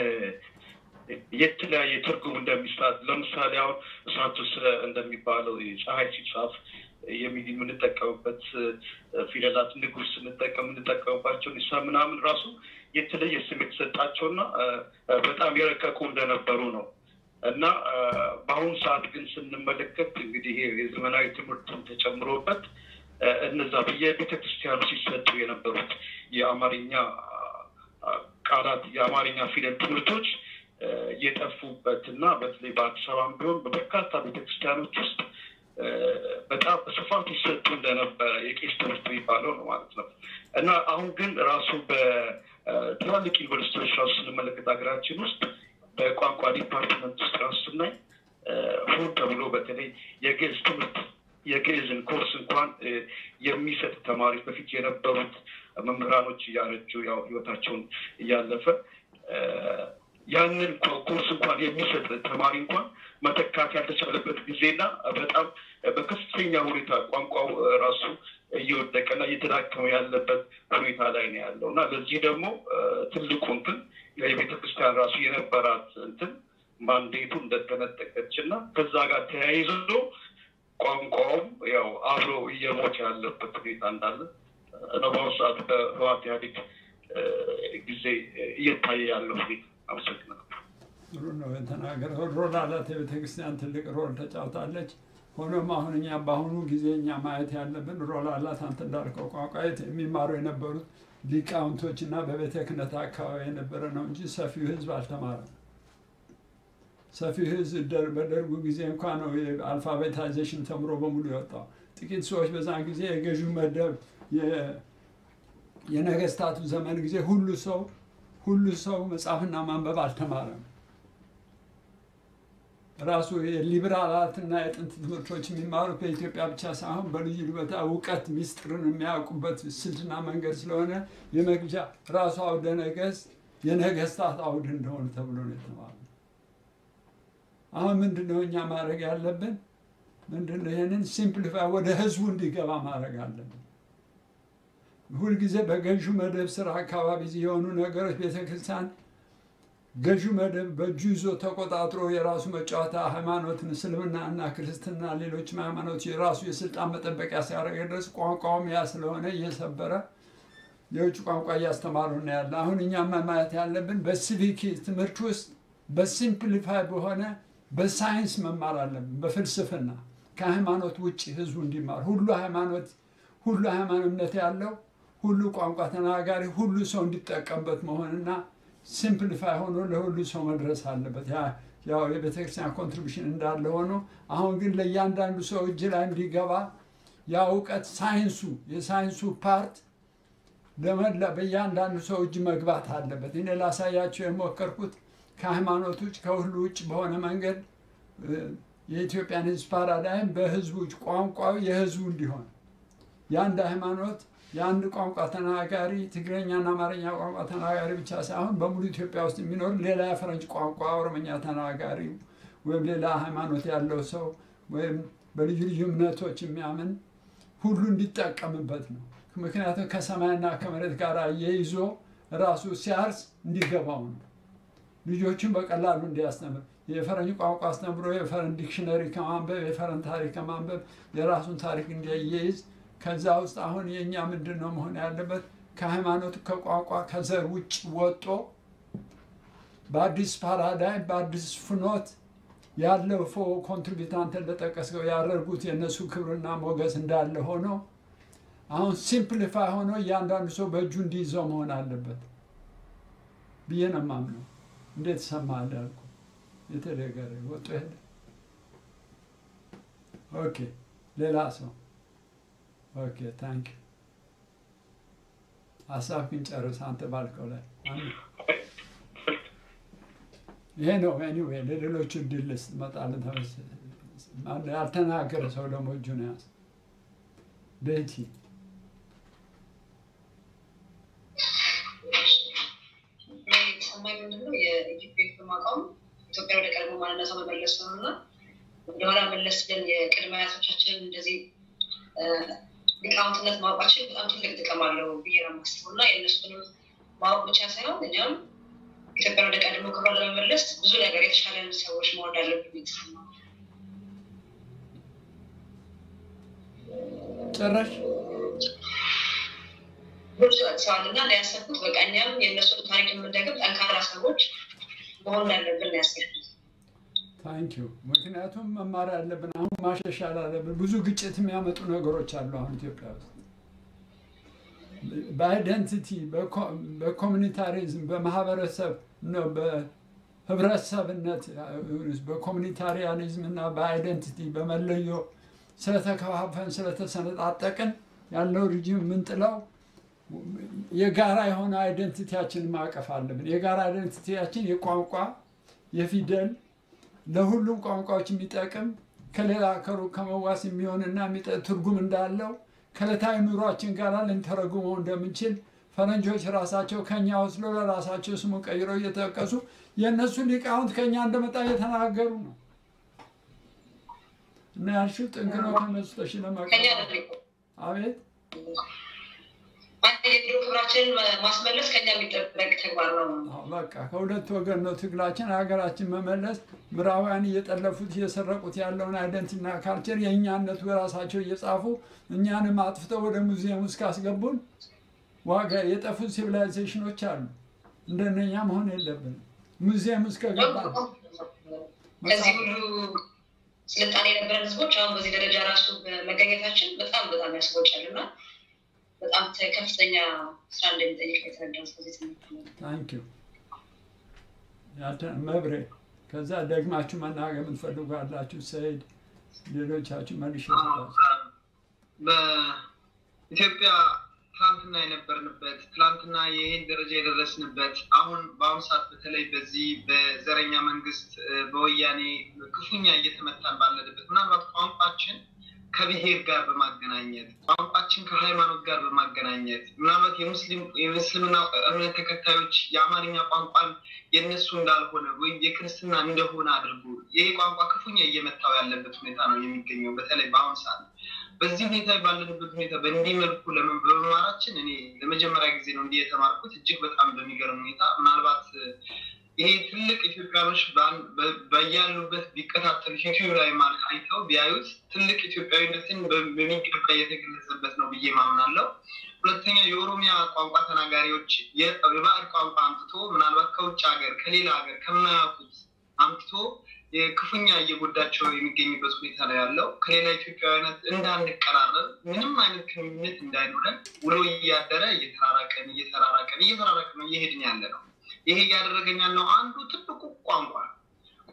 Speaker 19: የተለያየ ትርጉም እንደሚሳት ለምሳሌ አሁን እሳቱስ እንደሚባለው ፀሐይ ሲጻፍ የሚ- የምንጠቀምበት እ፣ ፊደላት ንጉስ ስንጠቀም የምንጠቀምባቸው ኒሳ ምናምን ራሱ የተለየ ስም የተሰጣቸውና እ፣ እ፣ በጣም የረቀቁ እንደነበሩ ነው እና እ፣ በአሁኑ ሰዓት ግን ስንመለከት እንግዲህ ይሄ የዘመናዊ ትምህርትን ተጨምሮበት እ፣ እነዛ በየቤተ ክርስቲያኑ ሲሰጡ የነበሩት የአማርኛ አ፣ ቃላት የአማርኛ ፊደል ትምህርቶች እ፣ የጠፉበት እና በተለይ በአዲስ አበባም ቢሆን በበርካታ ቤተክርስቲያኖች ውስጥ እ፣ በጣም በስፋት ይሰጡ እንደነበረ የቄስ ትምህርት የሚባለው ነው ማለት ነው እና አሁን ግን ራሱ በትላልቅ ዩኒቨርሲቲዎች ራሱ ስንመለከት ሀገራችን ውስጥ በቋንቋ ዲፓርትመንት ውስጥ ራሱ ስናይ እ፣ ሆን ተብሎ በተለይ የግዕዝ ትምህርት የግዕዝን ኮርስ እንኳን እ፣ የሚሰጥ ተማሪዎች በፊት የነበሩት መምህራኖች እያረጁ ያው ህይወታቸውን እያለፈ እ፣ ያንን ኮ- ኮርስ እንኳን የሚሰጥ ተማሪ እንኳን መተካት ያልተቻለበት ጊዜና በጣም በከፍተኛ ሁኔታ ቋንቋው እ፣ ራሱ እየወደቀና እየተዳከመ ያለበት ሁኔታ ላይ ነው ያለው እና ለዚህ ደግሞ እ፣ ትልቁ እንትን የቤተ ክርስቲያን ራሱ የነበራት እንትን ማንዴቱ እንደተነጠቀች እና ከዛ ጋር ተያይዞ ቋንቋውም ያው አብሮ እየሞተ ያለበት ሁኔታ እንዳለ ነው በአሁኑ ሰዓት በህዋት ኢህአዴግ እ፣ ጊዜ እየታየ ያለው ሁኔታ። አመሰግናለሁ።
Speaker 3: ጥሩ ነው የተናገረው። ሮል አላት የቤተ ክርስቲያን ትልቅ ሮል ተጫውታለች። ሆኖም አሁን እኛ በአሁኑ ጊዜ እኛ ማየት ያለብን ሮል አላት አንተ እንዳልከው ቋንቋ የት- የሚማሩ የነበሩት ሊቃውንቶች እና በቤተ ክህነት አካባቢ የነበረ ነው እንጂ ሰፊው ህዝብ አልተማረም። ሰፊው ህዝብ ደር- በደርጉ ጊዜ እንኳ ነው የአልፋቤታይዜሽን ተምሮ በሙሉ የወጣው። ጥቂት ሰዎች በዛን ጊዜ የገዢው መደብ የ- የነገስታቱ ዘመን ጊዜ ሁሉ ሰው ሁሉ ሰው መጻፍና ማንበብ አልተማረም። ራሱ የሊበራላትና የጥንት ትምህርቶች የሚማሩት በኢትዮጵያ ብቻ ሳይሆን በልዩ ልዩ ቦታ እውቀት ሚስጥርን የሚያውቁበት ስልትና መንገድ ስለሆነ የመግጃ ራሱ አውደ ነገስት የነገስታት አውድ እንደሆነ ተብሎ ነው የተማሩ። አሁን ምንድነው እኛ ማድረግ ያለብን? ምንድነው ይህንን ሲምፕሊፋይ ወደ ህዝቡ እንዲገባ ማድረግ አለብን። ሁልጊዜ በገዢው መደብ ስራ አካባቢ የሆኑ ነገሮች ቤተክርስቲያን ገዢው መደብ በእጁ ይዞ ተቆጣጥሮ የራሱ መጫወታ ሃይማኖትን እስልምና እና ክርስትና ሌሎችም ሃይማኖት የራሱ የስልጣን መጠበቂያ ሲያደርግ ድረስ ቋንቋውም ያ ስለሆነ እየሰበረ የውጭ ቋንቋ እያስተማሩ ነው ያለ። አሁን እኛ ማየት ያለብን በሲቪክ ትምህርት ውስጥ በሲምፕሊፋይ በሆነ በሳይንስ መማር አለብን፣ በፍልስፍና ከሃይማኖት ውጭ ህዝቡ እንዲማር ሁሉ ሃይማኖት ሁሉ ሃይማኖት ያለው ሁሉ ቋንቋ ተናጋሪ ሁሉ ሰው እንዲጠቀምበት መሆንና ሲምፕሊፋይ ሆኖ ለሁሉ ሰው መድረስ አለበት። ያ ያው የቤተክርስቲያን ኮንትሪቢሽን እንዳለ ሆኖ አሁን ግን ለእያንዳንዱ ሰው እጅ ላይ እንዲገባ ያ እውቀት ሳይንሱ የሳይንሱ ፓርት ለመላ በእያንዳንዱ ሰው እጅ መግባት አለበት። እኔ ላሳያቸው የሞከርኩት ከሃይማኖት ውጭ ከሁሉ ውጭ በሆነ መንገድ እ፣ የኢትዮጵያን ሕዝብ ፓራዳይም በህዝቡ እጅ ቋንቋው የህዝቡ እንዲሆን የአንድ ሃይማኖት የአንድ ቋንቋ ተናጋሪ ትግረኛና አማርኛ ቋንቋ ተናጋሪ ብቻ ሳይሆን በሙሉ ኢትዮጵያ ውስጥ የሚኖር ሌላ የፈረንጅ ቋንቋ ኦሮምኛ ተናጋሪ ወይም ሌላ ሃይማኖት ያለው ሰው ወይም በልዩ ልዩ እምነቶች የሚያምን ሁሉ እንዲጠቀምበት ነው። ምክንያቱም ከሰማይና ከመሬት ጋር እየይዞ ራሱ ሲያርስ እንዲገባው ነው። ልጆቹን በቀላሉ እንዲያስተምር የፈረንጅ ቋንቋ አስተምሮ የፈረንጅ ዲክሽነሪ ከማንበብ የፈረንጅ ታሪክ ከማንበብ የራሱን ታሪክ እንዲያያይዝ ከዛ ውስጥ አሁን የእኛ ምንድን ነው መሆን ያለበት? ከሃይማኖት ከቋንቋ ከዘር ውጭ ወጦ በአዲስ ፓራዳይም በአዲስ ፍኖት ያለው ፎ ኮንትሪቢዩት አንተ እንደጠቀስከው ያደርጉት የእነሱ ክብርና ሞገስ እንዳለ ሆኖ አሁን ሲምፕሊፋይ ሆኖ እያንዳንዱ ሰው በእጁ እንዲይዘው መሆን አለበት ብዬ ነው የማምነው። እንዴት ሰማህ አልኩ። የተደገረ ወጡ ሄደ። ኦኬ ሌላ ሰው ኦኬ ታንክ ሀሳብ ግን ጨርስ አንተ ባልከው ላይ ይሄ ነው ኤኒዌይ ለሌሎቹ እድል ልስጥ እመጣለሁ ተመስ ያልተናገረ ሰው ደግሞ እጁን ያዝ ቤቲ
Speaker 20: ሰማይ ምንድን ነው የኢትዮጵያ ማቋም ኢትዮጵያ ወደ ቀድሞ ማንነቷ መመለስ ነው እና ወደኋላ መለስ ብለን የቅድመ አያቶቻችንን እንደዚህ ሊቃውንትነት ማወቃችን በጣም ትልቅ ጥቅም አለው ብዬ ነው የማስበው እና የእነሱንም ማወቅ ብቻ ሳይሆን እኛም ኢትዮጵያን ወደ ቀድሞ ክብሯ ለመመለስ ብዙ ነገር የተሻለን ሰዎች መሆን እንዳለብን የተሰማ
Speaker 3: ጨረሽ
Speaker 20: ብዙ ሰዋል እና ያሰብኩት በቃ እኛም የእነሱን ታሪክ የምንደግም ጠንካራ ሰዎች መሆን እንዳለብን ነው ያሰብኩት።
Speaker 3: ታንኪዩ ምክንያቱም መማር ያለብን አሁን ማሻሻል አለብን። ብዙ ግጭት የሚያመጡ ነገሮች አሉ አሁን ኢትዮጵያ ውስጥ በአይደንቲቲ በኮሚኒታሪዝም በማህበረሰብ ነው በህብረተሰብነት በኮሚኒታሪያኒዝም እና በአይደንቲቲ በመለዮ ስለተከፋፈን ስለተሰነጣጠቅን ያለው ሪጅም የምንጥለው የጋራ የሆነ አይደንቲቲያችንን ማቀፍ አለብን። የጋራ አይደንቲቲያችን የቋንቋ የፊደል ለሁሉም ቋንቋዎች የሚጠቅም ከሌላ ከሩቅ ከመዋስ የሚሆንና ትርጉም እንዳለው ከዕለታዊ ኑሯችን ጋር ልንተረጉመው እንደምንችል ፈረንጆች ራሳቸው ከኛ ወስለው ለራሳቸው ስሙ ቀይረው እየጠቀሱ የእነሱ ሊቃውንት ከኛ እንደመጣ እየተናገሩ ነው። እና ያልሽው ጥንቅ ነው ከነሱ ተሽለመቀ አቤት
Speaker 20: የድሮ ክብራችንን ማስመለስ ከኛ የሚጠበቅ ተግባር ነው።
Speaker 3: በቃ ከሁለት ወገን ነው ትግላችን። ሀገራችን መመለስ ምዕራባውያን እየጠለፉት እየሰረቁት ያለውን አይደንቲና ካልቸር የእኛነቱ በራሳቸው እየጻፉ እኛንም አጥፍተው ወደ ሙዚየም ውስጥ ካስገቡን ዋጋ የጠፉት ሲቪላይዜሽኖች አሉ። እንደነኛ መሆን የለብንም። ሙዚየም ውስጥ ከገባ
Speaker 20: ከዚህ ሁሉ ስልጣኔ የነበረን ህዝቦች አሁን በዚህ ደረጃ ራሱ መገኘታችን በጣም በጣም ያስቆጫል እና በጣም ከፍተኛ ስራ እንደሚጠይቅ የተረዳሁት በዚህ ትምህርት
Speaker 3: ታንኪዩ መብሬ ከዛ ደግማችሁ መናገር የምትፈልጉ አላችሁ ሰይድ ሌሎቻችሁ መልሽ
Speaker 21: በኢትዮጵያ ትላንትና የነበርንበት ትላንትና ይህን ደረጃ የደረስንበት አሁን በአሁኑ ሰዓት በተለይ በዚህ በዘረኛ መንግስት በወያኔ ክፉኛ እየተመታን ባለንበት ምናልባት ቋንቋችን ከብሔር ጋር በማገናኘት ቋንቋችን ከሃይማኖት ጋር በማገናኘት ምናልባት የሙስሊምና እምነት ተከታዮች የአማርኛ ቋንቋን የእነሱ እንዳልሆነ ወይም የክርስትና እንደሆነ አድርጎ ይህ ቋንቋ ክፉኛ እየመታው ያለበት ሁኔታ ነው የሚገኘው በተለይ በአሁኑ ሰዓት። በዚህ ሁኔታ ባለንበት ሁኔታ በእንዲህ መልኩ በመማራችን እኔ ለመጀመሪያ ጊዜ ነው እንዲህ የተማርኩት እጅግ በጣም በሚገርም ሁኔታ ምናልባት ይሄ ትልቅ ኢትዮጵያኖች በያሉበት ቢከታተሉ ዩቲዩብ ላይ ማለት አይተው ቢያዩት ትልቅ ኢትዮጵያዊነትን በሚገባ እየተገለጸበት ነው ብዬ ማምናለው። ሁለተኛ የኦሮሚያ ቋንቋ ተናጋሪዎች የባዕድ ቋንቋ አምጥቶ ምናልባት ከውጭ ሀገር ከሌላ ሀገር ከማያውቁት አምጥቶ ክፉኛ እየጎዳቸው የሚገኝበት ሁኔታ ነው ያለው። ከሌላ ኢትዮጵያዊነት እንዳንቀራረብ ምንም አይነት ግንኙነት እንዳይኖረን ውሎ እያደረ እየተራራቀን እየተራራቀን እየተራራቀን ነው እየሄድን ያለ ነው። ይሄ እያደረገኝ ያለው አንዱ ትልቁ ቋንቋ ነው።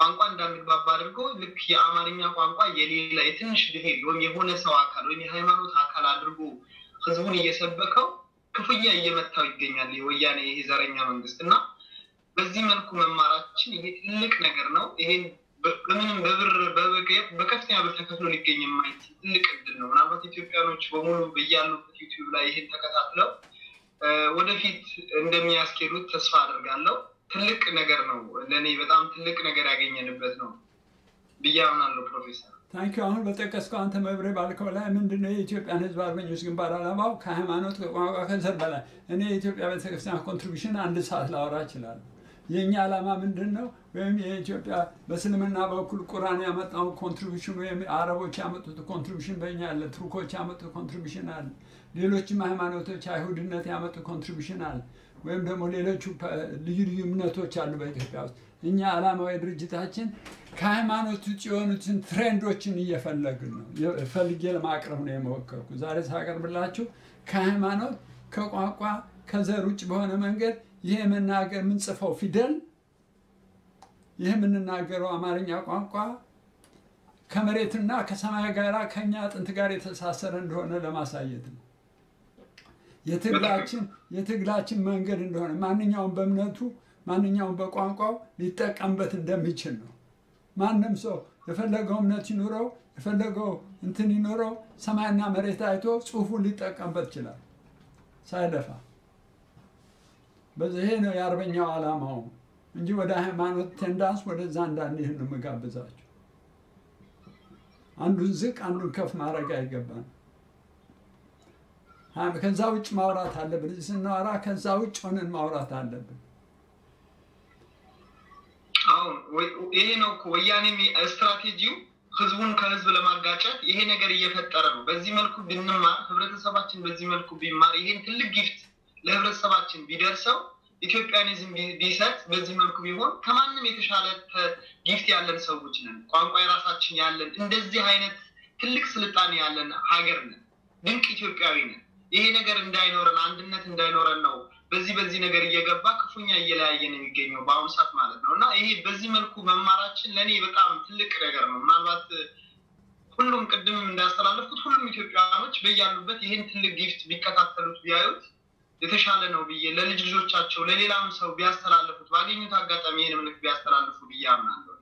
Speaker 21: ቋንቋ እንዳንግባባ አድርጎ ልክ የአማርኛ ቋንቋ የሌላ የትንሽ ብሄር ወይም የሆነ ሰው አካል ወይም የሃይማኖት አካል አድርጎ ህዝቡን እየሰበከው ክፉኛ እየመታው ይገኛል የወያኔ ይሄ ዘረኛ መንግስት እና በዚህ መልኩ መማራችን ይሄ ትልቅ ነገር ነው። ይሄን በምንም በብር በከፍተኛ ብር ተከፍሎ ሊገኝ የማይችል ትልቅ እድል ነው። ምናልባት ኢትዮጵያኖች በሙሉ በያሉበት ዩቲዩብ ላይ ይሄን ተከታትለው ወደፊት እንደሚያስኬዱት ተስፋ አደርጋለሁ። ትልቅ ነገር ነው። ለእኔ በጣም ትልቅ ነገር ያገኘንበት ነው ብዬ አምናለሁ ፕሮፌሰር።
Speaker 3: ታንኪ አሁን በጠቀስከው አንተ መብሬ ባልከው ላይ ምንድነው የኢትዮጵያን ህዝብ አርበኞች ግንባር ዓላማው ከሃይማኖት ከቋንቋ ከዘር በላይ እኔ የኢትዮጵያ ቤተክርስቲያን ኮንትሪቢሽን አንድ ሰዓት ላወራ እችላለሁ። የእኛ ዓላማ ምንድን ነው? ወይም የኢትዮጵያ በእስልምና በኩል ቁርአን ያመጣው ኮንትሪቢሽን ወይም አረቦች ያመጡት ኮንትሪቢሽን በእኛ አለ፣ ቱርኮች ያመጡት ኮንትሪቢሽን አለ፣ ሌሎችም ሃይማኖቶች አይሁድነት ያመጡ ኮንትሪቢሽን አለ፣ ወይም ደግሞ ሌሎቹ ልዩ ልዩ እምነቶች አሉ በኢትዮጵያ ውስጥ። እኛ ዓላማዊ ድርጅታችን ከሃይማኖት ውጭ የሆኑትን ትሬንዶችን እየፈለግን ነው ፈልጌ ለማቅረብ ነው የሞከርኩ። ዛሬ ሳቀርብላችሁ ከሃይማኖት ከቋንቋ ከዘር ውጭ በሆነ መንገድ ይሄ የምናገር የምንጽፈው ፊደል ይህ የምንናገረው አማርኛ ቋንቋ ከመሬትና ከሰማይ ጋር ከኛ አጥንት ጋር የተሳሰረ እንደሆነ ለማሳየት ነው። የትግላችን የትግላችን መንገድ እንደሆነ ማንኛውም በእምነቱ ማንኛውም በቋንቋው ሊጠቀምበት እንደሚችል ነው። ማንም ሰው የፈለገው እምነት ይኑረው የፈለገው እንትን ይኑረው ሰማይና መሬት አይቶ ጽሁፉን ሊጠቀምበት ይችላል ሳይለፋ። በዚህ ነው የአርበኛው ዓላማው እንጂ ወደ ሃይማኖት ቴንዳንስ ወደዛ እንዳንሄድ ነው የምጋብዛቸው። አንዱን ዝቅ አንዱን ከፍ ማድረግ አይገባም። ከዛ ውጭ ማውራት አለብን። ስናወራ ከዛ ውጭ ሆነን ማውራት አለብን።
Speaker 21: አሁን ይሄ ነው እኮ ወያኔ ስትራቴጂው ህዝቡን ከህዝብ ለማጋጨት ይሄ ነገር እየፈጠረ ነው። በዚህ መልኩ ብንማር ህብረተሰባችን በዚህ መልኩ ቢማር ይሄን ትልቅ ጊፍት ለህብረተሰባችን ቢደርሰው ኢትዮጵያኒዝም ቢሰጥ በዚህ መልኩ ቢሆን ከማንም የተሻለ ጊፍት ያለን ሰዎች ነን። ቋንቋ የራሳችን ያለን እንደዚህ አይነት ትልቅ ስልጣኔ ያለን ሀገር ነን። ድንቅ ኢትዮጵያዊ ነን። ይሄ ነገር እንዳይኖረን አንድነት እንዳይኖረን ነው በዚህ በዚህ ነገር እየገባ ክፉኛ እየለያየን የሚገኘው በአሁኑ ሰዓት ማለት ነው እና ይሄ በዚህ መልኩ መማራችን ለእኔ በጣም ትልቅ ነገር ነው። ምናልባት ሁሉም ቅድምም እንዳስተላለፍኩት ሁሉም ኢትዮጵያውያኖች በያሉበት ይህን ትልቅ ጊፍት ቢከታተሉት ቢያዩት የተሻለ ነው ብዬ ለልጅ ልጆቻቸው ለሌላም ሰው ቢያስተላልፉት ባገኙት አጋጣሚ ይህን ምልክት ቢያስተላልፉ ብዬ አምናለሁ።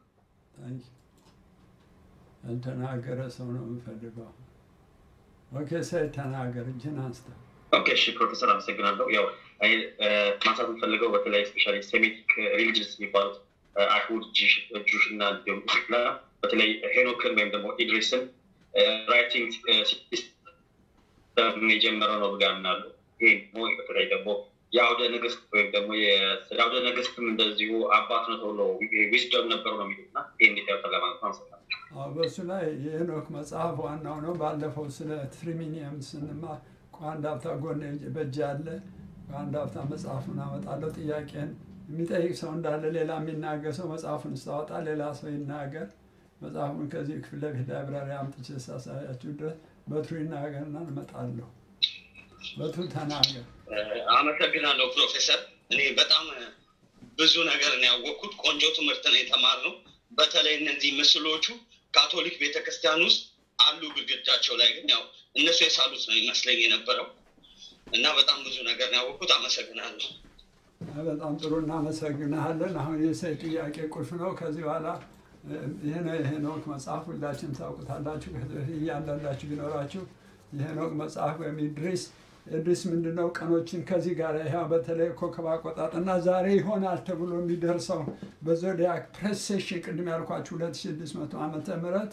Speaker 3: ያልተናገረ ሰው ነው የምፈልገው። ኦኬ፣ ሰይ ተናገር፣ እጅን አንስተ
Speaker 14: ኦኬ፣ እሺ ፕሮፌሰር አመሰግናለሁ። ያው ማንሳት የምፈልገው በተለይ ስፔሻሊ ሴሜቲክ ሪሊጅንስ የሚባሉት አይሁድ፣ ጁሽ እና እንዲሁም ኢስላ በተለይ ሄኖክን ወይም ደግሞ ኢድሪስን ራይቲንግ ሲስተም የጀመረው ነው ብዬ አምናለሁ። ይህ ደግሞ በተለይ ደግሞ የአውደ ንግስት ወይም ደግሞ የአውደ ንግስትም እንደዚሁ አባት ነው ተብሎ ዊዝደም ነበሩ ነው የሚሉት እና ይህ እንዴት ያውታል ለማለት ነው። አመሰግናለሁ።
Speaker 3: በእሱ ላይ የሄኖክ መጽሐፍ ዋናው ነው። ባለፈው ስለ ትሪሚኒየም ስንማር ከአንድ ሀብታ ጎን በእጅ ያለ ከአንድ ሀብታ መጽሐፉን አመጣለሁ። ጥያቄን የሚጠይቅ ሰው እንዳለ ሌላ የሚናገር ሰው መጽሐፉን ስታወጣ ሌላ ሰው ይናገር። መጽሐፉን ከዚህ ክፍል ለፊት ላይብራሪ አምጥቼ ሳሳያችሁ ድረስ በትሩ ይናገርና እመጣለሁ። በትሩ ተናገር።
Speaker 1: አመሰግናለሁ ፕሮፌሰር። እኔ በጣም ብዙ ነገር ነው ያወቅኩት። ቆንጆ ትምህርት ነው የተማርነው። በተለይ እነዚህ ምስሎቹ ካቶሊክ ቤተክርስቲያን ውስጥ አሉ ግድግዳቸው ላይ ግን ያው እነሱ የሳሉት ነው ይመስለኝ የነበረው እና በጣም ብዙ ነገር ነው ያወቅኩት። አመሰግናለሁ።
Speaker 3: በጣም ጥሩ እናመሰግናለን። አሁን የሰይ ጥያቄ ቁልፍ ነው። ከዚህ በኋላ ይህ የሄኖክ መጽሐፍ ሁላችንም ታውቁታላችሁ። ከዚህ በፊት እያንዳንዳችሁ ቢኖራችሁ የሄኖክ መጽሐፍ ወይም ኢድሪስ ኢድሪስ ምንድነው ቀኖችን ከዚህ ጋር ይህ በተለይ ኮከብ አቆጣጥና ዛሬ ይሆናል ተብሎ የሚደርሰው በዞዲያክ ፕሬሴሽን ቅድም ያልኳችሁ 2600 ዓመተ ምህረት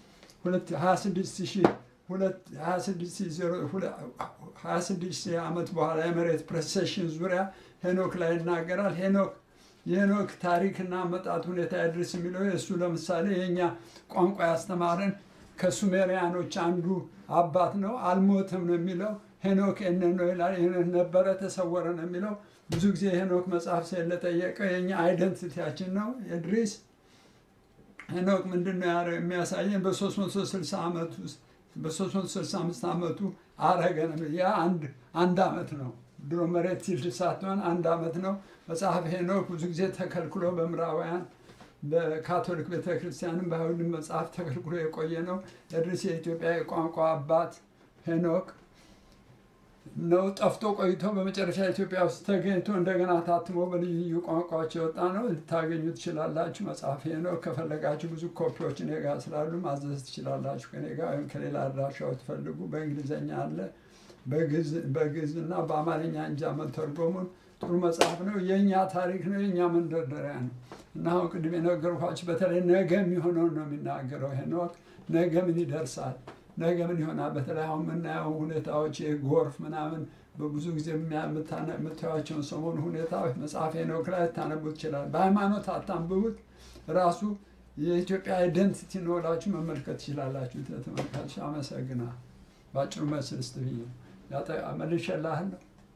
Speaker 3: 26 ዓመት በኋላ የመሬት ፕሬሴሽን ዙሪያ ሄኖክ ላይ ይናገራል። ሄኖክ የሄኖክ ታሪክና አመጣጥ ሁኔታ ያድርስ የሚለው የእሱ ለምሳሌ የእኛ ቋንቋ ያስተማረን ከሱሜሪያኖች አንዱ አባት ነው። አልሞትም ነው የሚለው ሄኖክ እነ ነው ይላል። ሄኖክ ነበረ ተሰወረ ነው የሚለው። ብዙ ጊዜ ሄኖክ መጽሐፍ ስለጠየቀ የኛ አይደንቲቲያችን ነው። ኢድሪስ ሄኖክ ምንድን ነው የሚያሳየን በ360 ዓመት ውስጥ በ365 ዓመቱ አረገ ነው። ያ አንድ አንድ ዓመት ነው። ድሮ መሬት ሲልድ ሳትሆን አንድ ዓመት ነው። መጽሐፍ ሄኖክ ብዙ ጊዜ ተከልክሎ በምዕራባውያን በካቶሊክ ቤተክርስቲያንም በአይሁድም መጽሐፍ ተከልክሎ የቆየ ነው። ኤድሪስ የኢትዮጵያ የቋንቋ አባት ሄኖክ ነው። ጠፍቶ ቆይቶ በመጨረሻ ኢትዮጵያ ውስጥ ተገኝቶ እንደገና ታትሞ በልዩ ልዩ ቋንቋዎች የወጣ ነው። ልታገኙ ትችላላችሁ። መጽሐፍ ነው። ከፈለጋችሁ ብዙ ኮፒዎች እኔ ጋር ስላሉ ማዘዝ ትችላላችሁ ከኔ ጋር ወይም ከሌላ አድራሻዎች ትፈልጉ። በእንግሊዝኛ አለ፣ በግዕዝ እና በአማርኛ እንጃ መተርጎሙን ጥሩ መጽሐፍ ነው። የእኛ ታሪክ ነው፣ የእኛ መንደርደሪያ ነው እና አሁን ቅድም የነገርኳችሁ በተለይ ነገ የሚሆነውን ነው የሚናገረው ሄኖክ። ነገ ምን ይደርሳል ነገ ምን ይሆናል? በተለይ አሁን የምናየው ሁኔታዎች የጎርፍ ምናምን በብዙ ጊዜ የምታዩቸውን ሰሞኑ ሁኔታዎች መጽሐፍ ሄኖክ ላይ ልታነቡት ይችላል። በሃይማኖት አታንብቡት። ራሱ የኢትዮጵያ አይደንቲቲ ነው ብላችሁ መመልከት ትችላላችሁ። ተመልካች አመሰግናል። በአጭሩ መስል ስ ብዬ መልሼልሃለሁ።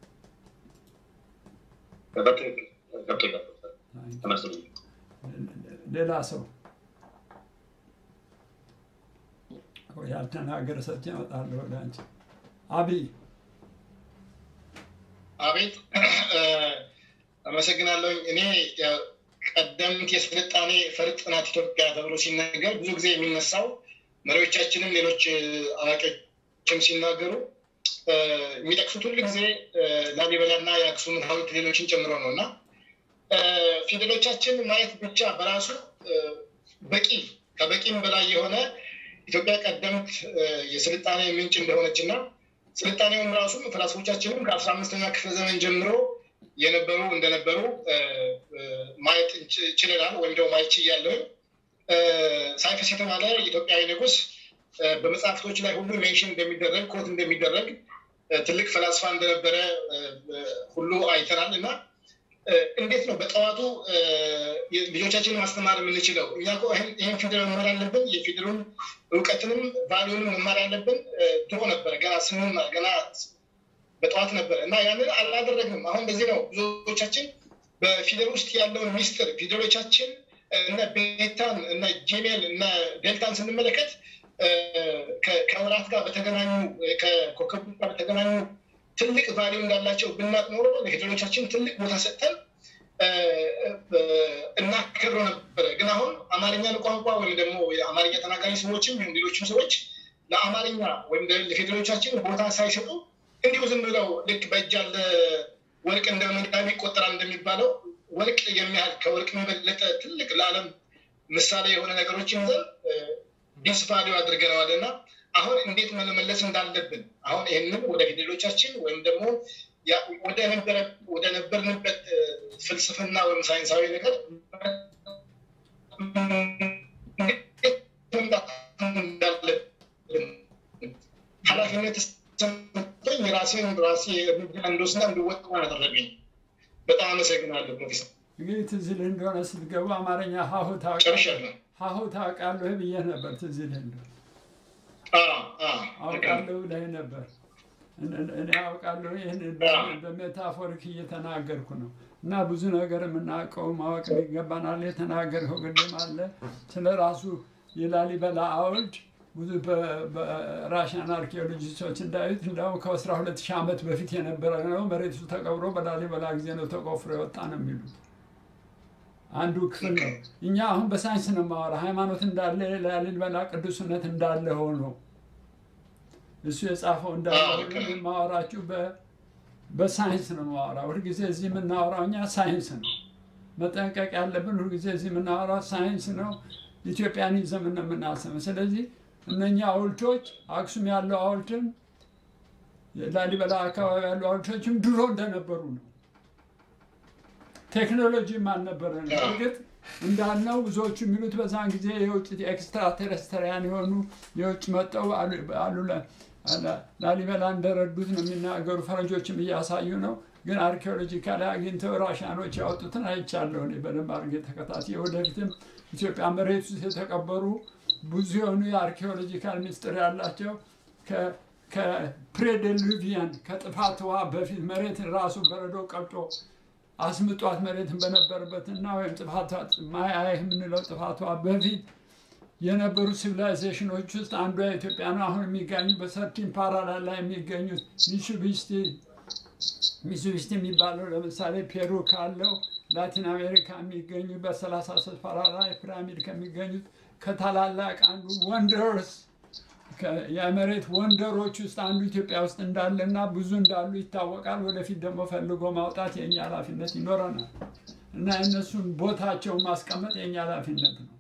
Speaker 3: ሌላ ሰው ያልተናገረ ሰጥቼ እመጣለሁ ወደ አንቺ። አብይ
Speaker 2: አቤት፣ አመሰግናለሁኝ። እኔ ቀደምት የስልጣኔ ፈርጥ ናት ኢትዮጵያ ተብሎ ሲነገር ብዙ ጊዜ የሚነሳው መሪዎቻችንም ሌሎች አዋቂዎችም ሲናገሩ የሚጠቅሱት ሁሉ ጊዜ ላሊበላና የአክሱም ሐውልት ሌሎችን ጨምሮ ነው እና ፊደሎቻችን ማየት ብቻ በራሱ በቂ ከበቂም በላይ የሆነ ኢትዮጵያ ቀደምት የስልጣኔ ምንጭ እንደሆነች እና ስልጣኔውም ራሱ ፈላስፎቻችንም ከአስራ አምስተኛ ክፍለ ዘመን ጀምሮ የነበሩ እንደነበሩ ማየት ችለናል። ወይም ደግሞ ማየት ችያለሁኝ። ሳይፈስ የተባለ ኢትዮጵያዊ ንጉስ በመጽሐፍቶች ላይ ሁሉ ሜንሽን እንደሚደረግ ኮት እንደሚደረግ ትልቅ ፈላስፋ እንደነበረ ሁሉ አይተናል እና እንዴት ነው በጠዋቱ ልጆቻችንን ማስተማር የምንችለው? እኛ እኮ ይህን ፊደል መማር ያለብን የፊደሉን እውቀትንም ቫሊዩንም መማር ያለብን ድሮ ነበረ፣ ገና ስንማር ገና በጠዋት ነበረ እና ያንን አላደረግንም። አሁን በዚህ ነው ብዙዎቻችን በፊደል ውስጥ ያለውን ሚስጥር ፊደሎቻችን እነ ቤታን እነ ጂሜል እነ ዴልታን ስንመለከት ከወራት ጋር በተገናኙ ከኮከቡ ጋር በተገናኙ ትልቅ ቫሊዩ እንዳላቸው ብናቅ ኖሮ ለፊደሎቻችን ትልቅ ቦታ ሰጥተን እናከብረው ነበረ። ግን አሁን አማርኛን ቋንቋ ወይም ደግሞ የአማርኛ ተናጋሪ ሰዎችም ይሁን ሌሎችም ሰዎች ለአማርኛ ወይም ለፊደሎቻችን ቦታ ሳይሰጡ እንዲሁ ዝም ብለው ልክ በእጅ ያለ ወርቅ እንደ መዳብ ይቆጠራል እንደሚባለው ወርቅ የሚያህል ከወርቅ የበለጠ ትልቅ ለዓለም ምሳሌ የሆነ ነገሮችን ይዘን ዲስቫሊዩ አድርገነዋል እና አሁን እንዴት መመለስ እንዳለብን አሁን ይህንን ወደ ፊደሎቻችን ወይም ደግሞ ወደ ነበርንበት ፍልስፍና ወይም ሳይንሳዊ ነገር እንዳለብን ኃላፊነት ተሰጥቶኝ የራሴን ራሴ እርምጃ እንደወስና እንድወጥ ያደረገኝ። በጣም አመሰግናለሁ ፕሮፌሰር።
Speaker 3: እንግዲህ ትዝ ይልህ እንደሆነ ስትገቡ አማርኛ ሀሁ ታውቃለህ ሀሁ ታውቃለህ ብዬ ነበር። ትዝ ይልህ እንደሆነ አውቃለሁ ብለህ ነበር። እኔ አውቃለሁ ይህን በሜታፎሪክ እየተናገርኩ ነው። እና ብዙ ነገር የምናውቀው ማወቅ ይገባናል። የተናገርከው ቅድም አለ ስለ ራሱ የላሊበላ ሐውልት ብዙ በራሽያን አርኪኦሎጂስቶች እንዳዩት እንዲያውም ከአስራ ሁለት ሺህ ዓመት በፊት የነበረ ነው። መሬቱ ተቀብሮ በላሊበላ ጊዜ ነው ተቆፍሮ የወጣ ነው የሚሉት አንዱ ክፍል ነው። እኛ አሁን በሳይንስ ነው የማወራ። ሃይማኖት እንዳለ ላሊበላ ቅዱስነት እንዳለ ሆኖ እሱ የጻፈው እንዳለ ሆኖ የማወራችሁ በሳይንስ ነው የማወራ። ሁልጊዜ እዚህ የምናወራው እኛ ሳይንስ ነው። መጠንቀቅ ያለብን ሁልጊዜ እዚህ የምናወራው ሳይንስ ነው። ኢትዮጵያን ይዘን ነው የምናስበው። ስለዚህ እነኛ ሐውልቶች አክሱም ያለው ሐውልትም ላሊበላ አካባቢ ያሉ ሐውልቶችም ድሮ እንደነበሩ ነው። ቴክኖሎጂም አልነበረ ነው። እርግጥ እንዳልነው ብዙዎቹ የሚሉት በዛን ጊዜ የውጭ ኤክስትራ ቴረስተሪያን የሆኑ የውጭ መጠው አሉ ላሊበላ እንደረዱት ነው የሚናገሩ። ፈረንጆችም እያሳዩ ነው። ግን አርኪኦሎጂካሊ አግኝተው ራሻኖች ያወጡትን አይቻለሁ እኔ በደንብ አድርጌ ተከታትዬ። ወደፊትም ኢትዮጵያ መሬት ውስጥ የተቀበሩ ብዙ የሆኑ የአርኪኦሎጂካል ምስጢር ያላቸው ከፕሬዴሉቪያን ከጥፋት ውሃ በፊት መሬት ራሱ በረዶ ቀልጦ አስምጧት መሬትን በነበረበትና ወይም ጥፋቷ ማያ የምንለው ጥፋቷ በፊት የነበሩ ሲቪላይዜሽኖች ውስጥ አንዷ ኢትዮጵያ ነው። አሁን የሚገኙ በሰርቲን ፓራላል ላይ የሚገኙት ሚሱቢስቲ ሚሱቢስቲ የሚባለው ለምሳሌ ፔሩ ካለው ላቲን አሜሪካ የሚገኙ በሰላሳ ስፍራ ላይ ፒራሚድ ከሚገኙት ከታላላቅ አንዱ ወንደርስ የመሬት ወንደሮች ውስጥ አንዱ ኢትዮጵያ ውስጥ እንዳለና ብዙ እንዳሉ ይታወቃል። ወደፊት ደግሞ ፈልጎ ማውጣት የእኛ ኃላፊነት ይኖረናል እና የእነሱን ቦታቸውን ማስቀመጥ የእኛ ኃላፊነት ነው።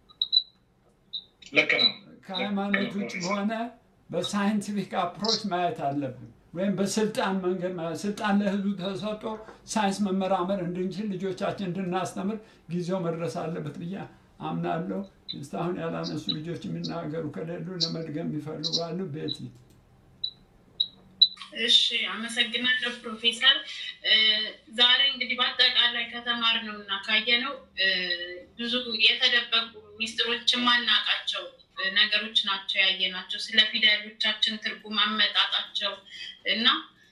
Speaker 2: ልክ ነው።
Speaker 3: ከሃይማኖት ውጭ በሆነ በሳይንቲፊክ አፕሮች ማየት አለብን። ወይም በስልጣን መንገድ ማለት ስልጣን ለህዝቡ ተሰጥቶ ሳይንስ መመራመር እንድንችል ልጆቻችን እንድናስተምር ጊዜው መድረስ አለበት ብዬ አምናለሁ። እስካሁን ያላነሱ ልጆች የሚናገሩ ከሌሉ ለመድገም የሚፈልጉ አሉ። ቤቲ
Speaker 7: እሺ፣ አመሰግናለሁ ፕሮፌሰር። ዛሬ እንግዲህ በአጠቃላይ ከተማርነው እና ካየነው ብዙ የተደበቁ ሚስጥሮች የማናውቃቸው ነገሮች ናቸው ያየናቸው። ስለ ፊደሎቻችን ትርጉም አመጣጣቸው እና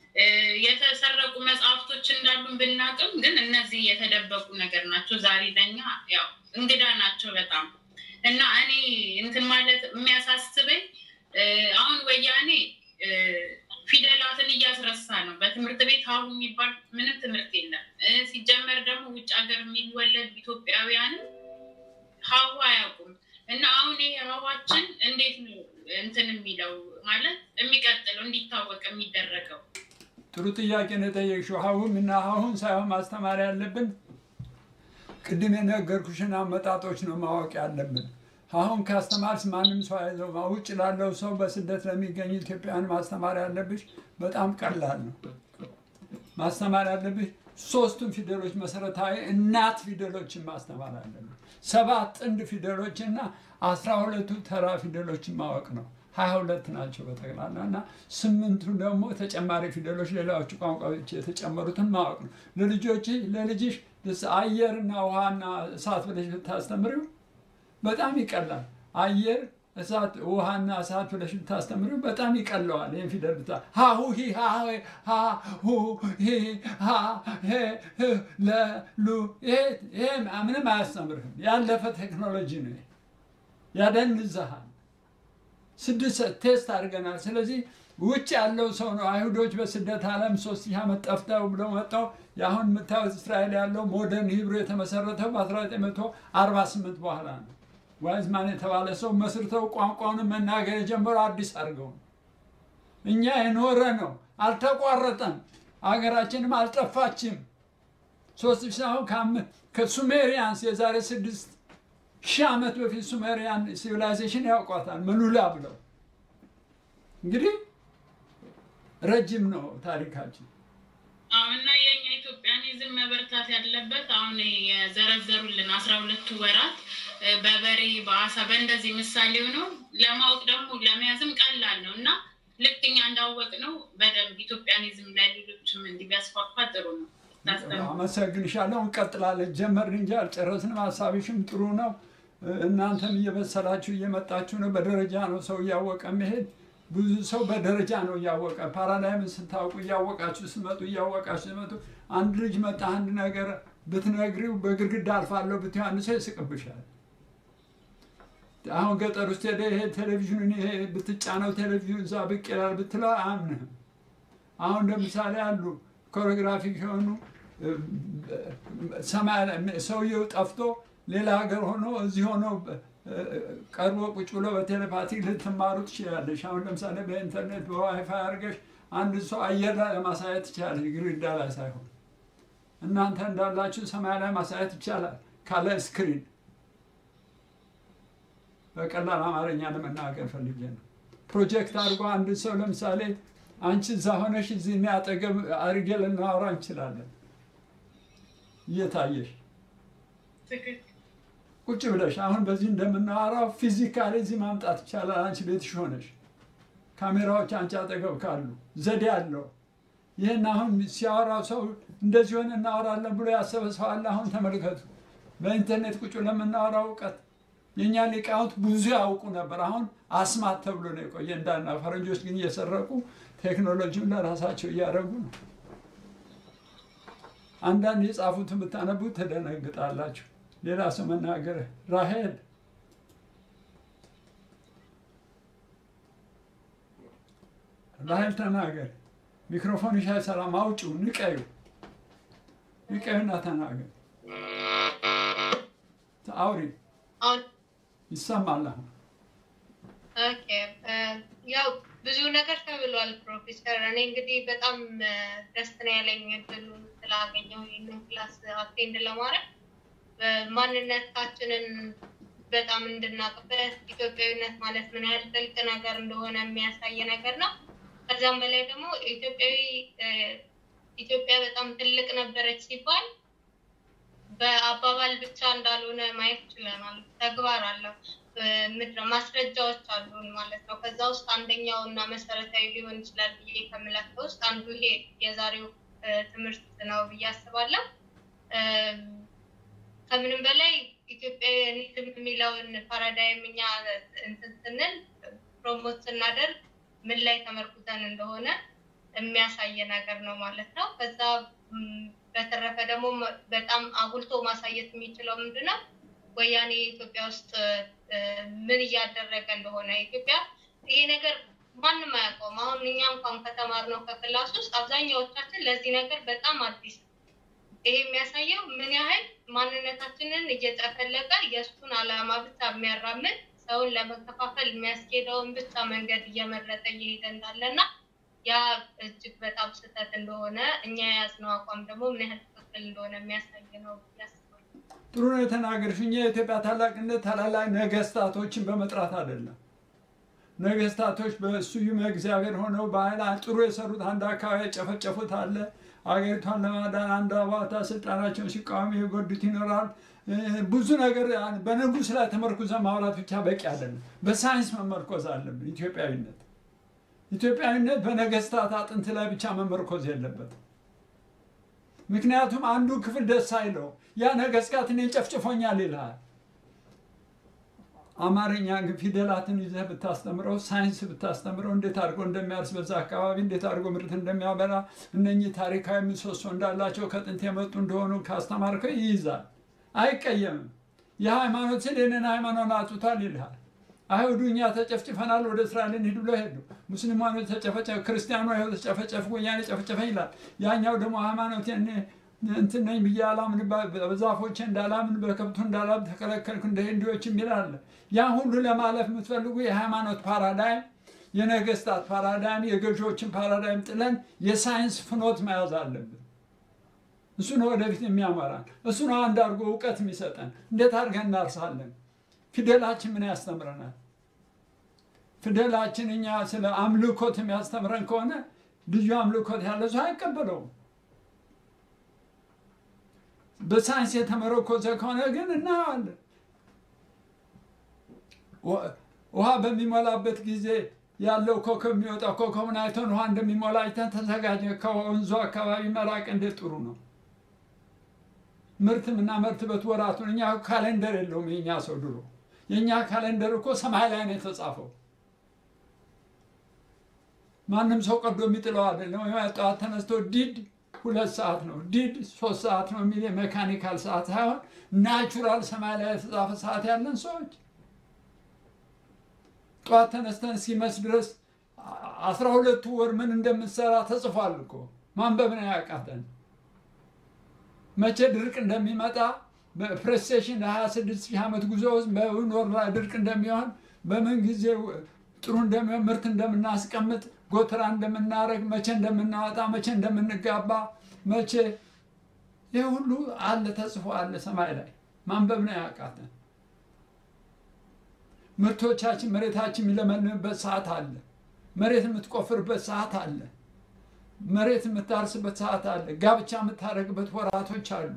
Speaker 7: የተሰረቁ መጽሐፍቶች እንዳሉን ብናቅም ግን እነዚህ የተደበቁ ነገር ናቸው። ዛሬ ለኛ ያው እንግዳ ናቸው በጣም እና እኔ እንትን ማለት የሚያሳስበኝ አሁን ወያኔ ፊደላትን እያስረሳ ነው። በትምህርት ቤት ሀሁ የሚባል ምንም ትምህርት የለም። ሲጀመር ደግሞ ውጭ ሀገር የሚወለድ ኢትዮጵያውያንም ሀሁ አያውቁም። እና አሁን ይሄ ሀዋችን እንዴት ነው እንትን የሚለው ማለት የሚቀጥለው እንዲታወቅ የሚደረገው?
Speaker 3: ጥሩ ጥያቄ ነው የጠየቅሽው። ሀሁም እና ሀሁን ሳይሆን ማስተማር ያለብን ቅድም የነገርኩሽን አመጣጦች ነው ማወቅ ያለብን። አሁን ካስተማርስ ማንም ሰው አይዘው ውጭ ላለው ሰው በስደት ለሚገኙ ኢትዮጵያውያን ማስተማር ያለብሽ በጣም ቀላል ነው። ማስተማር ያለብሽ ሶስቱን ፊደሎች መሰረታዊ እናት ፊደሎችን ማስተማር አለብን። ሰባት ጥንድ ፊደሎችና አስራ ሁለቱ ተራ ፊደሎችን ማወቅ ነው። ሀያ ሁለት ናቸው በጠቅላላ እና ስምንቱ ደግሞ ተጨማሪ ፊደሎች ሌላዎቹ ቋንቋዎች የተጨመሩትን ማወቅ ነው። ለልጆች ለልጅሽ አየርና ውሃና እሳት ብለሽ ብታስተምሪው በጣም ይቀላል። አየር እሳት ውሃና እሳት ብለሽ ብታስተምሪው በጣም ይቀለዋል። ይህን ፊደል ብታ ሀሁ ሂ ሀ ሀ ሁ ሂ ሀ ሄ ህ ለ ሉ ይሄ ምንም አያስተምርህም። ያለፈ ቴክኖሎጂ ነው። ያደንዝሃል። ስድስት ቴስት አድርገናል። ስለዚህ ውጭ ያለው ሰው ነው። አይሁዶች በስደት ዓለም ሶስት ሺህ ዓመት ጠፍተው ብለው መጥተው የአሁን የምታዩት እስራኤል ያለው ሞደርን ሂብሩ የተመሰረተው በ1948 በኋላ ነው። ዋይዝማን የተባለ ሰው መስርተው ቋንቋውን መናገር የጀመሩ አዲስ አድርገው ነው። እኛ የኖረ ነው፣ አልተቋረጠም። አገራችንም አልጠፋችም። ሶስት ሺህ አሁን ከሱሜሪያንስ የዛሬ ስድስት ሺህ ዓመት በፊት ሱሜሪያን ሲቪላይዜሽን ያውቋታል። ምሉላ ብለው እንግዲህ ረጅም ነው ታሪካችን።
Speaker 7: አሁንና የኛ ኢትዮጵያኒዝም መበርታት ያለበት አሁን የዘረዘሩልን አስራ ሁለቱ ወራት በበሬ በአሳ በእንደዚህ ምሳሌው ነው። ለማወቅ ደግሞ ለመያዝም ቀላል ነው እና ልክ እኛ እንዳወቅ ነው በደንብ ኢትዮጵያኒዝም ለሌሎችም እንዲህ ቢያስፋፋ ጥሩ ነው።
Speaker 3: አመሰግንሻለሁ። እንቀጥላለን። ጀመርን እንጂ አልጨረስንም። ሀሳብሽም ጥሩ ነው። እናንተም እየበሰላችሁ እየመጣችሁ ነው። በደረጃ ነው ሰው እያወቀ መሄድ። ብዙ ሰው በደረጃ ነው እያወቀ ፓራዳይምን ስታውቁ እያወቃችሁ ስመጡ እያወቃችሁ ስመጡ አንድ ልጅ መጣ አንድ ነገር ብትነግሪው በግድግዳ አልፋለሁ ብትይው አንድ ሰው ይስቅብሻል። አሁን ገጠር ውስጥ ሄደ ይሄ ቴሌቪዥኑን ይሄ ብትጫነው ቴሌቪዥን እዛ ብቅ ይላል ብትለው አያምንህም። አሁን ለምሳሌ አሉ ኮሪዮግራፊክ የሆኑ ሰማይ ሰውየው ጠፍቶ ሌላ ሀገር ሆኖ እዚህ ሆኖ ቀርቦ ቁጭ ብሎ በቴሌፓቲ ልትማሩ ትችላለሽ። አሁን ለምሳሌ በኢንተርኔት በዋይፋይ አድርገሽ አንድ ሰው አየር ላይ ለማሳየት ትችላለሽ፣ ግድግዳ ላይ ሳይሆን። እናንተ እንዳላችሁ ሰማይ ላይ ማሳየት ይቻላል ካለ ስክሪን። በቀላል አማርኛ ለመናገር ፈልጌ ነው። ፕሮጀክት አድርጎ አንድ ሰው ለምሳሌ አንቺ እዛ ሆነሽ እዚህ እኔ አጠገብ አድርጌ ልናወራ እንችላለን እየታየሽ ቁጭ ብለሽ አሁን በዚህ እንደምናወራው ፊዚካሊ እዚህ ማምጣት ይቻላል። አንቺ ቤትሽ ሆነሽ ካሜራዎች አንቺ አጠገብ ካሉ ዘዴ አለው። ይህን አሁን ሲያወራው ሰው እንደዚህ ሆነ እናወራለን ብሎ ያሰበ ሰው አለ። አሁን ተመልከቱ፣ በኢንተርኔት ቁጭ ለምናወራው እውቀት የእኛ ሊቃውንት ብዙ ያውቁ ነበር። አሁን አስማት ተብሎ ነው የቆየ እንዳና ፈረንጆች ግን እየሰረቁ ቴክኖሎጂውን ለራሳቸው እያደረጉ ነው። አንዳንድ የጻፉትን ብታነቡ ትደነግጣላችሁ። ሌላ ሰው መናገር ራሄል ራሄል ተናገር። ሚክሮፎንሽ አይሰራም፣ አውጪው፣ ንቀዩ፣ ንቀዩና ተናገር። አውሪ
Speaker 4: አሁን
Speaker 3: ይሰማል አሁን
Speaker 4: ኦኬ እ፣ ያው ብዙ ነገር ተብሏል ፕሮፌሰር። እኔ እንግዲህ በጣም እ፣ ደስ ነው ያለኝ እድሉን ስላገኘው ይህንን ክላስ አቴንድ ለማድረግ እ፣ ማንነታችንን በጣም እንድናቅበት ኢትዮጵያዊነት ማለት ምን ያህል ጥልቅ ነገር እንደሆነ የሚያሳይ ነገር ነው። ከዛም በላይ ደግሞ ኢትዮጵያዊ እ፣ ኢትዮጵያ በጣም ትልቅ ነበረች ሲባል በአባባል ብቻ እንዳልሆነ ማየት ችለናል። ተግባር አለው። እ፣ ምድረ ማስረጃዎች አሉን ማለት ነው። ከዛ ውስጥ አንደኛው እና መሰረታዊ ሊሆን ይችላል ብዬ ከምላቸው ውስጥ አንዱ ይሄ የዛሬው እ፣ ትምህርት ነው ብዬ አስባለሁ። እም፣ ከምንም በላይ ኢትዮጵያዊዝም የሚለውን ፓራዳይም እኛ እንትን ስንል ፕሮሞት ስናደርግ ምን ላይ ተመርኩዘን እንደሆነ የሚያሳይ ነገር ነው ማለት ነው። ከዛ ም፣ በተረፈ ደግሞ መ- በጣም አጉልቶ ማሳየት የሚችለው ምንድን ነው? ወያኔ ኢትዮጵያ ውስጥ እ፣ ምን እያደረገ እንደሆነ ኢትዮጵያ ይሄ ነገር ማንም አያውቀውም። አሁን እኛ እንኳን ከተማርነው ከክላስ ውስጥ አብዛኛዎቻችን ለዚህ ነገር በጣም አዲስ ነው። ይሄ የሚያሳየው ምን ያህል ማንነታችንን እየጨፈለቀ የእሱን ዓላማ ብቻ የሚያራምድ ሰውን ለመከፋፈል የሚያስኬደውን ብቻ መንገድ እየመረጠ እየሄደ እንዳለና ያ እጅግ በጣም ስህተት እንደሆነ እኛ የያዝነው አቋም ደግሞ ምን ያህል ትክክል እንደሆነ የሚያሳይ ነው ብዬ አስባለሁ።
Speaker 3: ጥሩ ነው የተናገርሽ። እኛ የኢትዮጵያ ታላቅነት ታላላቅ ነገስታቶችን በመጥራት አይደለም። ነገስታቶች በስዩመ እግዚአብሔር ሆነው ባህል ጥሩ የሰሩት አንድ አካባቢ የጨፈጨፉት አለ። አገሪቷን ለማዳን አንድ አባታ ስልጣናቸውን ሲቃወሙ የጎዱት ይኖራል። እ፣ ብዙ ነገር በንጉስ ላይ ተመርኩዘን ማውራት ብቻ በቂ አይደለም። በሳይንስ መመርኮዝ አለብን። ኢትዮጵያዊነት ኢትዮጵያዊነት በነገስታት አጥንት ላይ ብቻ መመርኮዝ የለበትም። ምክንያቱም አንዱ ክፍል ደስ አይለው ያ ነገስታት እኔን ጨፍጭፎኛል ይልሃል። አማርኛ ግን ፊደላትን ይዘህ ብታስተምረው ሳይንስ ብታስተምረው እንዴት አድርጎ እንደሚያርስ በዛ አካባቢ እንዴት አድርጎ ምርት እንደሚያበላ እነኚህ ታሪካዊ ምሰሶ እንዳላቸው ከጥንት የመጡ እንደሆኑ ካስተማርከው ይይዛል፣ አይቀየምም። የሃይማኖት ስል ይህንን ሃይማኖት አጡታል ይልሃል። አይሁዱ እኛ ተጨፍጭፈናል ወደ እስራኤል እንሂድ ብሎ ሄዱ። ሙስሊማኑ ተጨፈጨፈ፣ ክርስቲያኑ አይሁድ ተጨፈጨፉ፣ ወያኔ ጨፈጨፈኝ ይላል። ያኛው ደግሞ ሃይማኖት እንትን ነኝ ብዬ አላምን፣ በዛፎቼ እንዳላምን፣ በከብቱ እንዳላምን ተከለከልኩ እንደ ሂንዱዎች የሚል አለ። ያን ሁሉ ለማለፍ የምትፈልጉ የሃይማኖት ፓራዳይም፣ የነገስታት ፓራዳይም፣ የገዢዎችን ፓራዳይም ጥለን የሳይንስ ፍኖት መያዝ አለብን። እሱ ነው ወደፊት የሚያመራን። እሱ ነው አንድ አድርጎ እውቀት የሚሰጠን። እንዴት አድርገን እናርሳለን? ፊደላችን ምን ያስተምረናል? ፊደላችን እኛ ስለ አምልኮት የሚያስተምረን ከሆነ ልዩ አምልኮት ያለ ሰው አይቀበለውም። በሳይንስ የተመረኮዘ ከሆነ ግን እናየዋለን። ውሃ በሚሞላበት ጊዜ ያለው ኮከብ የሚወጣው ኮከብን አይተን ውሃ እንደሚሞላ አይተን ተዘጋጀ። ከወንዙ አካባቢ መራቅ እንዴት ጥሩ ነው። ምርት የምናመርትበት ወራቱን እኛ ካሌንደር የለውም የእኛ ሰው ድሮ። የእኛ ካሌንደር እኮ ሰማይ ላይ ነው የተጻፈው። ማንም ሰው ቀዶ የሚጥለው አይደለም። ወይም ጠዋት ተነስቶ ዲድ ሁለት ሰዓት ነው ዲድ ሶስት ሰዓት ነው የሚል የሜካኒካል ሰዓት ሳይሆን ናቹራል ሰማይ ላይ የተጻፈ ሰዓት ያለን ሰዎች ጠዋት ተነስተን እስኪመስ ድረስ አስራ ሁለቱ ወር ምን እንደምትሰራ ተጽፏል እኮ ማንበብ ነው ያቃተን። መቼ ድርቅ እንደሚመጣ በፕሬስቴሽን ለ26 ሺህ ዓመት ጉዞ ውስጥ በውን ወር ላይ ድርቅ እንደሚሆን በምን ጊዜ ጥሩ እንደሚሆን ምርት እንደምናስቀምጥ ጎተራ እንደምናደርግ መቼ እንደምናወጣ መቼ እንደምንጋባ መቼ ይህ ሁሉ አለ ተጽፎ አለ ሰማይ ላይ ማንበብ ነው ያቃተን። ምርቶቻችን መሬታችን የሚለመልምበት ሰዓት አለ። መሬት የምትቆፍርበት ሰዓት አለ። መሬት የምታርስበት ሰዓት አለ። ጋብቻ የምታደርግበት ወራቶች አሉ።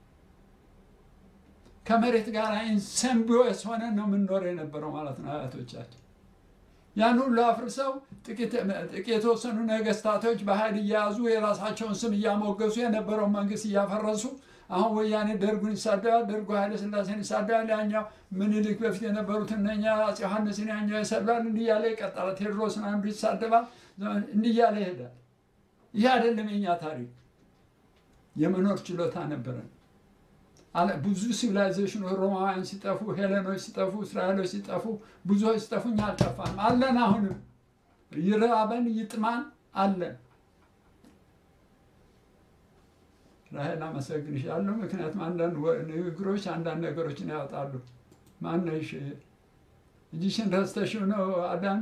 Speaker 3: ከመሬት ጋር ኢንሰምቢዮስ ሆነን ነው የምንኖረው የነበረው ማለት ነው አያቶቻችን። ያን ሁሉ አፍርሰው ጥቂት የተወሰኑ ነገስታቶች በኃይል እየያዙ የራሳቸውን ስም እያሞገሱ የነበረውን መንግስት እያፈረሱ አሁን ወያኔ ደርጉን ይሳደባል፣ ደርጉ ኃይለ ስላሴን ይሳደባል፣ ያኛው ምኒልክ በፊት የነበሩት እነኛ አፄ ዮሐንስን ያኛው ይሰድባል። እንዲህ እያለ ይቀጥላል። ቴዎድሮስን አንዱ ይሳደባል። እንዲህ እያለ ይሄዳል። ይህ አይደለም የኛ ታሪክ። የመኖር ችሎታ ነበረን። ብዙ ሲቪላይዜሽኖች ሮማውያን ሲጠፉ፣ ሄለኖች ሲጠፉ፣ እስራኤሎች ሲጠፉ፣ ብዙዎች ሲጠፉ እኛ አልጠፋንም። አለን። አሁንም ይራበን ይጥማን አለን። ራሄል አመሰግንሻለሁ። ምክንያቱም አንዳንድ ወ- ንግግሮች አንዳንድ ነገሮችን ያወጣሉ። ማነሽ እጅሽን ረስተሽው ነው አዳኑ?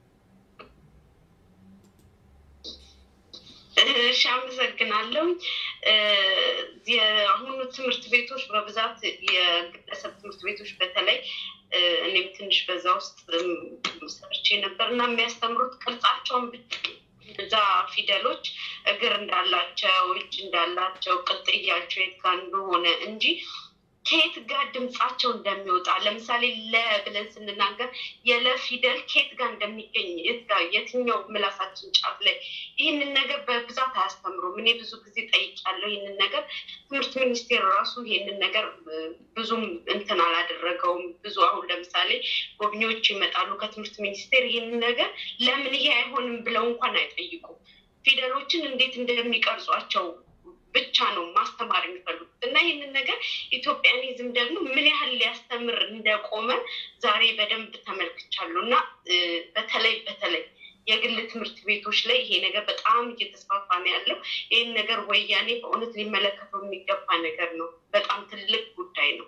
Speaker 9: እሺ አመሰግናለሁ። የአሁኑ ትምህርት ቤቶች በብዛት የግለሰብ ትምህርት ቤቶች በተለይ እ፣ እኔም ትንሽ በዛ ውስጥ እም፣ ሰርቼ ነበር እና የሚያስተምሩት ቅርጻቸውን ብቻ እዛ ፊደሎች እግር እንዳላቸው እጅ እንዳላቸው ቅጥያቸው የት ጋር እንደሆነ እንጂ ከየት ጋር ድምጻቸው እንደሚወጣ ለምሳሌ ለ ብለን ስንናገር የለ ፊደል ከየት ጋር እንደሚገኝ የት ጋር የትኛው ምላሳችን ጫፍ ላይ ይህንን ነገር በብዛት አያስተምሩም። እኔ ብዙ ጊዜ ጠይቄያለሁ ይህንን ነገር ትምህርት ሚኒስቴር ራሱ ይህንን ነገር እ፣ ብዙም እንትን አላደረገውም። ብዙ አሁን ለምሳሌ ጎብኚዎች ይመጣሉ ከትምህርት ሚኒስቴር ይህንን ነገር ለምን ይሄ አይሆንም ብለው እንኳን አይጠይቁም። ፊደሎችን እንዴት እንደሚቀርጿቸው ብቻ ነው ማስተማር የሚፈልጉት እና ይህንን ነገር ኢትዮጵያኒዝም ደግሞ ምን ያህል ሊያስተምር እንደቆመ ዛሬ በደንብ ተመልክቻለሁ እና እ፣ በተለይ በተለይ የግል ትምህርት ቤቶች ላይ ይሄ ነገር በጣም እየተስፋፋ ነው ያለው። ይህን ነገር ወያኔ በእውነት ሊመለከተው የሚገባ ነገር ነው። በጣም ትልቅ ጉዳይ ነው።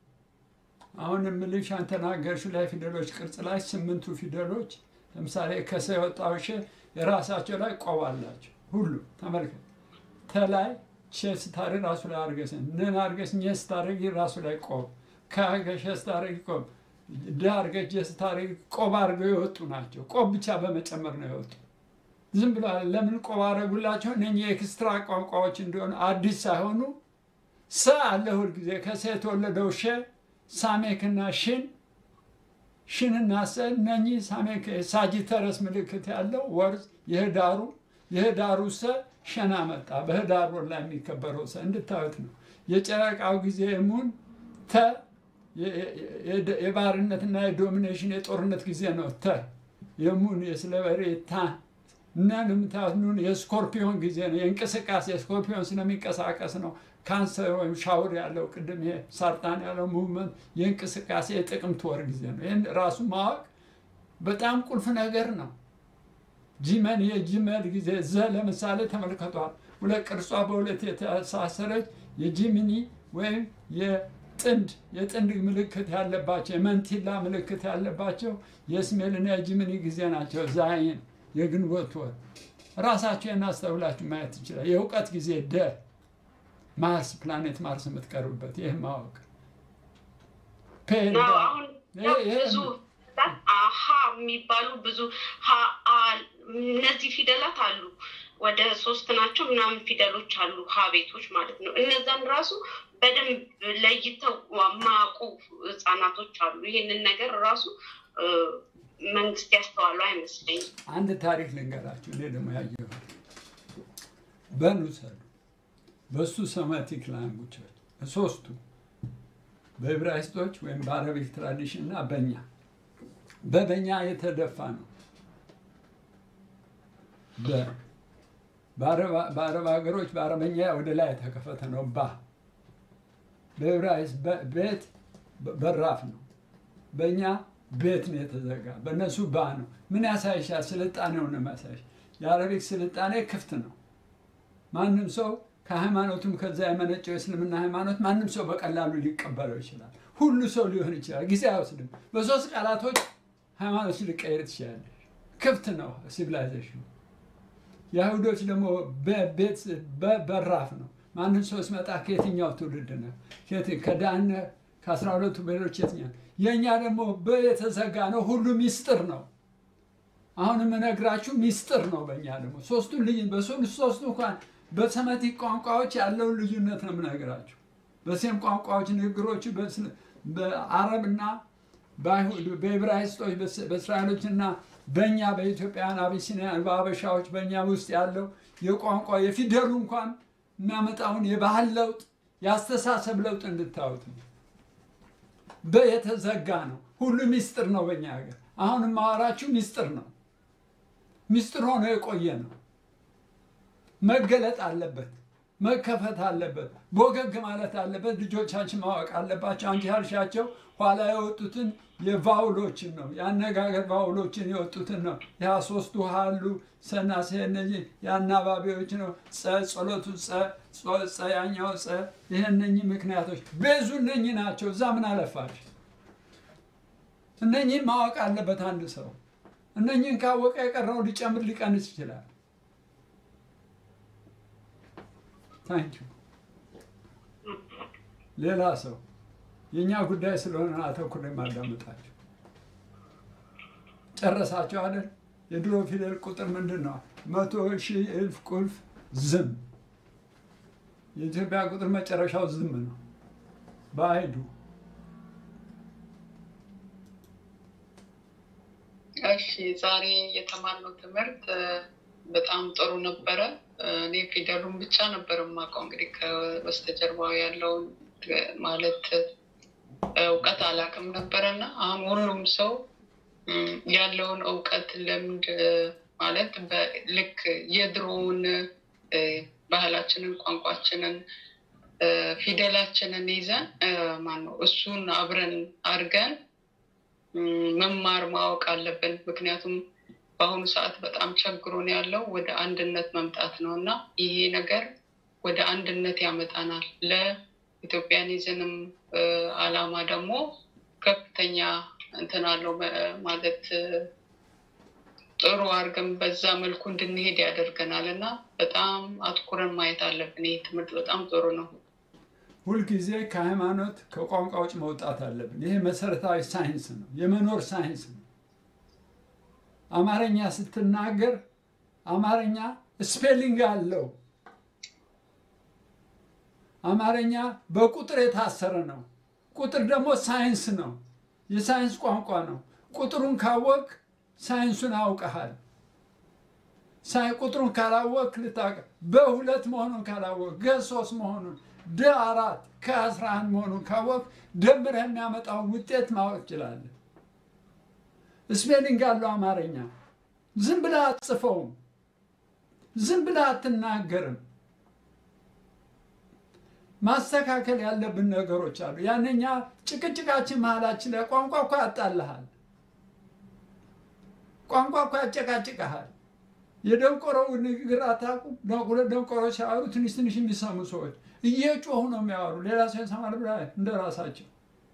Speaker 3: አሁን የምልሽ አንተናገርሽው ላይ ፊደሎች ቅርጽ ላይ ስምንቱ ፊደሎች ለምሳሌ ከሰ የወጣው ሸ የራሳቸው ላይ ቆብ አላቸው። ሁሉ ተመልከት። ተላይ ሸ ስታደርግ ራሱ ላይ አርገስ ንን አርገስ ኘ ስታደርግ ራሱ ላይ ቆብ ከገሸ ስታደርግ ቆብ ደ አርገሽ ጀ ስታደርግ ቆብ አድርገው የወጡ ናቸው። ቆብ ብቻ በመጨመር ነው የወጡ። ዝም ብሎ ለምን ቆብ አደረጉላቸው? እነኚህ የኤክስትራ ቋንቋዎች እንደሆነ አዲስ ሳይሆኑ ሰ አለ ሁልጊዜ ከሰ የተወለደው ሸ ሳሜክና ሽን ሽንና ሰ እነኚህ ሳሜክ ሳጂተረስ ምልክት ያለው ወርዝ የህዳሩ የህዳሩ ሰ ሸና መጣ። በህዳር ወር ላይ የሚከበረው ሰ እንድታዩት ነው። የጨረቃው ጊዜ ሙን ተ የ- የ- የባርነትና የዶሚኔሽን የጦርነት ጊዜ ነው። ተ የሙን የስለበሬ ታ ነን የምታዩት ኑን የስኮርፒዮን ጊዜ ነው። የእንቅስቃሴ ስኮርፒዮን ስለሚንቀሳቀስ ነው። ካንሰር ወይም ሻውር ያለው ቅድም ይሄ ሳርጣን ያለው ሙቭመንት የእንቅስቃሴ የጥቅምት ወር ጊዜ ነው። ይህን ራሱ ማወቅ በጣም ቁልፍ ነገር ነው። ጂመን የጂመል ጊዜ ዘ ለምሳሌ ተመልከቷል። ሁለት ቅርጿ በሁለት የተሳሰረች የጂሚኒ ወይም የጥንድ የጥንድ ምልክት ያለባቸው የመንቲላ ምልክት ያለባቸው የስሜልና የጂሚኒ ጊዜ ናቸው። ዛይን የግንቦት ወር ራሳቸው እናስተውላችሁ ማየት ይችላል። የእውቀት ጊዜ ደ ማርስ ፕላኔት ማርስ የምትቀርቡበት ይህ ማወቅ ፔ-
Speaker 9: ነው አሁን ያው
Speaker 3: ይሄ-
Speaker 9: ብዙ ፊደላት አሀ የሚባሉ ብዙ ሀ አ እነዚህ ፊደላት አሉ። ወደ ሶስት ናቸው ምናምን ፊደሎች አሉ ሀ ቤቶች ማለት ነው። እነዛን ራሱ በደንብ ለይተው ማያውቁ ህጻናቶች አሉ። ይህንን ነገር ራሱ እ፣ መንግስት ያስተዋለው አይመስለኝም።
Speaker 3: አንድ ታሪክ ልንገራችሁ። እኔ ደግሞ ያየሁት በኑሰሉ በሱ ሰማቲክ ላንጉጆች ሶስቱ በዕብራይስጦች ወይም በአረቢክ ትራዲሽን እና በእኛ በበኛ የተደፋ ነው። በ- በአረብ በአረብ ሀገሮች በአረበኛ ወደ ላይ የተከፈተ ነው። ባ በዕብራይስጥ በ- ቤት በ- በራፍ ነው። በእኛ ቤት ነው የተዘጋ፣ በእነሱ ባ ነው። ምን ያሳይሻል? ስልጣኔውን ነው የሚያሳይሽ። የአረቢክ ስልጣኔ ክፍት ነው። ማንም ሰው ከሃይማኖቱም ከዛ የመነጨው የእስልምና ሃይማኖት ማንም ሰው በቀላሉ ሊቀበለው ይችላል። ሁሉ ሰው ሊሆን ይችላል። ጊዜ አይወስድም። በሶስት ቃላቶች ሃይማኖት ሊቀየር ትችላለች። ክፍት ነው ሲቪላይዜሽኑ። የአይሁዶች ደግሞ በቤት በራፍ ነው። ማንም ሰው ሲመጣ ከየትኛው ትውልድ ነው? ከየት- ከዳን ከአስራ ሁለቱ ቤሮች የትኛው? የእኛ ደግሞ በየተዘጋ ነው። ሁሉ ሚስጥር ነው። አሁን የምነግራችሁ ሚስጥር ነው። በእኛ ደግሞ ሶስቱ ልዩ በሶስቱ ሶስቱ እንኳን በሰመቲክ ቋንቋዎች ያለውን ልዩነት ነው የምነግራችሁ። በሴም ቋንቋዎች ንግግሮቹ በእስል- በአረብና በአይሁድ በዕብራይስጦች በስ- በእስራኤሎችና በእኛ በኢትዮጵያውያን አቢሲኒያን በአበሻዎች በእኛ ውስጥ ያለው የቋንቋ የፊደሉ እንኳን የሚያመጣውን የባህል ለውጥ የአስተሳሰብ ለውጥ እንድታዩት ነው። በየተዘጋ ነው። ሁሉ ሚስጥር ነው። በእኛ ሀገር አሁን የማወራችሁ ሚስጥር ነው። ሚስጥር ሆኖ የቆየ ነው። መገለጥ አለበት። መከፈት አለበት። ቦገግ ማለት አለበት። ልጆቻችን ማወቅ አለባቸው። አንቺ ያልሻቸው ኋላ የወጡትን የቫውሎችን ነው የአነጋገር ቫውሎችን የወጡትን ነው። ያ ሶስቱ ሀሉ ሰናሴ እነዚህ የአናባቢዎች ነው። ጸ ጸሎቱ ጸ ጾ- ጸ ያኛው ጸ ይህ እነኚህ ምክንያቶች ቤዙ እነኚህ ናቸው። እዛ ምን አለፋሽ? እነኚህን ማወቅ አለበት አንድ ሰው። እነኚህን ካወቀ የቀረው ሊጨምር ሊቀንስ ይችላል። ታንኪዩ ሌላ ሰው የእኛ ጉዳይ ስለሆነ አተኩር የማዳመጣቸው ጨረሳቸው አይደል? የድሮ ፊደል ቁጥር ምንድን ነው? መቶ ሺህ እልፍ ቁልፍ ዝም። የኢትዮጵያ ቁጥር መጨረሻው ዝም ነው። በአይዱ
Speaker 5: እሺ ዛሬ የተማርነው ትምህርት እ፣ በጣም ጥሩ ነበረ። እ፣ እኔ ፊደሉን ብቻ ነበር የማውቀው። እንግዲህ ከበስተጀርባው ያለውን እ፣ ማለት እ፣ እውቀት አላውቅም ነበረ እና አሁን ሁሉም ሰው እ፣ ያለውን እውቀት ልምድ እ፣ ማለት በ- ልክ የድሮውን እ፣ ባህላችንን፣ ቋንቋችንን፣ እ፣ ፊደላችንን ይዘን ማነው እሱን አብረን አድርገን ም፣ መማር ማወቅ አለብን። ምክንያቱም በአሁኑ ሰዓት በጣም ቸግሮን ያለው ወደ አንድነት መምጣት ነው እና ይሄ ነገር ወደ አንድነት ያመጣናል። ለኢትዮጵያኒዝንም እ፣ አላማ ደግሞ ከፍተኛ እንትን አለው መ- ማለት እ፣ ጥሩ አድርገን በዛ መልኩ እንድንሄድ ያደርገናል እና በጣም አትኩረን ማየት አለብን። ይህ ትምህርት በጣም ጥሩ ነው።
Speaker 3: ሁልጊዜ ከሃይማኖት ከቋንቋ ውጭ መውጣት አለብን። ይሄ መሰረታዊ ሳይንስ ነው፣ የመኖር ሳይንስ ነው። አማርኛ ስትናገር አማርኛ ስፔሊንግ አለው። አማርኛ በቁጥር የታሰረ ነው። ቁጥር ደግሞ ሳይንስ ነው፣ የሳይንስ ቋንቋ ነው። ቁጥሩን ካወቅ ሳይንሱን አውቀሃል። ሳይ ቁጥሩን ካላወቅ ልታውቅ በሁለት መሆኑን ካላወቅ ገ ሶስት መሆኑን ደ አራት ከአስራ አንድ መሆኑን ካወቅ ደምረህ የሚያመጣውን ውጤት ማወቅ ትችላለህ። ስፔሊንግ አለው አማርኛ። ዝም ብለህ አትጽፈውም። ዝም ብለህ አትናገርም። ማስተካከል ያለብን ነገሮች አሉ። ያነኛ ጭቅጭቃችን መሀላችን ላይ ቋንቋ እኮ ያጣልሃል። ቋንቋ እኮ ያጨቃጭቀሃል። የደንቆሮው ንግግር አታውቁም? ሁለት ደንቆሮች ሲያወሩ ትንሽ ትንሽ የሚሰሙ ሰዎች እየጮሁ ነው የሚያወሩ። ሌላ ሰው ይሰማል ብላ እንደ ራሳቸው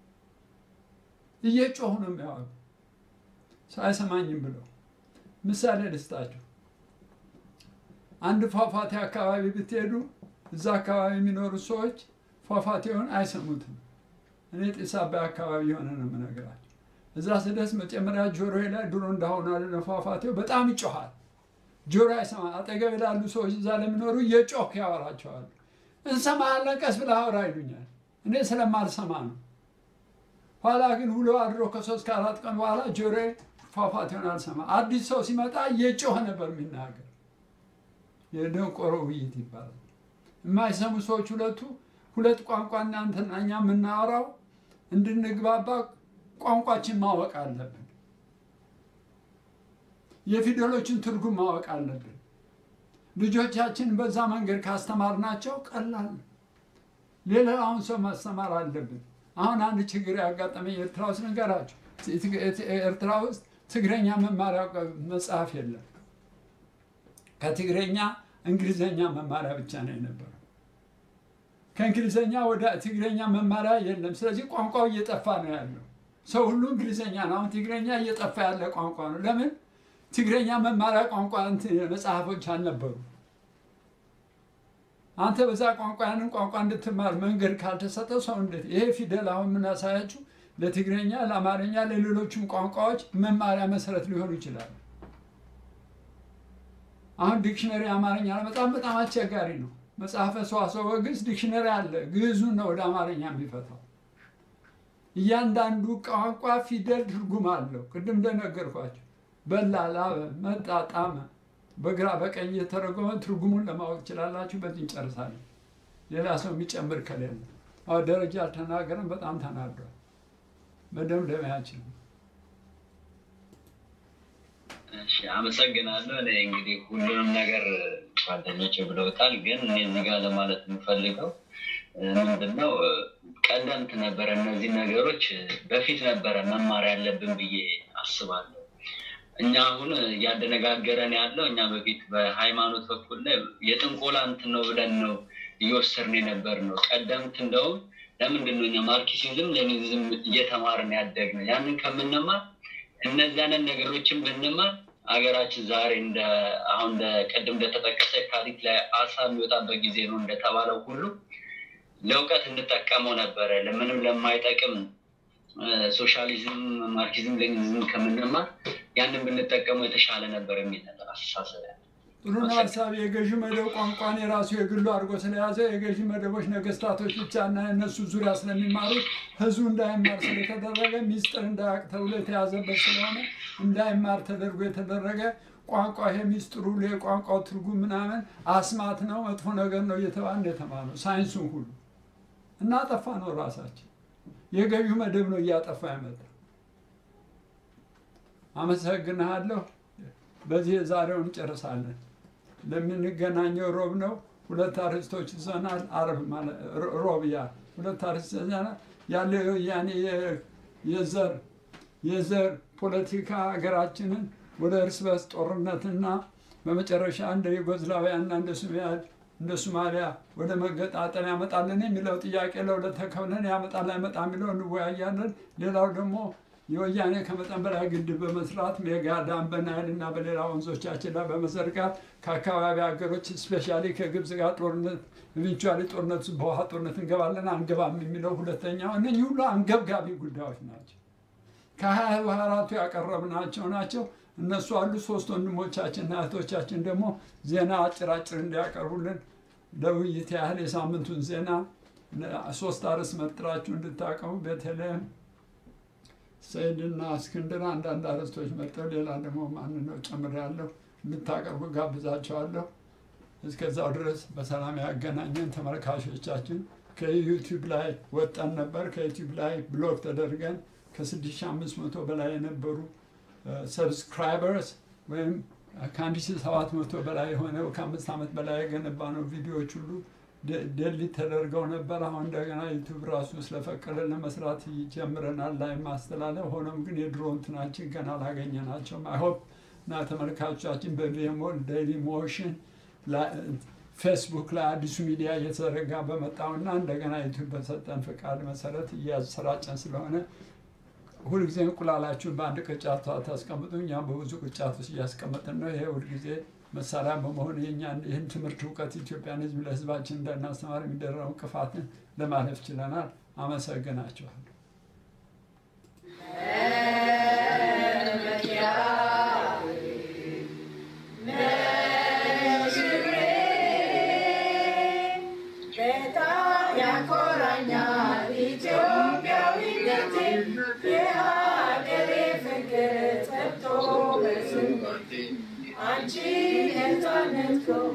Speaker 3: እየጮሁ ነው የሚያወሩ ሰው አይሰማኝም ብለው። ምሳሌ ልስጣችሁ። አንድ ፏፏቴ አካባቢ ብትሄዱ እዛ አካባቢ የሚኖሩ ሰዎች ፏፏቴውን አይሰሙትም። እኔ ጢስ አባይ አካባቢ የሆነ ነው የምነግራቸው። እዛ ስደርስ መጀመሪያ ጆሮዬ ላይ ድሮ እንዳሁኑ አይደለም ፏፏቴው በጣም ይጮሃል። ጆሮ አይሰማ። አጠገብ ላሉ ሰዎች እዛ ለሚኖሩ እየጮክ ያወራቸዋል። እንሰማለን፣ ቀስ ብለህ አውራ ይሉኛል። እኔ ስለማልሰማ ነው። ኋላ ግን ውሎ አድሮ ከሶስት ከአራት ቀን በኋላ ጆሮዬ ፏፏቴውን አልሰማ። አዲስ ሰው ሲመጣ እየጮኸ ነበር የሚናገር። የደንቆሮ ውይይት ይባላል። የማይሰሙ ሰዎች ሁለቱ ሁለት ቋንቋ እናንተና እኛ የምናወራው እንድንግባባ ቋንቋችን ማወቅ አለብን። የፊደሎችን ትርጉም ማወቅ አለብን። ልጆቻችን በዛ መንገድ ካስተማርናቸው ቀላል ነው። ሌላውን ሰው ማስተማር አለብን። አሁን አንድ ችግር ያጋጠመኝ ኤርትራ ውስጥ ነገራቸው። ኤርትራ ውስጥ ትግረኛ መማሪያ መጽሐፍ የለም። ከትግረኛ እንግሊዘኛ መማሪያ ብቻ ነው የነበረው። ከእንግሊዘኛ ወደ ትግረኛ መማሪያ የለም። ስለዚህ ቋንቋው እየጠፋ ነው ያለው። ሰው ሁሉ እንግሊዘኛ ነው። አሁን ትግረኛ እየጠፋ ያለ ቋንቋ ነው። ለምን? ትግረኛ መማሪያ ቋንቋ መጽሐፎች አልነበሩ። አንተ በዛ ቋንቋ ያንን ቋንቋ እንድትማር መንገድ ካልተሰጠ ሰው እንዴት ይሄ ፊደል አሁን የምናሳያችሁ ለትግረኛ፣ ለአማርኛ፣ ለሌሎችም ቋንቋዎች መማሪያ መሰረት ሊሆኑ ይችላሉ። አሁን ዲክሽነሪ አማርኛ በጣም በጣም አስቸጋሪ ነው። መጽሐፈ ሰዋስወ ግዕዝ ዲክሽነሪ አለ። ግዕዙን ነው ወደ አማርኛ የሚፈታው። እያንዳንዱ ቋንቋ ፊደል ትርጉም አለው። ቅድም እንደነገርኳቸው በላ፣ ላበ፣ መጣ፣ ጣመ በግራ በቀኝ የተረጎመ ትርጉሙን ለማወቅ ትችላላችሁ። በዚህ እንጨርሳለን። ሌላ ሰው የሚጨምር ከሌለ አዎ፣ ደረጃ አልተናገረም። በጣም ተናዷል። መደምደሚያችን
Speaker 6: እሺ አመሰግናለሁ። እኔ እንግዲህ ሁሉንም ነገር ጓደኞች ብለውታል፣ ግን እኔ እዚህ ጋር ለማለት የምፈልገው ምንድነው ቀደምት ነበረ እነዚህ ነገሮች በፊት ነበረ መማር ያለብን ብዬ አስባለሁ። እኛ አሁን እያደነጋገረን ያለው እኛ በፊት በሃይማኖት በኩል ላይ የጥንቆላ እንትን ነው ብለን ነው እየወሰድን የነበር ነው። ቀደምት እንደውም ለምንድን ነው እኛ ማርክሲዝም ሌኒኒዝም እየተማርን ያደግነው? ያንን ከምንማር እነዚያንን ነገሮችን ብንማር ሀገራችን ዛሬ እንደ አሁን እንደ ቅድም እንደተጠቀሰ የካቲት ላይ አሳ የሚወጣበት ጊዜ ነው እንደተባለው ሁሉ ለእውቀት እንጠቀመው ነበረ። ለምንም ለማይጠቅም ሶሻሊዝም፣ ማርክሲዝም፣ ሌኒኒዝም ከምንማር ያንን ብንጠቀመው የተሻለ ነበር የሚል ነበር አስተሳሰብ ያለ
Speaker 3: ጥሩ ነው ሀሳብ። የገዢ መደብ ቋንቋን የራሱ የግሉ አድርጎ ስለያዘ የገዢ መደቦች ነገስታቶች ብቻ እና እነሱ ዙሪያ ስለሚማሩት ህዝቡ እንዳይማር ስለተደረገ ሚስጥር እንዳያውቅ ተብሎ የተያዘበት ስለሆነ እንዳይማር ተደርጎ የተደረገ ቋንቋ ይሄ ሚስጥሩ የቋንቋው ትርጉም ምናምን አስማት ነው፣ መጥፎ ነገር ነው እየተባለ እንደተማረ ነው ሳይንሱን ሁሉ እናጠፋ ነው ራሳችን። የገዢው መደብ ነው እያጠፋ ያመጣ። አመሰግንሃለሁ። በዚህ የዛሬውን እንጨርሳለን። ለምንገናኘው ሮብ ነው። ሁለት አርዕስቶች ይዘናል። አርብ ማለት ሮብ ያ ሁለት አርዕስት ይዘናል። ያለው የወያኔ የዘር የዘር ፖለቲካ ሀገራችንን ወደ እርስ በርስ ጦርነትና በመጨረሻ እንደ ዩጎዝላቪያና እንደ ሱማሊያ እንደ ሶማሊያ ወደ መገጣጠል ያመጣልን የሚለው ጥያቄ ለሁለት ተከፍለን ያመጣል አይመጣ የሚለው እንወያያለን። ሌላው ደግሞ የወያኔ ከመጠን በላይ ግድብ በመስራት ሜጋ ዳም በናይል እና በሌላ ወንዞቻችን ላይ በመዘርጋት ከአካባቢ ሀገሮች ስፔሻሊ ከግብፅ ጋር ጦርነት ኢቨንቹዋሊ ጦርነት በውሃ ጦርነት እንገባለን አንገባም የሚለው ሁለተኛው። እነኚህ ሁሉ አንገብጋቢ ጉዳዮች ናቸው። ከሀያ አራቱ ያቀረብናቸው ናቸው። እነሱ አሉ። ሶስት ወንድሞቻችንና እህቶቻችን ደግሞ ዜና አጭር አጭር እንዲያቀርቡልን ለውይይት ያህል የሳምንቱን ዜና ሶስት አርዕስት መጥራችሁ እንድታቀሙ ቤተልሔም ሰይድና እስክንድር አንዳንድ አርዕስቶች መጥተው ሌላ ደግሞ ማን ነው ጨምሬያለሁ እንድታቀርቡ ጋብዛቸዋለሁ። እስከዛው ድረስ በሰላም ያገናኘን ተመልካቾቻችን። ከዩቲዩብ ላይ ወጠን ነበር። ከዩቲዩብ ላይ ብሎክ ተደርገን ከ6500 በላይ የነበሩ ሰብስክራይበርስ ወይም ከ1700 በላይ የሆነው ከአምስት ዓመት በላይ የገነባ ነው ቪዲዮዎች ሁሉ ደሊት ተደርገው ነበር። አሁን እንደገና ዩቱብ ራሱ ስለፈቀደ ለመስራት ጀምረናል ላይ ማስተላለፍ። ሆኖም ግን የድሮ እንትናችን ገና አላገኘናቸውም። አይሆፕ እና ተመልካቾቻችን በቪሞል ዴይሊ ሞሽን ፌስቡክ ላይ አዲሱ ሚዲያ እየተዘረጋ በመጣው እና እንደገና ዩቱብ በሰጠን ፈቃድ መሰረት እያሰራጨን ስለሆነ ሁልጊዜ እንቁላላችሁን በአንድ ቅርጫት ታስቀምጡ፣ እኛም በብዙ ቅርጫት ውስጥ እያስቀመጥን ነው። ይሄ ሁልጊዜ መሳሪያ በመሆን የኛን ይህን ትምህርት እውቀት ኢትዮጵያን ሕዝብ ለሕዝባችን እንዳናስተማር የሚደረገው እንቅፋትን ለማለፍ ችለናል። አመሰግናችኋለሁ።
Speaker 22: በጣም ያኮራኛል ኢትዮጵያዊነቴ የሀገሬ ፍቅር ጠብቶ በስሜቴ አንቺ ነፃነት